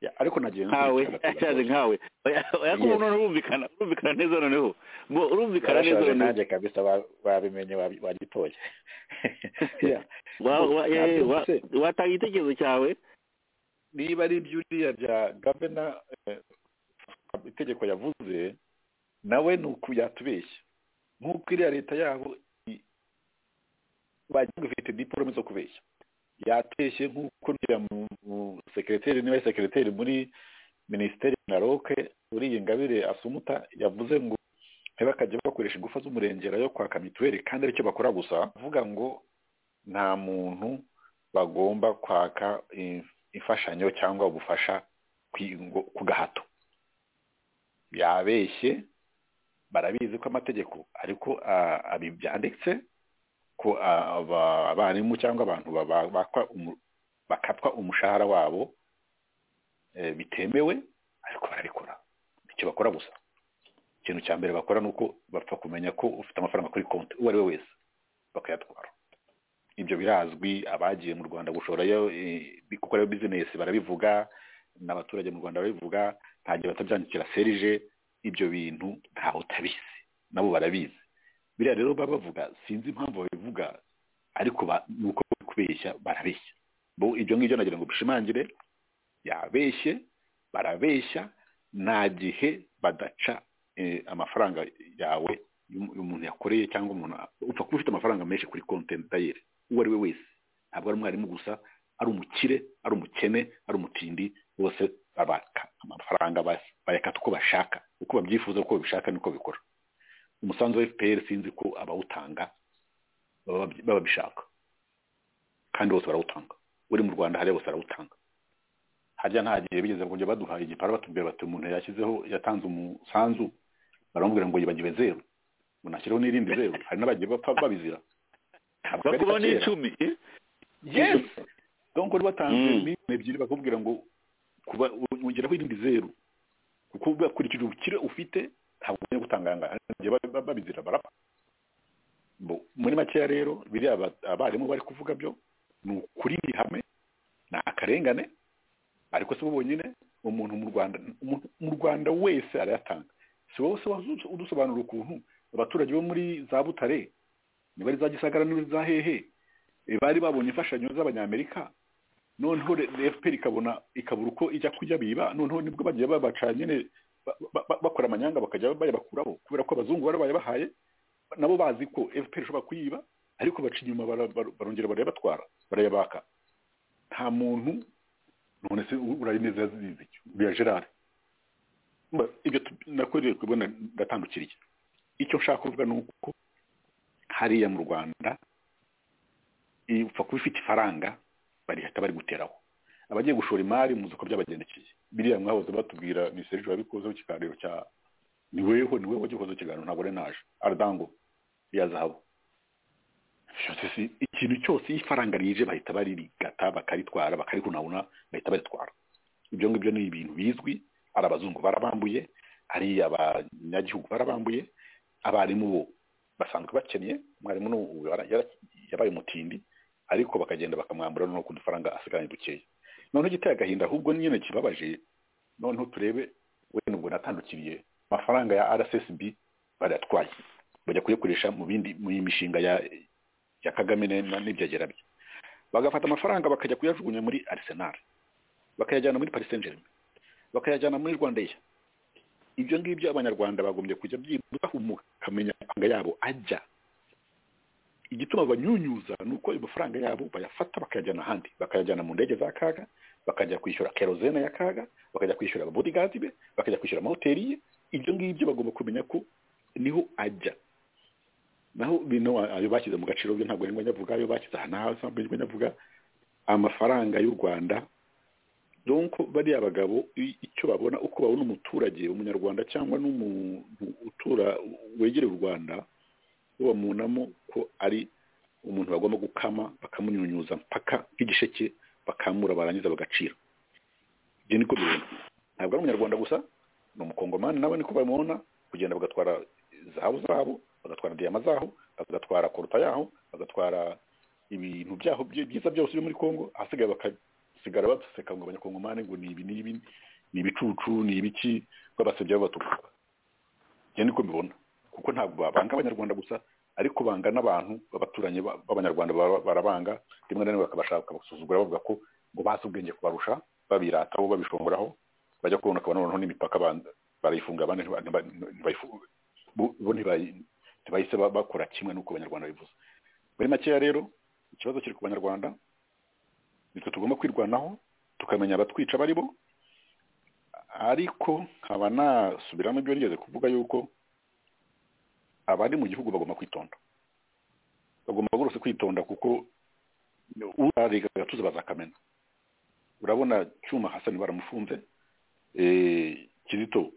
Ya- ariko nagiye nkawe nkurikirana gatoya. ashaje nkawe Yes. yakumva urumvikana urumvikana neza noneho ngo urumvikana neza yarashaje noneho nanjye kabisa ba- babimenye babi- bagitoye Ya. Wa- wa- Ntabyo eh, wa- mfite. watanga igitekerezo cyawe niba ari ibyuriya bya gavana eh, itegeko yavuze nawe ni uku yatubeshya nk'uko iriya leta yabo i- bagiye gufite diporome zo kubeshya yateshye nk'uko ngira mu- mu sekereteri niba ari sekereteri muri minisiteri na roke muri iyi ngabire asumuta yavuze ngo ntibakajya bakoresha ingufu z'umurengera yo kwaka mituweli kandi aricyo bakora gusa avuga ngo nta muntu bagomba kwaka eh, imfashanyo cyangwa ubufasha kwi- ngo- ku gahato yabeshye barabizi ko amategeko ariko ah, abi byanditse ko ah, aba- abarimu cyangwa abantu baba- bakwa umu- bakatwa umushahara wabo eh, bitemewe ariko barabikora icyo bakora gusa ikintu cya mbere bakora ni uko bapfa kumenya ko ufite amafaranga kuri konti uwo ari we wese bakayatwara ibyo birazwi abagiye mu rwanda gushorayo eh, gukora bizinesi barabivuga n'abaturage mu rwanda barabivuga nta gihe batabyandikira serije ibyo bintu ntawe utabizi nabo barabizi biriya rero baba bavuga sinzi impamvu babivuga ariko ba- ni uko bari kubeshya barabeshya bo ibyo ngibyo nagira ngo bishimangire yabeshye barabeshya nta gihe badaca eh, amafaranga yawe y'um- umuntu yakoreye cyangwa umuntu upfa kuba ufite amafaranga menshi kuri konti dayeri uwo ari we wese ntabwo ari umwarimu gusa ari umukire ari umukene ari umutindi bose babaka amafaranga bas- bayakata uko bashaka uko babyifuza uko babishaka niko bikora umusanzu wa fpr sinzi ko abawutanga baba baba bishaka kandi bose barawutanga uri mu rwanda hariya bose barawutanga harya nta gihe bigeze kujya baduhaye igipara batubwira bati umuntu yashyizeho yatanze umusanzu baramubwira ngo yibagiwe zeru ngo nashyireho n'irindi zeru hari n'abagiye bapfa babizira Ntabwo ari bakubaho kera. n'icumi yes donc uri batanze Mm. miliyoni ebyiri bakubwira ngo kuba wongeraho irindi zeru kuko ukurikije ubukire ufite ntabwo ugiye gutanga ayangaya Hari igihe ba- ba- babizira barapfa Bo, muri makeya rero biriya ba- abarimu bari kuvuga byo ni ukuri ihame ni akarengane ariko si bo bonyine umuntu mu rwanda umuntu mu rwanda wese arayatanga si wowe se wazu- udusobanura ukuntu abaturage bo muri za butare niba ari za gisagara niba ari za hehe Eh, bari babonye imfashanyo z'abanyamerika noneho re- re- fpr ikabona ikabura uko ijya kujya biba noneho nibwo bagiye babaca nyine ba- ba- ba- bakora amanyanga bakajya bayabakuraho kubera ko abazungu bari bayabahaye nabo bazi ko efuperi ishobora kuyiba ariko baca inyuma bara- bara- barongera barayabatwara barayabaka nta muntu none se urayineza yazize iki uriya gerard Mba, ibyo tu- nakoreye kubona ndatandukiriye icyo nshaka kuvuga ni uko hariya mu rwanda ipfa kuba ifite ifaranga barihita bari guteraho abagiye gushora imari muzi uko byabagendekeye biriya mwahoze batubwira ni serge wabikozeho ikiganiro cya ni weho ni weho wagikozeho ikiganiro ntabwo ari naje aradango ya zahabu byose si ikintu cyose iyo ifaranga rije bahita barigata bakaritwara bakarihunahuna bahita baritwara ibyo ngibyo ni ibintu bizwi ari abazungu barabambuye ari abanyagihugu barabambuye abarimu bo basanzwe bakennye umwarimu ni ubu yara- yara- yabaye umutindi ariko bakagenda bakamwambura noneho ku dufaranga asigaranye dukeya noneho igiteye agahinda ahubwo nyine kibabaje noneho turebe wenda ubwo natandukiriye amafaranga ya rssb barayatwaye bajya kuyakoresha mu bindi mu mishinga ya ya kagame ne- na- n'ibyagera bye bagafata amafaranga bakajya kuyajugunya muri arsenal bakayajyana muri paris saint germain bakayajyana muri rwandeya ibyo ngibyo abanyarwanda bagombye kujya byibuka mukamenya amafaranga yabo ajya igituma banyunyuza ni uko ayo mafaranga yabo bayafata bakayajyana ahandi bakayajyana mu ndege za kaga bakajya kwishyura kerozene ya kaga bakajya kwishyura ababodigazi be bakajya kwishyura amahoteli ye ibyo ngibyo bagomba kumenya ko niho ajya naho bino ayo bashyize mu gaciro byo ntabwo nirwo nyavuga ayo bashyize aha naho ntabwo nirwo nyavuga amafaranga y'u rwanda donc bariya bagabo i- icyo babona uko babona umuturage umunyarwanda cyangwa n'umuntu utura wegereye u rwanda bo bamunamo ko ari umuntu bagomba gukama bakamunyunyuza mpaka nk'igisheke bakamura barangiza bagacira ibyo niko bibona ntabwo ari umunyarwanda gusa ni umukongomani nawe niko bamubona kugenda bagatwara zahabu zabo bagatwara diyama zaho bagatwara koruta yaho bagatwara ibintu byaho byi- byiza byose byo muri kongo ahasigaye bakasigara baseka ngo abanyakongomani ngo ni ibi n'ibi ni ibicucu ni ibiki babasebya babatuka ibyo niko mbibona kuko ntabwo babanga abanyarwanda gusa ariko banga n'abantu babaturanyi ba- b'abanyarwanda bara- barabanga rimwe na rimwe bakabashaka bakasuzugura bavuga ko ngo bazi ubwenge kubarusha babirataho babishongoraho bajya kubona ukabona noneho n'imipaka banda barayifunga abandi ntiba- ntibayifunga bo bo ntibayi- ntibahise ba- bakora kimwe n'uko abanyarwanda bivuze muri makeya rero ikibazo kiri ku banyarwanda nitwe tugomba kwirwanaho tukamenya abatwica bari bo ariko nkaba nasubiramo ibyo nigeze kuvuga yuko abari mu gihugu bagomba kwitonda bagomba rwose kwitonda kuko urarega agatuza bazakamena urabona cyuma hasani baramufunze eh, kizito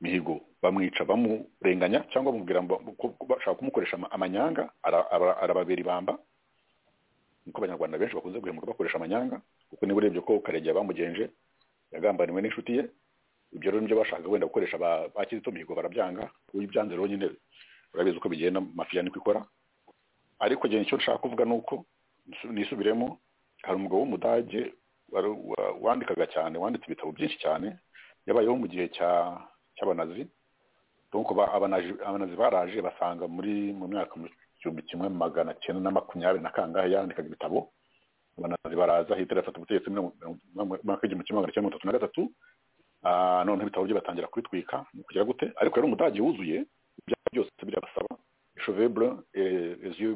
mihigo bamwica bamurenganya cyangwa bamubwira ngo ko bashaka kumukoresha ama- amanyanga ara- ara- arababera ibamba niko abanyarwanda benshi bakunze guhemuka bakoresha amanyanga kuko niba urebye ko karegeya bamugenje yagambaniwe n'inshuti ye ibyo rero nibyo bashaka wenda gukoresha ba- ba kizito mihigo barabyanga uyu byanze rero nyine urabizi uko bigenda mafiya niko ikora ariko njye icyo nshaka kuvuga ni uko nisu- nisubiremo hari umugabo w'umudage wari- wa- wandikaga cyane wanditse ibitabo byinshi cyane yabayeho mu gihe cya- cy'abanazi donc ba- abanazi abanazi baraje basanga muri mu myaka mu gihumbi kimwe magana cyenda na makumyabiri na kangahe yandikaga ibitabo abanazi baraza hitler afata ubutegetsi muri mirongo- mu mwaka w'igihumbi kimwe magana cyenda mirongo itatu na gatatu Ah, noneho ibitabo bye batangira kubitwika ni kugira gute ariko yari umudage wuzuye ibyaha byose birabasaba cheveux blancs et les yeux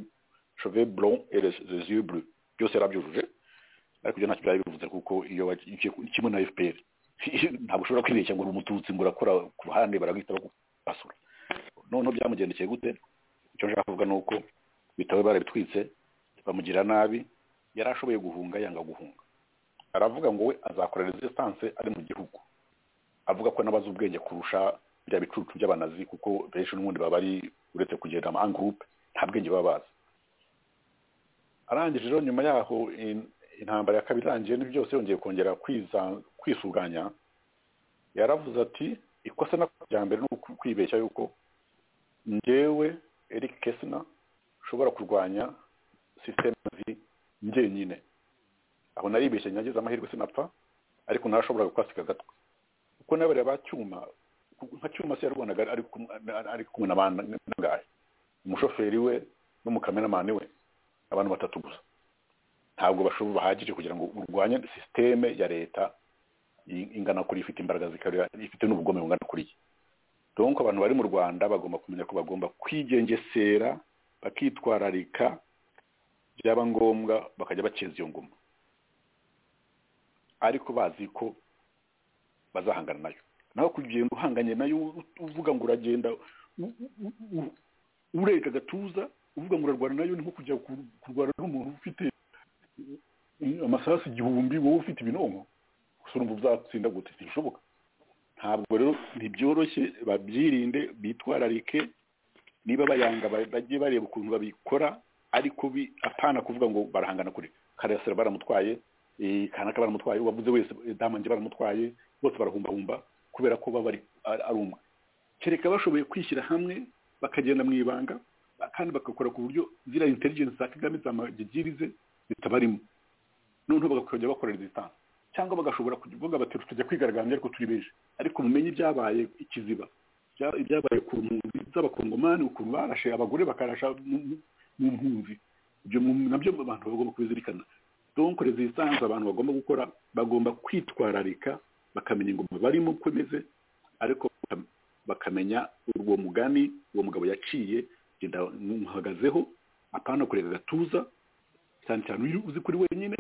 cheveux blancs et les, les yeux bleus byose yarabyujuje ariko ibyo ntacyo byari bivuze kuko iyo wa- iki- kimwe na FPR ntabwo ushobora kwibeshya ngo uri umututsi ngo urakora ku ruhande barahita bagukasura noneho byamugendekeye gute icyo nshaka kuvuga ni uko bitabo barabitwitse bamugira nabi yari ashoboye guhunga yanga guhunga aravuga ngo we azakora resistance ari mu gihugu avuga ko n'abazi ubwenge kurusha bya bicucu by'abanazi kuko benshi n'ubundi baba ari uretse kugenda ama angurupe nta bwenge baba bazi arangije rero nyuma yaho in- intambara ya kabiri irangiye n'ibyo byose yongeye kongera kwiza- kwisuganya yaravuze ati ikosa na rya mbere ni uku- kwibeshya yuko njyewe eric kesina nshobora kurwanya sisiteme zi njyenyine aho naribeshye nagize amahirwe sinapfa ariko narashoboraga kwasika agatwe kuko n'abariya ba cyuma ku- nka cyuma se yarwaga ari kumwe ari kumwe n'abandi n'abandi. umushoferi we n'umukameramani we abantu batatu gusa ntabwo bashoboye bahagije kugira ngo urwanye sisiteme ya leta i- ingana kuri ifite imbaraga zikarira ifite n'ubugome bungana kuriya donc abantu bari mu rwanda bagomba kumenya ko bagomba kwigengesera bakitwararika byaba ngombwa bakajya bacenza iyo ngoma ariko bazi ko bazahangana nayo naho kugenda uhanganye nayo uvuga ngo uragenda u- u- u- ureka agatuza uvuga ngo urarwana nayo ni nko kujya ku- kurwana n'umuntu ufite eh, amasasu igihumbi wowe ufite ibinonko gusa urumva uzatsinda gute ntibishoboka ntabwo rero ntibyoroshye babyirinde bitwararike niba bayanga bajye bareba ukuntu babikora ariko bi- apana kuvuga ngo barahangana kure karasira baramutwaye eh, kanaka baramutwaye uwavuze wese eh, damange baramutwaye bose barahumbahumba kubera ko baba ari- ari ari umwe kereka bashoboye kwishyira hamwe bakagenda mu ibanga kandi bagakora ku buryo ziriya intelligence za kagame za magigirize zitabarimo noneho bakajya bakorera distance cyangwa bagashobora kuvuga bati tujya kwigaragambya ariko turi benshi ariko mumenye ibyabaye ikiziba ibya- ibyabaye ku mpunzi z'abakongomani ukuntu barashe abagore bakarasha mu mu- mu mpunzi ibyo mu- nabyo abantu bagomba kubizirikana donc resistance abantu bagomba gukora bagomba kwitwararika bakamenya ingoma barimo uko imeze ariko bakam- bakamenya uwo mugani uwo mugabo yaciye genda muhagazeho apana kureka agatuza cyane cyane iyo uzi kuri wenyine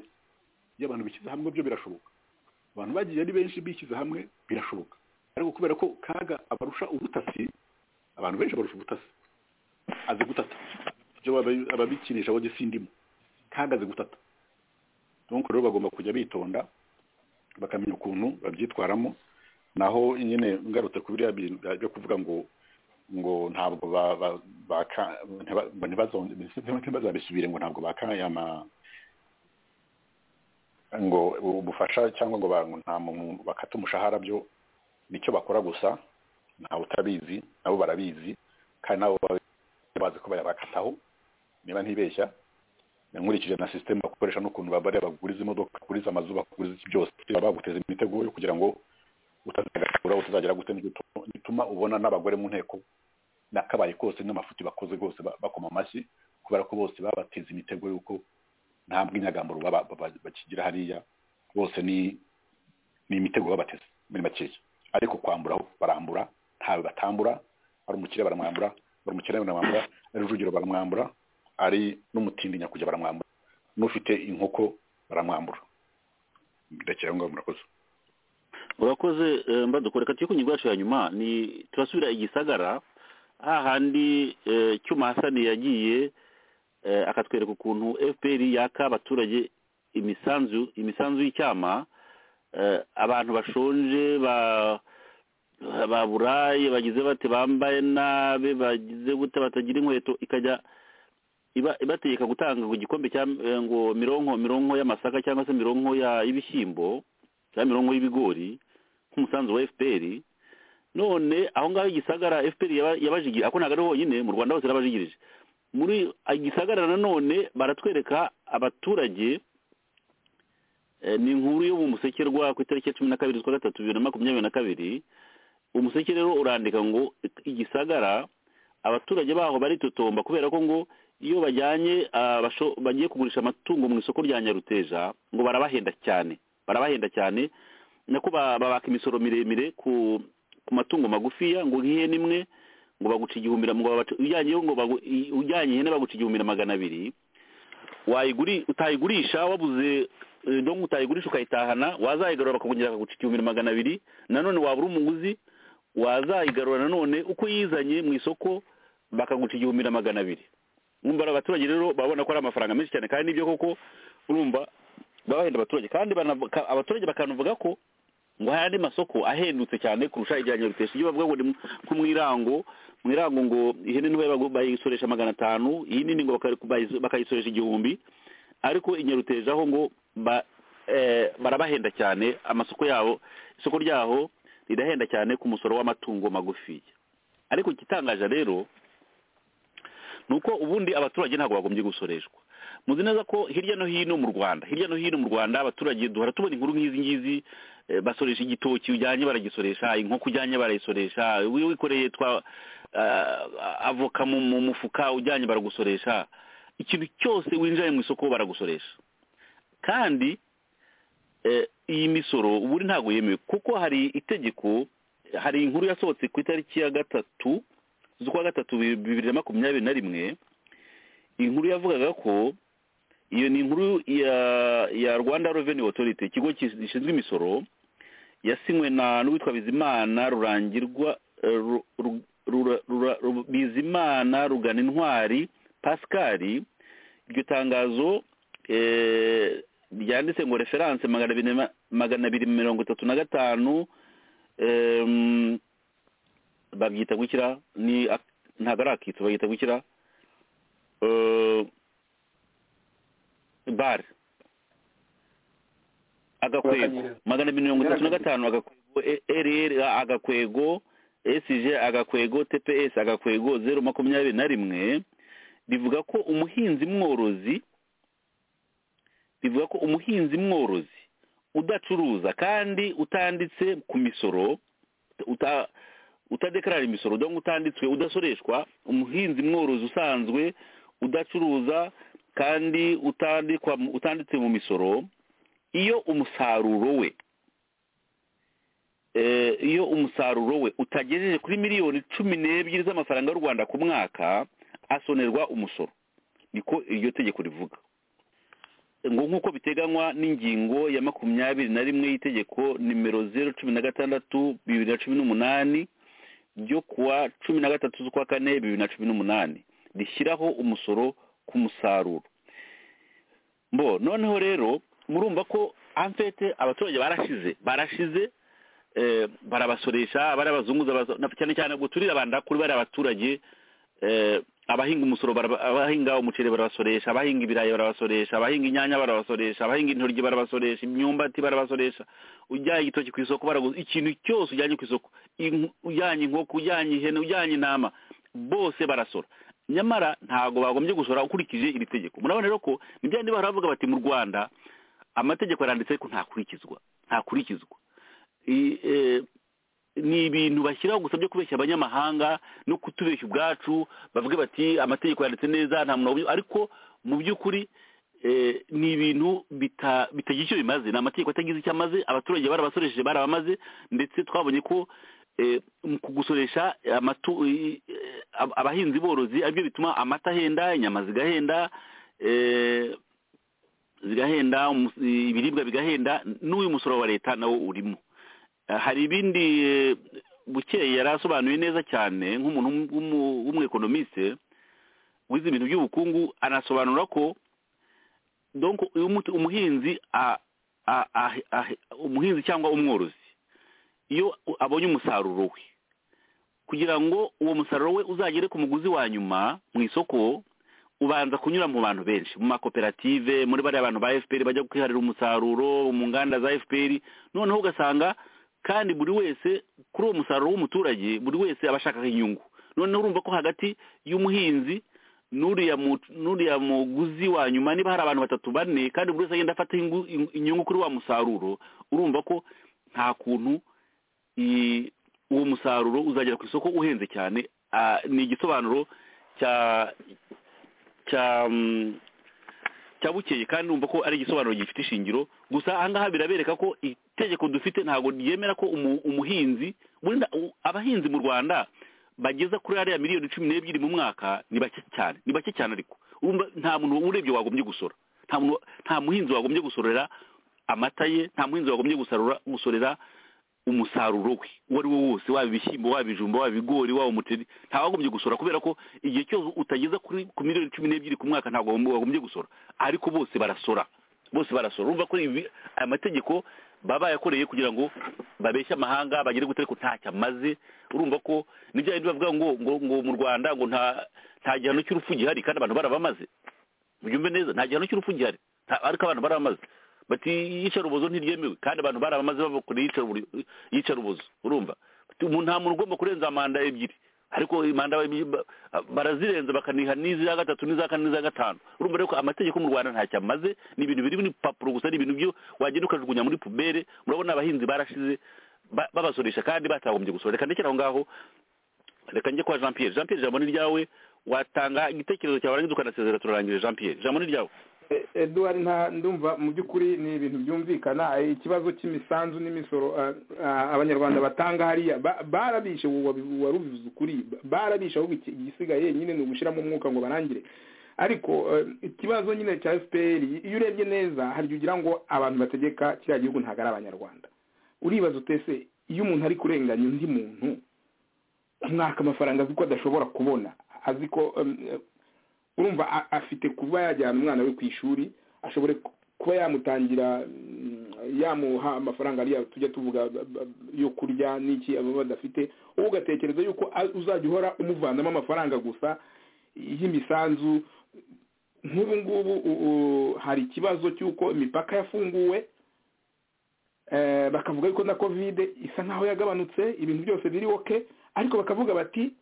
iyo abantu bishyize hamwe byo birashoboka abantu bagiye ari benshi bishyize hamwe birashoboka ariko kubera ko kaga abarusha ubutasi abantu benshi barusha ubutasi azi gutata ibyo aba- ababikinisha wowe sindimo kaga azi gutata donc rero bagomba kujya bitonda bakamenya ukuntu babyitwaramo naho nyine ngarutse ku biriya bintu byo kuvuga ngo ngo ntabwo ba- ba- baka- ntiba- ngo ntibazo- ntibazabisubire ngo ntabwo bakaye ama ngo ubufasha cyangwa ngo ba- ngo nta muntu bakata umushahara byo nicyo bakora gusa ntawe utabizi nabo barabizi kandi nabo baba bazi ko bayabakataho niba ntibeshya nkurikije na sisiteme bakoresha n'ukuntu babare baguriza imodoka baguriza amazu baguriza iki byose baba baguteza imitego yo kugira ngo utazagashobora utazagera gute nicyo utu- gituma ubona n'abagore mu nteko nakabaye kose n'amafuti bakoze rwose ba- bakoma amashyi kubera ko bose babateza imitego y'uko nta bw'inyagamburo baba- baba- bakigira hariya bose ni ni imitego babateze muri makeya ariko kwambura ho barambura ntawe batambura ari umukire baramwambura ari umukire baramwambura ari rujugiro baramwambura ari n'umutindi nyakujya baramwambura n'ufite inkoko baramwambura ndekera aho ngaho murakoze urakoze eh, mbadukore kati ku ngingo yacu ya nyuma ni turasubira i gisagara hahandi eh, cyuma hasani yagiye eh, akatwereka ukuntu fpr yaka abaturage imisanzu imisanzu y'icyama eh, abantu bashonje ba baburaye bagize bate bambaye nabi bagize gute batagira inkweto ikajya iba ibategeka gutanga ngo igikombe cya eh, ngo mironko mironko y'amasaka cyangwa se mironko ya y'ibishyimbo cyangwa mironko y'ibigori nk'umusanzu wa fpr none aho ngaho igisagara fpr yaba- yabajigirije ako ntabwo ari honyine mu rwanda hose yarabajigirije muri igisagara nanone baratwereka abaturage eh, ni inkuru yo mu musekerwa ku itariki ya cumi na kabiri z'ukwa gatatu bibiri na makumyabiri na kabiri umuseke rero urandika ngo igisagara abaturage baho baritotomba kubera ko ngo iyo bajyanye ah, basho- bagiye kugurisha amatungo mu isoko rya nyaruteja ngo barabahenda cyane barabahenda cyane nako ba- babaka imisoro miremire ku ku matungo magufiya ngo nk'ihene imwe ngo baguca igihumbi na- ngo babaca- ujyanyeyo ngo bagu- i- ujyanye ihene baguca igihumbi na magana abiri wayiguri utayigurisha wabuze eh, donc utayigurisha ukayitahana wazayigarura bakakongera bakaguca igihumbi na magana abiri nanone wabura umuguzi wazayigarura nanone uko yizanye mu isoko bakaguca igihumbi na magana abiri umva abaturage rero babona ko ari amafaranga menshi cyane kandi nibyo koko urumva baba bahenda abaturage kandi banavuga abaturage bakanavuga ko ngo hari andi masoko ahendutse cyane kurusha ijya nyarutesha ibyo bavuga ngo ni mu- nko mu irango mu irango ngo ihene nto bayibagu- bayisoresha magana atanu iyi nini ngo bakari- bayiso- bakayisoresha igihumbi ariko inyaruteje aho ngo ba- eh, barabahenda cyane amasoko yabo isoko ryaho rirahenda cyane ku musoro w'amatungo magufiya ariko igitangaje rero ni uko ubundi abaturage ntabwo bagombye gusoreshwa muzi neza ko hirya no hino mu rwanda hirya no hino mu rwanda abaturage duhora tubona inkuru nk'izi ngizi eh, basoresha igitoki ujyanye baragisoresha inkoko ujyanye barayisoresha wi- wikoreye twa ah, avoka mu mu mufuka ujyanye baragusoresha ikintu cyose winjaye mu isoko baragusoresha kandi eh, iyi misoro ubundi ntabwo yemewe kuko hari itegeko hari inkuru yasohotse ku itariki ya gatatu z'ukwa gatatu bi- bibiri na makumyabiri na rimwe inkuru yavugaga ko iyo ni inkuru ya ya rwanda revenue authority ikigo kis- gishinzwe imisoro yasinywe na n'uwitwa bizimana rurangirwa eh, Ru- Ru- Rura- Rura- Ru- bizimana rugana intwari pascal iryo tangazo eh, ryanditse ngo referanse magana abiri na- magana abiri mirongo itatu na gatanu em, babyita gukira ni ak- ntabwo ari akitso babyita gukira eh, bare agakwego Bakanyereza. magana abiri mirongo itatu na gatanu agakwego rr agakwego sg agakwego tps agakwego zeru makumyabiri na rimwe rivuga ko umuhinzi mworozi rivuga ko umuhinzi mworozi udacuruza kandi utanditse ku misoro uta- utadekarara imisoro donc utanditswe udasoreshwa umuhinzi mworozi usanzwe udacuruza kandi utandikwa mu- utanditse mu misoro iyo umusaruro we eh, iyo umusaruro we utagejeje kuri miliyoni cumi n'ebyiri z'amafaranga y'u rwanda ku mwaka asonerwa umusoro niko iryo tegeko rivuga ngo nk'uko biteganywa n'ingingo ya makumyabiri na rimwe y'itegeko nimero zeru cumi na gatandatu bibiri na cumi n'umunani ryo kuwa cumi na gatatu z'ukwa kane bibiri na cumi n'umunani rishyiraho umusoro ku musaruro mbo noneho rero murumva ko amfete abaturage barashize barashize eh, barabasoresha bari abazunguza abazo- na- cyane cyane ubwo turira bandakuri bari abaturage eh, abahinga umusoro baraba- abahinga umuceri barabasoresha abahinga ibirayi barabasoresha abahinga inyanya barabasoresha abahinga intoryi barabasoresha imyumbati barabasoresha ujyanye igitoki ku isoko baraguza ikintu cyose ujyanye ku isoko inku- ujyanye inkoko ujyanye ihene ujyanye intama bose barasora nyamara ntabwo bagombye gusora ukurikije iri tegeko murabona rero ko ni bya bandi bahora bavuga bati mu rwanda amategeko aranditse ko ntakurikizwa ntakurikizwa I- eh, ni ibintu bashyiraho gusa byo kubeshya abanyamahanga no kutubeshya ubwacu bavuge bati amategeko yanditse neza nta muntu wabuye ariko mu by'ukuri eh, ni ibintu bita- bitagira icyo bimaze ni amategeko atagize icyo amaze abaturage barabasoresheje barabamaze ndetse twabonye ko eh, mu kugusoresha amatu- i- eh, ab- abahinzi borozi aribyo bituma amata ahenda inyama zigahenda eh, zigahenda umus- ibiribwa bigahenda n'uyu musoro wa leta nawo urimo Eh, hari ibindi eh, bukeye yari asobanuye neza cyane nk'umuntu w'umu- w'umu- w'umwekonomisite wize ibintu by'ubukungu anasobanura ko donc uyu muti- umuhinzi a- a- a- a- umuhinzi cyangwa umworozi iyo u- abonye umusaruro we kugira ngo uwo musaruro we uzagere ku muguzi wa nyuma mu isoko ubanza kunyura mu bantu benshi mu makoperative muri bariya bantu ba fpr bajya kwiharira umusaruro mu nganda za fpr noneho ugasanga kandi buri wese kuri uwo musaruro w'umuturage buri wese aba ashaka inyungu noneho urumva ko hagati y'umuhinzi n'uriya mu- n'uriya muguzi wa nyuma niba hari abantu batatu bane kandi buri wese agenda afata ingu- inyungu kuri wa musaruro urumva ko nta kuntu i- uwo musaruro uzagera ku isoko uhenze cyane Ah, ni igisobanuro cya cya mm, cya bukeye kandi numva ko ari igisobanuro gifite ishingiro gusa ahangaha birabereka ko itegeko dufite ntabwo ryemera ko umu- umuhinzi wenda u- abahinzi mu rwanda bageza kuri hariya miliyoni cumi n'ebyiri mu mwaka ni bake cyane ni bake cyane ariko urumva nta muntu urebye wagombye gusora nta muntu wa- nta muhinzi wagombye gusorera amata ye nta muhinzi wagombye gusarura gusorera umusaruro we uwo ari wo wose waba ibishyimbo waba ibijumba waba ibigori waba umuceri ntawagombye gusora kubera ko igihe cyose utageza kuri ku miliyoni cumi n'ebyiri ku mwaka ntabwo wagomb- wagombye gusora ariko bose barasora bose barasora urumva ko ibi aya mategeko baba bayakoreye kugira ngo babeshye amahanga bagere gutera ko ntacyo amaze urumva ko ni bya bindi bavuga ngo ngo ngo mu rwanda ngo nta nta gihano cy'urupfu gihari kandi abantu barabamaze mubyumve neza nta gihano cy'urupfu gihari nta- ariko abantu barabamaze bati iyicarubozo ntiryemewe kandi abantu barabamaze babakoreye iyicarubu- iyicarubozo urumva Bati, umuntu nta muntu ugomba kurenza manda ebyiri ariko manda ebyiri ba- barazirenza bakaniha n'iza gatatu n'iza kane n'iza gatanu urumva rero ko amategeko mu rwanda ntacyo amaze ni ibintu biri mu ipapuro gusa ni ibintu byo wagenda ukajugunya muri pubere murabona abahinzi barashize ba- babasoresha kandi batagombye gusora reka ndekere aho ngaho reka njye kwa jean pierre jean pierre ijambo ni ryawe watanga igitekerezo cyawe warangiza ukanasezera turarangije jean pierre ijambo ni ryawe E- eduard nta ndumva mu by'ukuri ni ibintu byumvikana eh, ikibazo cy'imisanzu n'imisoro eh, ah, abanyarwanda batanga hariya ba- barabishe warubivuze ukuri ba- barabishe ahubwo iki- igisigaye nyine ni ugushyiramo umwuka ngo barangire ariko eh, ikibazo nyine cya fpr iyo urebye neza hari igihe ugira ngo abantu bategeka kiriya gihugu ntabwo ari abanyarwanda uribaza utese iyo umuntu ari kurenganya undi muntu umwaka amafaranga azi ko adashobora kubona azi ko em, urumva a- afite kuba yajyana umwana we ku ishuri ashobore ku- kuba yamutangira mm, yamuha amafaranga ariya tujya tuvuga ba- ba- yo kurya n'iki aba badafite wowe ugatekereza yuko a- uzajya uhora umuvanamo amafaranga gusa y'imisanzu nk'ubu ngubu u- u- hari ikibazo cy'uko imipaka yafunguwe eh, bakavuga yuko na kovide isa nk'aho yagabanutse ibintu byose biri oke ariko bakavuga bati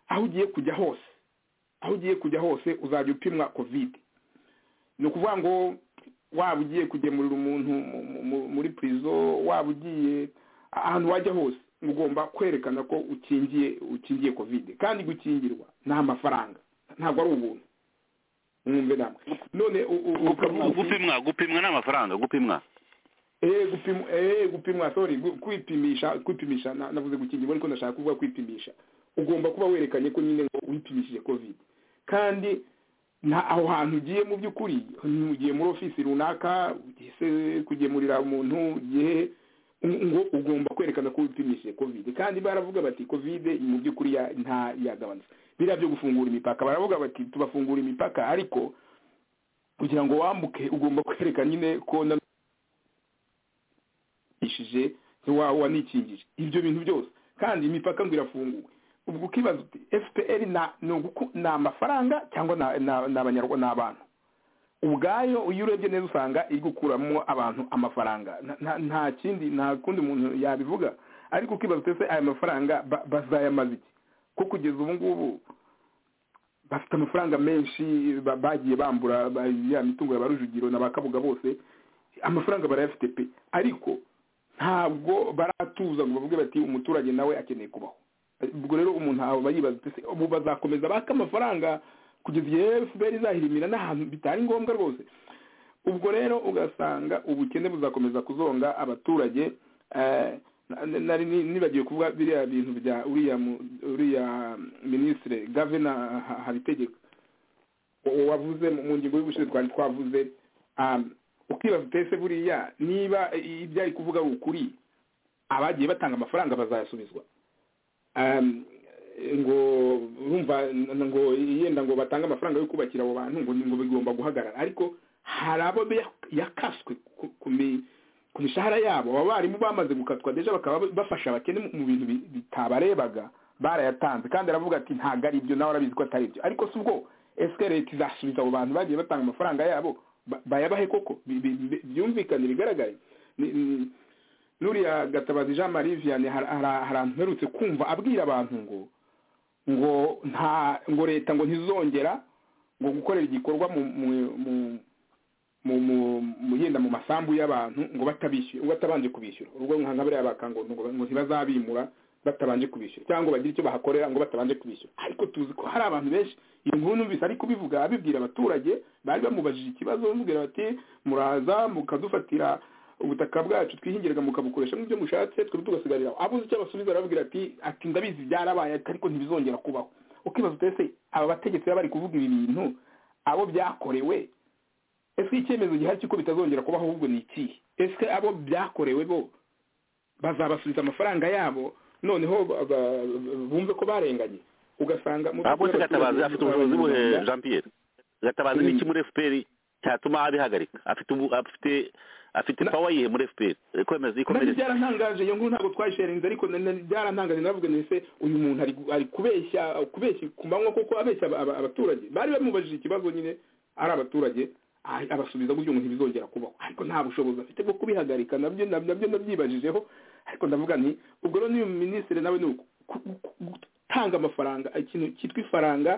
aho ugiye kujya hose aho ugiye kujya hose uzajya upimwa kovide ni ukuvuga ngo waba ugiye kugemurira umuntu mu- mu- mu- muri purizo waba ugiye ahantu wajya hose ugomba kwerekana ko ukingiye ukingiye kovide kandi gukingirwa ni amafaranga ntabwo ari ubuntu mwumve namwe none u- u- ukavuga uti- gupimwa gupimwa ni amafaranga gupimwa eh gupimwa eh gupimwa sorry gu- kwipimisha kwipimisha na- navuze gukingirwa ariko ndashaka kuvuga kwipimisha ugomba kuba werekanye ko nyine ngo wipimishije covid kandi nta aho hantu ugiye mu by'ukuri ugiye muri ofisi runaka ugiye se kugemurira umuntu ugiye u- ngo ugomba kwerekana ko wipimishije covid kandi baravuga bati covid mu by'ukuri ya- nta yagabanutse biriya byo gufungura imipaka baravuga bati tubafungura imipaka ariko kugira ngo wambuke ugomba kwereka nyine ko na ishije wa wanikingije ibyo bintu byose kandi imipaka ngo irafunguwe ubwo ukibaza uti fpr na ni uguku- ni amafaranga cyangwa na- na- ni abanyarwanda ni abantu ubwayo iyo urebye neza usanga iri gukuramo abantu amafaranga Nta- nta- nta kindi nta kundi muntu yabivuga ariko ukibaza uti ese aya mafaranga ba- bazayamaza iki ko kugeza ubu ngubu bafite amafaranga menshi ba- bagiye bambura ba- ya mitungo ya ba Rujugiro na ba Kabuga bose amafaranga barayafite pe ariko ntabwo baratuza ngo bavuge bati umuturage nawe akeneye kubaho ubwo rero umuntu aba aba yibaza ati "Ese ubu bazakomeza baka amafaranga kugeza igihe fpr izahirimira n'ahantu bitari ngombwa rwose ubwo rero ugasanga ubukene buzakomeza kuzonga abaturage eh, na- na- nari ni- nibagiwe kuvuga biriya bintu bya uriya mu- uriya minisitire gavena Ha- habitegeka uwo wavuze mu mu ngingo y'ubushize twari twavuze um, ukibaza utese buriya niba i- ibyo ari kuvuga ari ukuri abagiye batanga amafaranga bazayasubizwa Um, ngo urumva n- ngo yenda ngo batange amafaranga yo kubakira abo bantu ngo ngo bigomba guhagarara ariko hari abo ya- yakaswe ku- ku mi- ku mishahara yabo aba barimu bamaze gukatwa deja bakaba ba- bafasha abakene mu- mu bintu bi- bitabarebaga barayatanze kandi aravuga ati ntabwo ari ibyo nawe arabizi ko atari ibyo ariko si ubwo ese leta izasubiza abo bantu bagiye batanga amafaranga yabo ba- bayabahe koko Bi- bi- bi- byumvikane bigaragare Ni- ni- nuriya gatabazi jean marie vianney har- har- harantu mperutse kumva abwira abantu ngo ngo nta ngo leta ngo ntizongera ngo gukorera igikorwa mu mu mu mu mu mu yenda mu masambu y'abantu ngo batabishyura ngo batabanje kubishyura ubwo nka nka bariya bakango ngo ngo ntibazabimura batabanje kubishyura cyangwa bagire icyo bahakorera ngo batabanje kubishyura ariko tuzi ko hari abantu benshi iyo nkuru numvise ari kubivuga abibwira abaturage bari bamubajije ikibazo bamubwira bati muraza mukadufatira ubutaka bwacu twihingiraga mukabukoresha nk'ibyo mushatse twebwe tugasigarira aho." abuze icyo abasubiza arababwira ati ati ndabizi byarabaye ariko ntibizongera kubaho ukibaza uti ese aba bategetsi baba bari kuvuga ibi bintu abo byakorewe ese icyemezo gihari cy'uko bitazongera kubaho ahubwo ni ikihe ese abo byakorewe bo bazabasubiza amafaranga yabo noneho ba- ba- bumve ko barenganye ugasanga mu abo se by'ukuri gatabazi abaturage- afite ubushobozi buhe jean pierre gatabazi ni iki muri fpr cyatuma abihagarika afite ubu- afite afite Na- pawa yihe muri fpr kwemeza nabyo ikomereza byarantangaje iyo nkuru ntabwo twayisherinze ariko na- na- byarantangaje navuga nese uyu muntu ari ari kubeshya kubeshya ku manywa kuko abeshya aba- aba- abaturage bari bamubajije ikibazo nyine ari abaturage a- abasubiza gutyo ngo ntibizongera kubaho ariko nta bushobozi afite bwo kubihagarika nabyo nabyo nabyo nabyibajijeho ariko ndavuga nti ubwo rero n'uyu minisitiri nawe ni uku ku- ku- gutanga amafaranga ikintu cyitwa ifaranga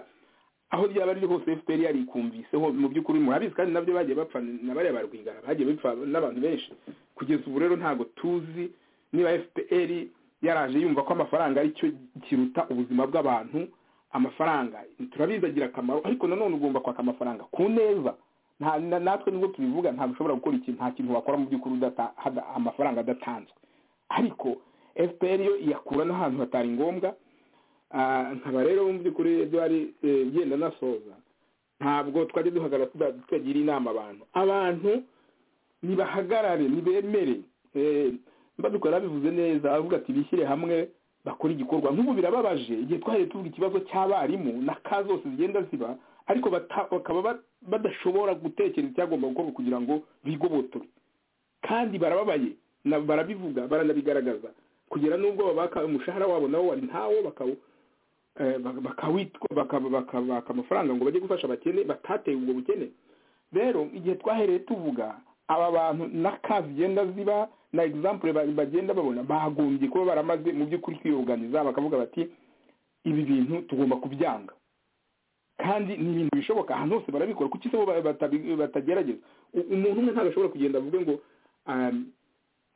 aho ryaba riri hose fpr yarikumviseho mu by'ukuri murabizi kandi nabyo bagiye bapfa na bariya ba rwigara bagiye bapfa n'abantu benshi kugeza ubu rero ntabwo tuzi niba fpr yaraje yumva ko amafaranga ari cyo kiruta ubuzima bw'abantu amafaranga turabizi agira akamaro ariko nanone ugomba kwaka amafaranga ku neza nta na- natwe nubwo tubivuga ntabwo ushobora gukora ikintu nta kintu wakora mu by'ukuri udata- hada- amafaranga adatanzwe ariko fpr yo iyakura n'ahantu hatari ngombwa Ah, nkaba rero mu by'ukuri ibyo ari eh, genda nasoza ntabwo twajya duhagarara tuda- tutagira inama abantu abantu nibahagarare nibemere Eh, mbabikora bivuze neza avuga ati bishyire hamwe bakora igikorwa nk'ubu birababaje igihe twaheye tuvuga ikibazo cy'abarimu na ka zose zigenda ziba ariko bata- bakaba ba- badashobora gutekereza icyagomba gukorwa kugira ngo bigobotore kandi barababaye na- barabivuga baranabigaragaza kugera n'ubwo babaka umushahara wabo nabo wari ntawo bakawo eh, bak- bakawitwa baka- bakabaka amafaranga ngo bajye gufasha abakene batateye ubwo bukene rero igihe twahereye tuvuga aba bantu na ka zigenda ziba na egisampure bagenda babona bagombye kuba baramaze mu by'ukuri kwiyoganiza bakavuga bati ibi bintu tugomba kubyanga kandi ni ibintu bishoboka ahantu hose barabikora kuki se bo ba- batabi- batagerageza U- umuntu umwe ntabwo ashobora kugenda avuge ngo um,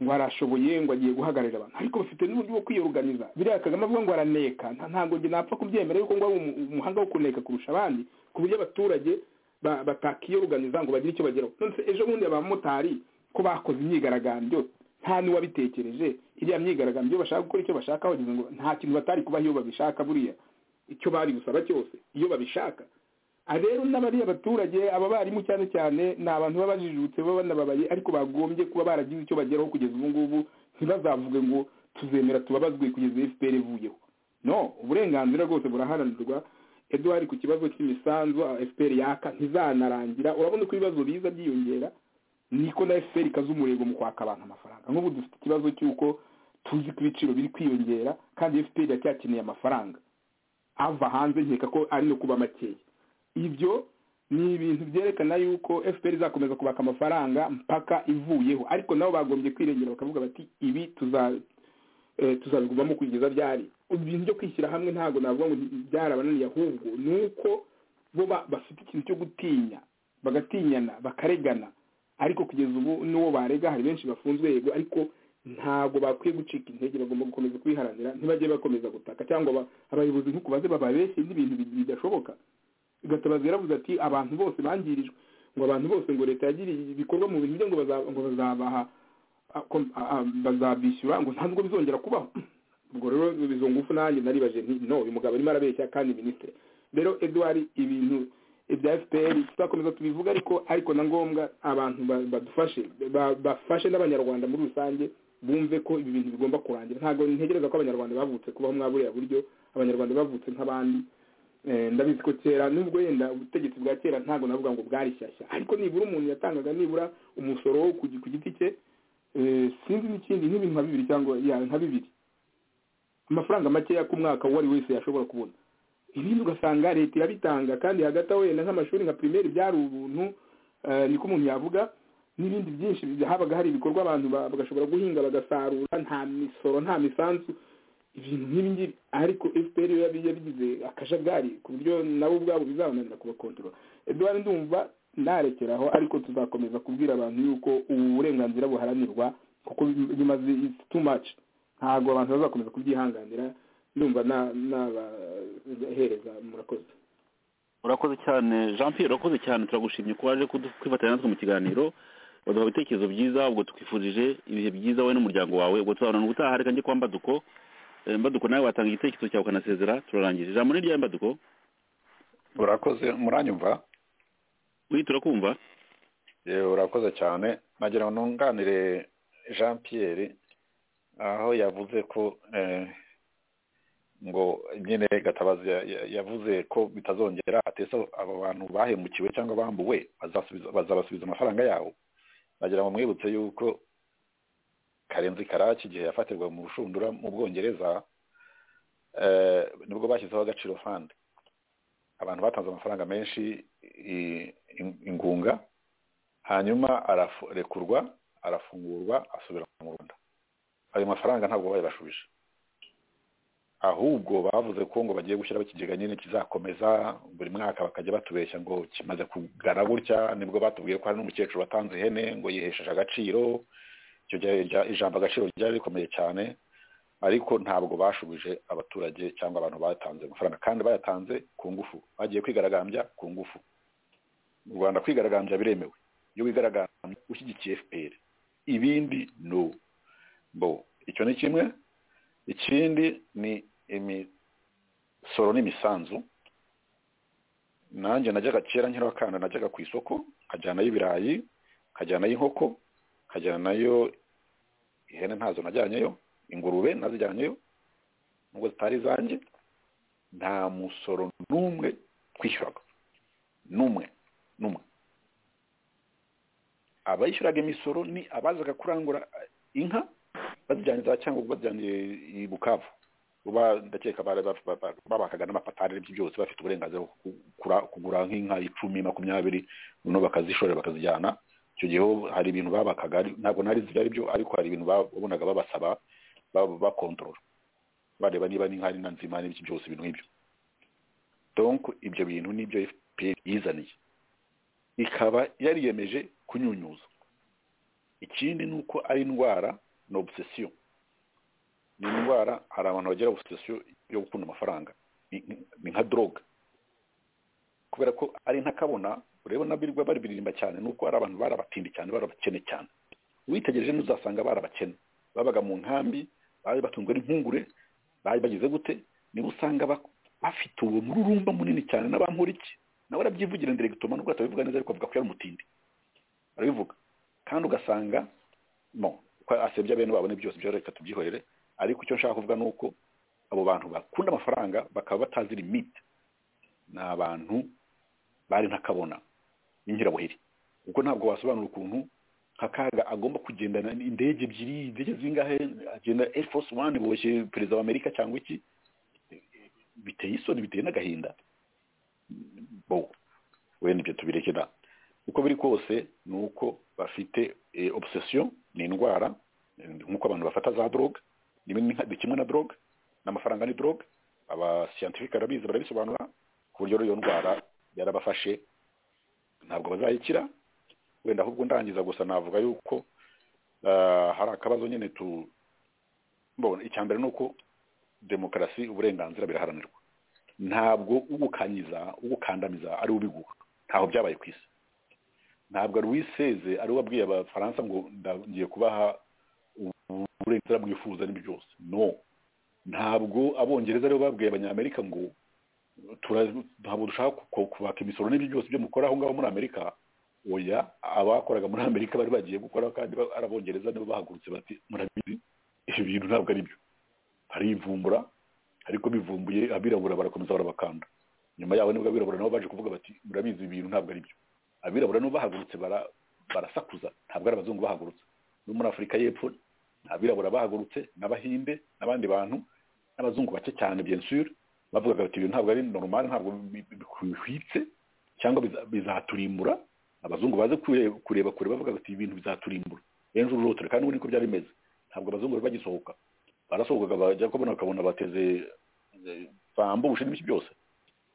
ngo arashoboye ngo agiye guhagararira abantu ariko bafite n'uburyo bwo kwiyoganiza biriya kagame avuga ngo araneka nta- ntabwo njye napfa kubyemera yuko ngo ari umu- umuhanga wo kuneka kurusha abandi ku buryo abaturage ba- batakiyoganiza ngo bagire icyo bageraho none se ejo bundi abamotari ko bakoze imyigaragambyo nta n'uwabitekereje iriya myigaragambyo bashaka gukora icyo bashaka bagize ngo nta kintu batari kubaho iyo babishaka buriya icyo bari gusaba cyose iyo babishaka Ah, rero n'abariya baturage aba barimu cyane cyane ni abantu baba bajijutse baba banababaye ariko bagombye kuba baragize icyo bageraho kugeza ubu ngubu ntibazavuge ngo tuzemera tubabazwe kugeza fpr ivuyeho no uburenganzira bwose buraharanirwa eduard ku kibazo cy'imisanzu ah, fpr yaka ntizanarangira urabona ko ibibazo biza byiyongera niko na fpr ikaza umurego mu kwaka abantu amafaranga nk'ubu dufite ikibazo cy'uko tuzi ko ibiciro biri kwiyongera kandi fpr iracyakeneye amafaranga ava hanze nkeka ko ari no kuba makeya ibyo ni ibintu byerekana yuko fpr izakomeza kubaka amafaranga mpaka ivuyeho ariko nabo bagombye kwirengera bakavuga bati ibi tuza- eh, tuzabigumamo kugeza byari ibintu byo kwishyira hamwe ntabwo navuga ngo byarabananiye ahubwo ni uko bo ba- bafite ikintu cyo gutinya bagatinyana bakaregana ariko kugeza ubu n'uwo barega hari benshi bafunzwe yego ariko ntabwo bakwiye gucika intege bagomba gukomeza kwiharanira ntibajye bakomeza gutaka cyangwa ba- abayobozi nk'uko baze bababeshye n'ibintu bi- bidashoboka gatabazi yaravuze ati abantu bose bangirijwe ngo abantu bose ngo leta yagiriye ibikorwa mu bintu bye ngo baza- ngo bazabaha a- ko- a- a- bazabishyura ngo ntabwo bizongera kubaho ubwo rero izo ngufu nanjye naribaje nti no uyu mugabo arimo arabeshya kandi minisitiri rero eduard ibintu ibya fpr tuzakomeza tubivuga ariko ariko na ngombwa abantu ba- badufashe ba- bafashe n'abanyarwanda muri rusange bumve ko ibi bintu bigomba kurangira ntabwo ntegereza ko abanyarwanda bavutse kubaho mwa buriya buryo abanyarwanda bavutse nk'abandi Eh, ndabizi ko kera nubwo yenda ubutegetsi bwa kera ntabwo navuga ngo bwari shyashya ariko nibura umuntu yatangaga nibura umusoro wo ku gi- ku giti cye eh, sinzi n'ikindi nk'ibintu nka bibiri cyangwa ya nka bibiri amafaranga makeya ku mwaka uwo ari wese yashobora kubona ibindi ugasanga leta irabitanga kandi hagati aho wenda nk'amashuri nka pirimeri byari ubuntu eh, niko umuntu yavuga n'ibindi byinshi bi- habaga hari ibikorwa abantu ba- bagashobora guhinga bagasarura nta misoro nta misanzu ibintu nk'ibi ngibi ariko fpr yo yabi- yabigize akajagari ku buryo nabo ubwabo bizabananira kubakontorora eduard ndumva narekeraho ariko tuzakomeza kubwira abantu yuko ubu burenganzira buharanirwa kuko bi- bimaze it's too much ntabwo abantu bazakomeza kubyihanganira ndumva n'abahereza murakoze urakoze cyane jean pierre urakoze cyane turagushimye ko waje kudu- kwifatanya natwe mu kiganiro baduha ibitekerezo byiza ubwo tukwifurije ibihe byiza wowe n'umuryango wawe ubwo tuzabona ubutaha reka njye kwa mbaduko Eh, mbaduko nawe watanga igitekerezo cyawe ukanasezera turarangije ijambo ni ryawe mbaduko urakoze muranyumva wihita urakumva yewe urakoze cyane nagira ngo nunganire jean pierre aho yavuze ko eh, ngo nyine gatabazi ya- ya- yavuze ko bitazongera atese abo bantu bahemukiwe cyangwa bambuwe bazasubiza- bazabasubiza amafaranga yabo nagira ngo mwibutse yuko karenzi karaki igihe yafatirwa mu rushundura mu bwongereza eh, nibwo bashyizeho agaciro fund abantu batanze amafaranga menshi i- in- ingunga hanyuma ararekurwa arafungurwa asubira mu rwanda ayo mafaranga ntabwo bayabashubije ahubwo bavuze ko ngo bagiye gushyiraho ikigega nyine kizakomeza buri mwaka bakajya batubeshya ngo kimaze kugana gutya nibwo batubwiye ko hari n'umukecuru watanze ihene ngo yihesheje agaciro icyo gihe irya- ijambo agaciro ryari rikomeye cyane ariko ntabwo bashubije abaturage cyangwa abantu batanze amafaranga kandi bayatanze ku ngufu bagiye kwigaragambya ku ngufu mu rwanda kwigaragambya biremewe iyo wigaragambya ushyigikiye fpr ibindi no bo icyo ni kimwe ikindi ni imisoro n'imisanzu nanjye najyaga kera nkiri akana najyaga ku isoko nkajyanayo ibirayi nkajyanayo inkoko nkajyanayo ihene ntazo najyanyeyo ingurube nazijyanyeyo nubwo zitari izanjye nta musoro n'umwe twishyuraga n'umwe n'umwe abayishyuraga imisoro ni abazaga kurangura inka bazijyanye za cyangugu bazijyanye i bukavu uba ndakeka babakaga n'amapatari n'ibyo byose bafite uburenganzira bwo kugura kugura nk'inka icumi makumyabiri noneho bakazishorera bakazijyana icyo gihe ho hari ibintu babakaga ari- ntabwo nari nzi ibyo ari byo ariko hari ibintu babonaga babasaba ba- bakontorora bareba niba n'inka ari na nzima n'ibyo byose ibintu nk'ibyo donc ibyo bintu nibyo fpr yizaniye ikaba yariyemeje kunyunyuza ikindi ni uko ari indwara ni obsession ni indwara hari abantu bagira obsession yo gukunda amafaranga ni- ni- ni nka drogue kubera ko ari ntakabona ureba nabirwa baribiririmba cyane nuko ari abantu barabatindi cyane barabakene cyane witegereje ntuzasanga barabakene babaga mu nkambi bari batunzwe n'impungure bari bagize gute niba usanga bak- bafite uwo mururumba munini cyane n'abamporiki nawe arabyivugira ndiregitoma nubwo atabivuga neza ariko avuga ko yari umutindi arabivuga kandi ugasanga mo ko asebya bene babone byose byo reka tubyihorere ariko icyo nshaka kuvuga ni uko abo bantu bakunda amafaranga bakaba batazira imiti ni abantu bari ntakabona n'inkirabuheri kuko ntabwo wasobanura ukuntu nka kaga agomba kugendana indege ebyiri indege zingahe agenda air force one boshye perezida wa amerika cyangwa iki biteye isoni biteye n'agahinda bo wenda ibyo tubireke da uko biri kose ni uko bafite eh, obsession ni indwara eh, nk'uko abantu bafata za drogue ni bimwe nka- ni kimwe na drogue n'amafaranga ni drogue abascientifique barabizi barabisobanura ku buryo rero iyo ndwara yarabafashe ntabwo bazayikira wenda ahubwo ndangiza gusa navuga yuko ah, hari akabazo nyine tu mbona icya mbere ni uko demokarasi uburenganzira biraharanirwa ntabwo ugukanyiza ugukandamiza ari ubiguha ntaho byabaye ku isi ntabwo Louis Seze ari we wabwiye abafaransa ngo nda- ngiye kubaha uburenganzira mwifuza n'ibyo byose no ntabwo abongereza aribo babwiye abanyamerika ngo tura- ntabwo dushaka ku- ku- kubaka imisoro n'ibyo byose byo mukora aho ngaho muri amerika oya abakoraga muri amerika bari bagiye gukora kandi ba- ari abongereza nibo bahagurutse bati murabizi ibi bintu ntabwo ari byo harivumbura ariko bivumbuye abirabura barakomeza barabakanda nyuma yaho nibwo abirabura nabo baje kuvuga bati murabizi ibi bintu ntabwo ari byo abirabura nabo bahagurutse bara- barasakuza ntabwo ari abazungu bahagurutse no muri afurika y'epfo abirabura bahagurutse n'abahinde n'abandi bantu n'abazungu bake cyane bien sûr bavugaga bati ibintu ntabwo ari normal ntabwo bi- bi- bihwitse cyangwa biza- bizaturimbura abazungu baze kure- kureba kure bavuga bati ibintu bizaturimbura ejo uru rutura kandi ubu niko byari bimeze ntabwo abazungu bari bagisohoka barasohokaga bajya kubona bakabona bateze eh, bambushe n'ibiki byose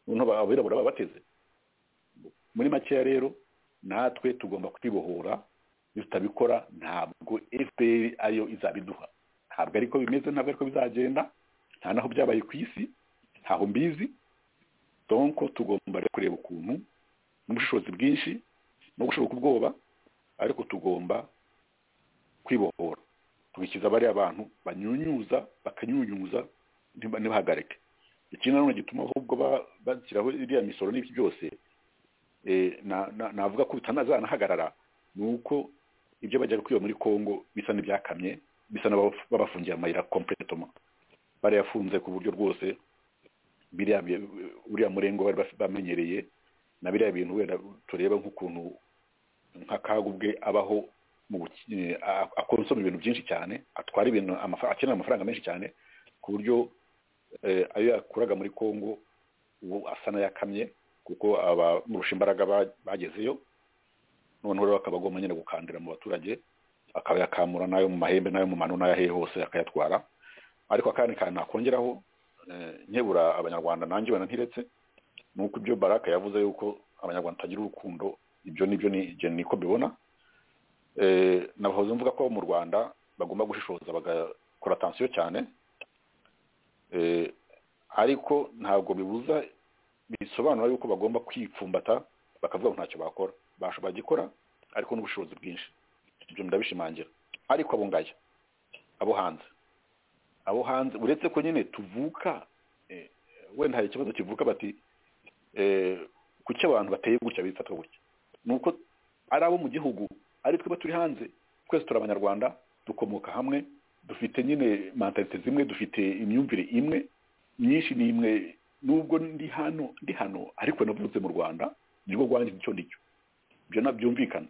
noneho abirabura babateze muri makeya rero natwe tugomba kwibohora iyo tutabikora ntabwo fpr ariyo izabiduha ntabwo ariko bimeze ntabwo ariko bizagenda nta naho byabaye ku isi ntaho mbizi donko tugomba rero kureba ukuntu n'ubushobozi bwinshi no gushoboka ubwoba ariko tugomba kwibohora tugikiza bariya bantu banyunyuza bakanyunyuza ntiba- ntibahagarike ikindi nanone gituma ahubwo ba- bashyiraho iriya misoro n'ibyo byose eh, na- na- navuga ko bitanazanahagarara ni uko ibyo bajyaga kwiba muri congo bisa n'ibyakamye bisa n'ababa- babafungiye amayira kompletoma barayafunze ku buryo rwose biriya bi- uriya murengo bari baf- bamenyereye na biriya bintu wenda tureba nk'ukuntu nka kaga ubwe abaho mu buki- eh, a- akonsoma ibintu byinshi cyane atwara ibintu amafa- akenera amafaranga menshi cyane ku buryo eh, ayo yakuraga muri congo ubu asa n'ayakamye kuko abamurusha imbaraga ba- bagezeyo noneho rero akaba agomba nyine gukandira mu baturage akayakamura n'ayo mu mahembe n'ayo mu mano n'ayo ahehe hose akayatwara ariko akandi kantu nakongeraho eh, nkebura abanyarwanda nanjye banantiretse ni uko ibyo baraka yavuze yuko abanyarwanda tagira urukundo ibyo nibyo ni ibyo niko mbibona Eh, nabahoze mvuga ko mu rwanda bagomba gushishoza bagakora atansiyo cyane Eh, ariko ntabwo bibuza bisobanura yuko bagomba kwipfumbata bakavuga ngo ntacyo bakora basho bagikora ariko n'ubushobozi bwinshi ibyo ndabishimangira ariko abo ngaya abo hanze abo hanze uretse ko nyine tuvuka eh, wenda hari ikibazo kivuka bati eh, kuki abantu bateye gutya bifata gutya ni uko ari abo mu gihugu ari tweba turi hanze twese turi abanyarwanda dukomoka hamwe dufite nyine mentalite zimwe dufite imyumvire imwe myinshi ni imwe nubwo ndi hano ndi hano ariko navutse mu rwanda nirwo rwanjye nicyo nicyo ibyo nabyumvikana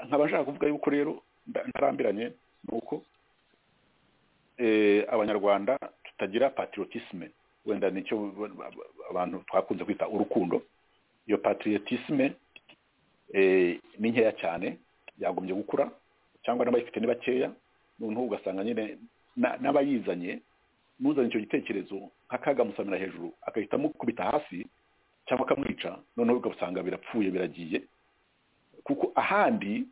nkaba nshaka kuvuga yuko rero nda- ntarambiranye ni uko eh, abanyarwanda tutagira patriotisme wenda nicyo ba- ba- ba- abantu twakunze kwita urukundo iyo patriotisme eh, ni nkeya cyane yagombye gukura cyangwa n'abayifite ni bakeya noneho ugasanga nyine na- n'abayizanye n'uzanye icyo gitekerezo akagamusamira hejuru agahita amukubita hasi cyangwa akamwica noneho ugasanga birapfuye biragiye kuko ahandi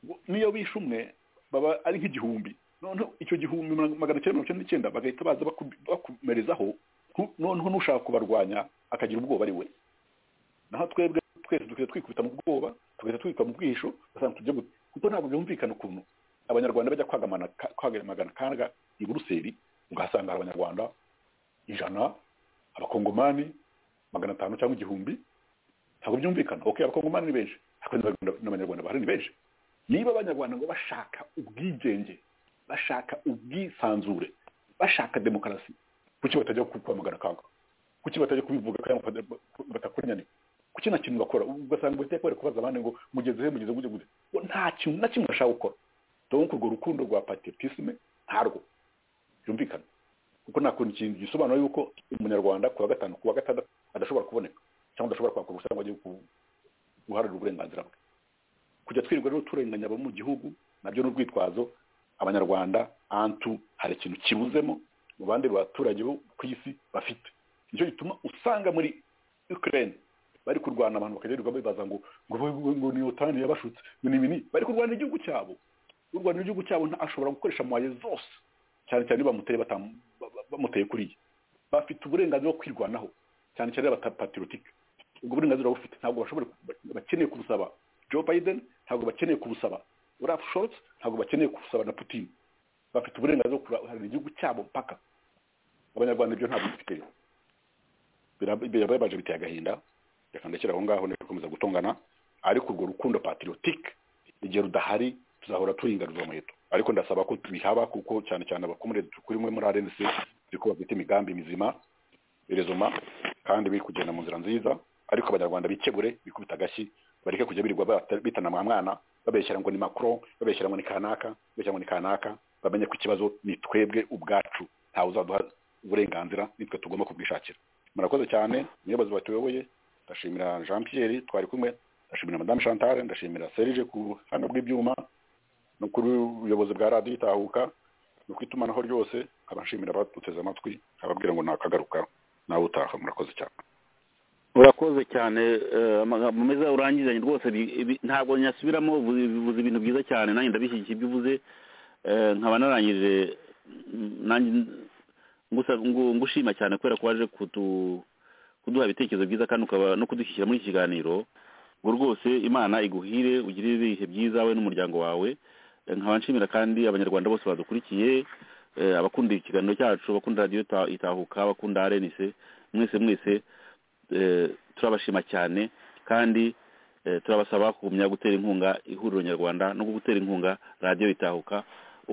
bo- n'iyo bishe umwe baba ari nk'igihumbi noneho icyo gihumbi ma- magana cyenda mirongo icyenda n'icyenda bagahita baza baku- bakomerezaho ntu- noneho n'ushaka kubarwanya akagira ubwoba ari we naho twebwe twese dukwiye twikubita mu bwoba tugahita twikwa mu bwihisho ugasanga tujya gute kuko ntabwo byumvikana ukuntu abanyarwanda bajya kwagamana ka- kwagamagana kanga i buruseli ugasanga hari abanyarwanda ijana abakongomani magana atanu cyangwa igihumbi ntabwo byumvikana ok abakongomani ni benshi ariko n'Abanyarwanda- n'abanyarwanda bahari ni benshi niba abanyarwanda ngo bashaka ubwigenge bashaka ubwisanzure bashaka demokarasi kuki batajya ku- kwamagana kanga kuki batajya kubivuga cyangwa bata- batakunyane kuki nta kintu bakora ugasanga bahita bari kubaza abandi ngo mugeze he mugeze mugeze mugeze Ngo nta kintu na kimwe bashaka gukora donc urwo rukundo rwa patriotisme ntarwo byumvikana kuko nta kuntu ikintu gisobanura yuko umunyarwanda ku wa gatanu ku wa gatandatu adashobora kuboneka cyangwa adashobora kwaka uruhushya ngo ajye ku- guharanira uburenganzira bwe kujya twirirwa rero turenganya abo mu gihugu nabyo ni urwitwazo abanyarwanda antu hari ikintu kibuzemo mu bandi baturage bo ku isi bafite nicyo gituma usanga muri ukraine bari kurwana abantu bakagerwa bibaza ngo ngo ngo- ngo ni otani yabashutse ngo ni ibi ni- bari kurwana igihugu cyabo urwanira igihugu cyabo nta- ashobora gukoresha amaye zose cyane cyane iyo bamuteye batamu- ba- ba- bamuteye kuriya bafite uburenganzira bwo kwirwanaho cyane cyane abatapatirotike ubwo burenganzira bufite ntabwo bashobora bakeneye kubusaba Joe Biden ntabwo bakeneye kubusaba Olaf Scholz ntabwo bakeneye kubusaba na Putin bafite uburenganzira bwo kurahirira igihugu cyabo mpaka abanyarwanda ibyo ntabwo bifite Birab- birababaje biteye agahinda reka ndekere aho ngaho ntibikomeza gutongana ariko urwo rukundo patriotique igihe rudahari tuzahora turinganiza umuheto ariko ndasaba ko tubihaba kuko cyane cyane abakomere tukurimwe muri RNC ziko bafite imigambi mizima rezoma kandi biri kugenda mu nzira nziza ariko abanyarwanda bikebure bikubita agashyi bareke kujya birirwa bata- bitana mwa mwana babeshyira ngo ni Macron babeshyira ngo ni kanaka babeshyira ngo ni kanaka bamenye ko ikibazo ni twebwe ubwacu ntawe uzaduha uburenganzira nitwe tugomba kubwishakira murakoze cyane umuyobozi batuyoboye ndashimira Jean Pierre twari kumwe ndashimira Madame Chantal ndashimira Serge ku buhanga bw'ibyuma no kuri ubuyobozi bwa radiyo itahuka no ku itumanaho ryose abashimira abaduteze amatwi ababwira ngo nakagaruka nawe utaha murakoze cyane urakoze cyane eh, amagambo meza urangizanye rwose bi- ibi- ntabwo nyasubiramo uvuze bivuze ibintu byiza cyane nanjye ndabishyigikiye ibyo uvuze Eh, nkaba narangije mm, nanjye ngusa- ngu- ngushima cyane kubera ko waje kudu- kuduha ibitekerezo byiza kandi ukaba no kudushyira muri iki kiganiro ubwo rwose imana iguhire ugire ibihe byiza we n'umuryango wawe Eh, nkaba nshimira kandi abanyarwanda bose badukurikiye eh, abakunda ikiganiro cyacu abakunda radiyo Ta- itahuka abakunda arenise mwese mwese eh, turabashima cyane kandi eh, turabasaba kugumya gutera inkunga ihuriro nyarwanda no gutera inkunga radiyo itahuka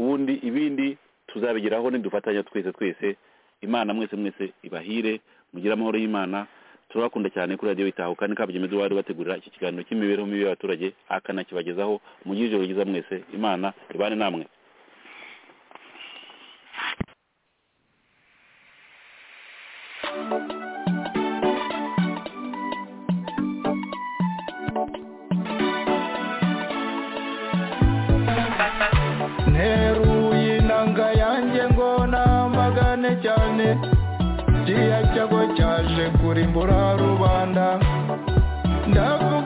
ubundi ibindi tuzabigeraho nidufatanya twese twese imana mwese mwese ibahire mugire amahoro y'imana turabakunda cyane kuri radiyo itahuka ni kabyemezi wari bategurira iki kiganiro cy'imibereho mibi y'abaturage akanakibagezaho mugire ijoro ryiza mwese imana ibane namwe nteruye inanga yanjye ngo namagane cyane kiriya cyago cyaje kurimbura rubanda ndavuga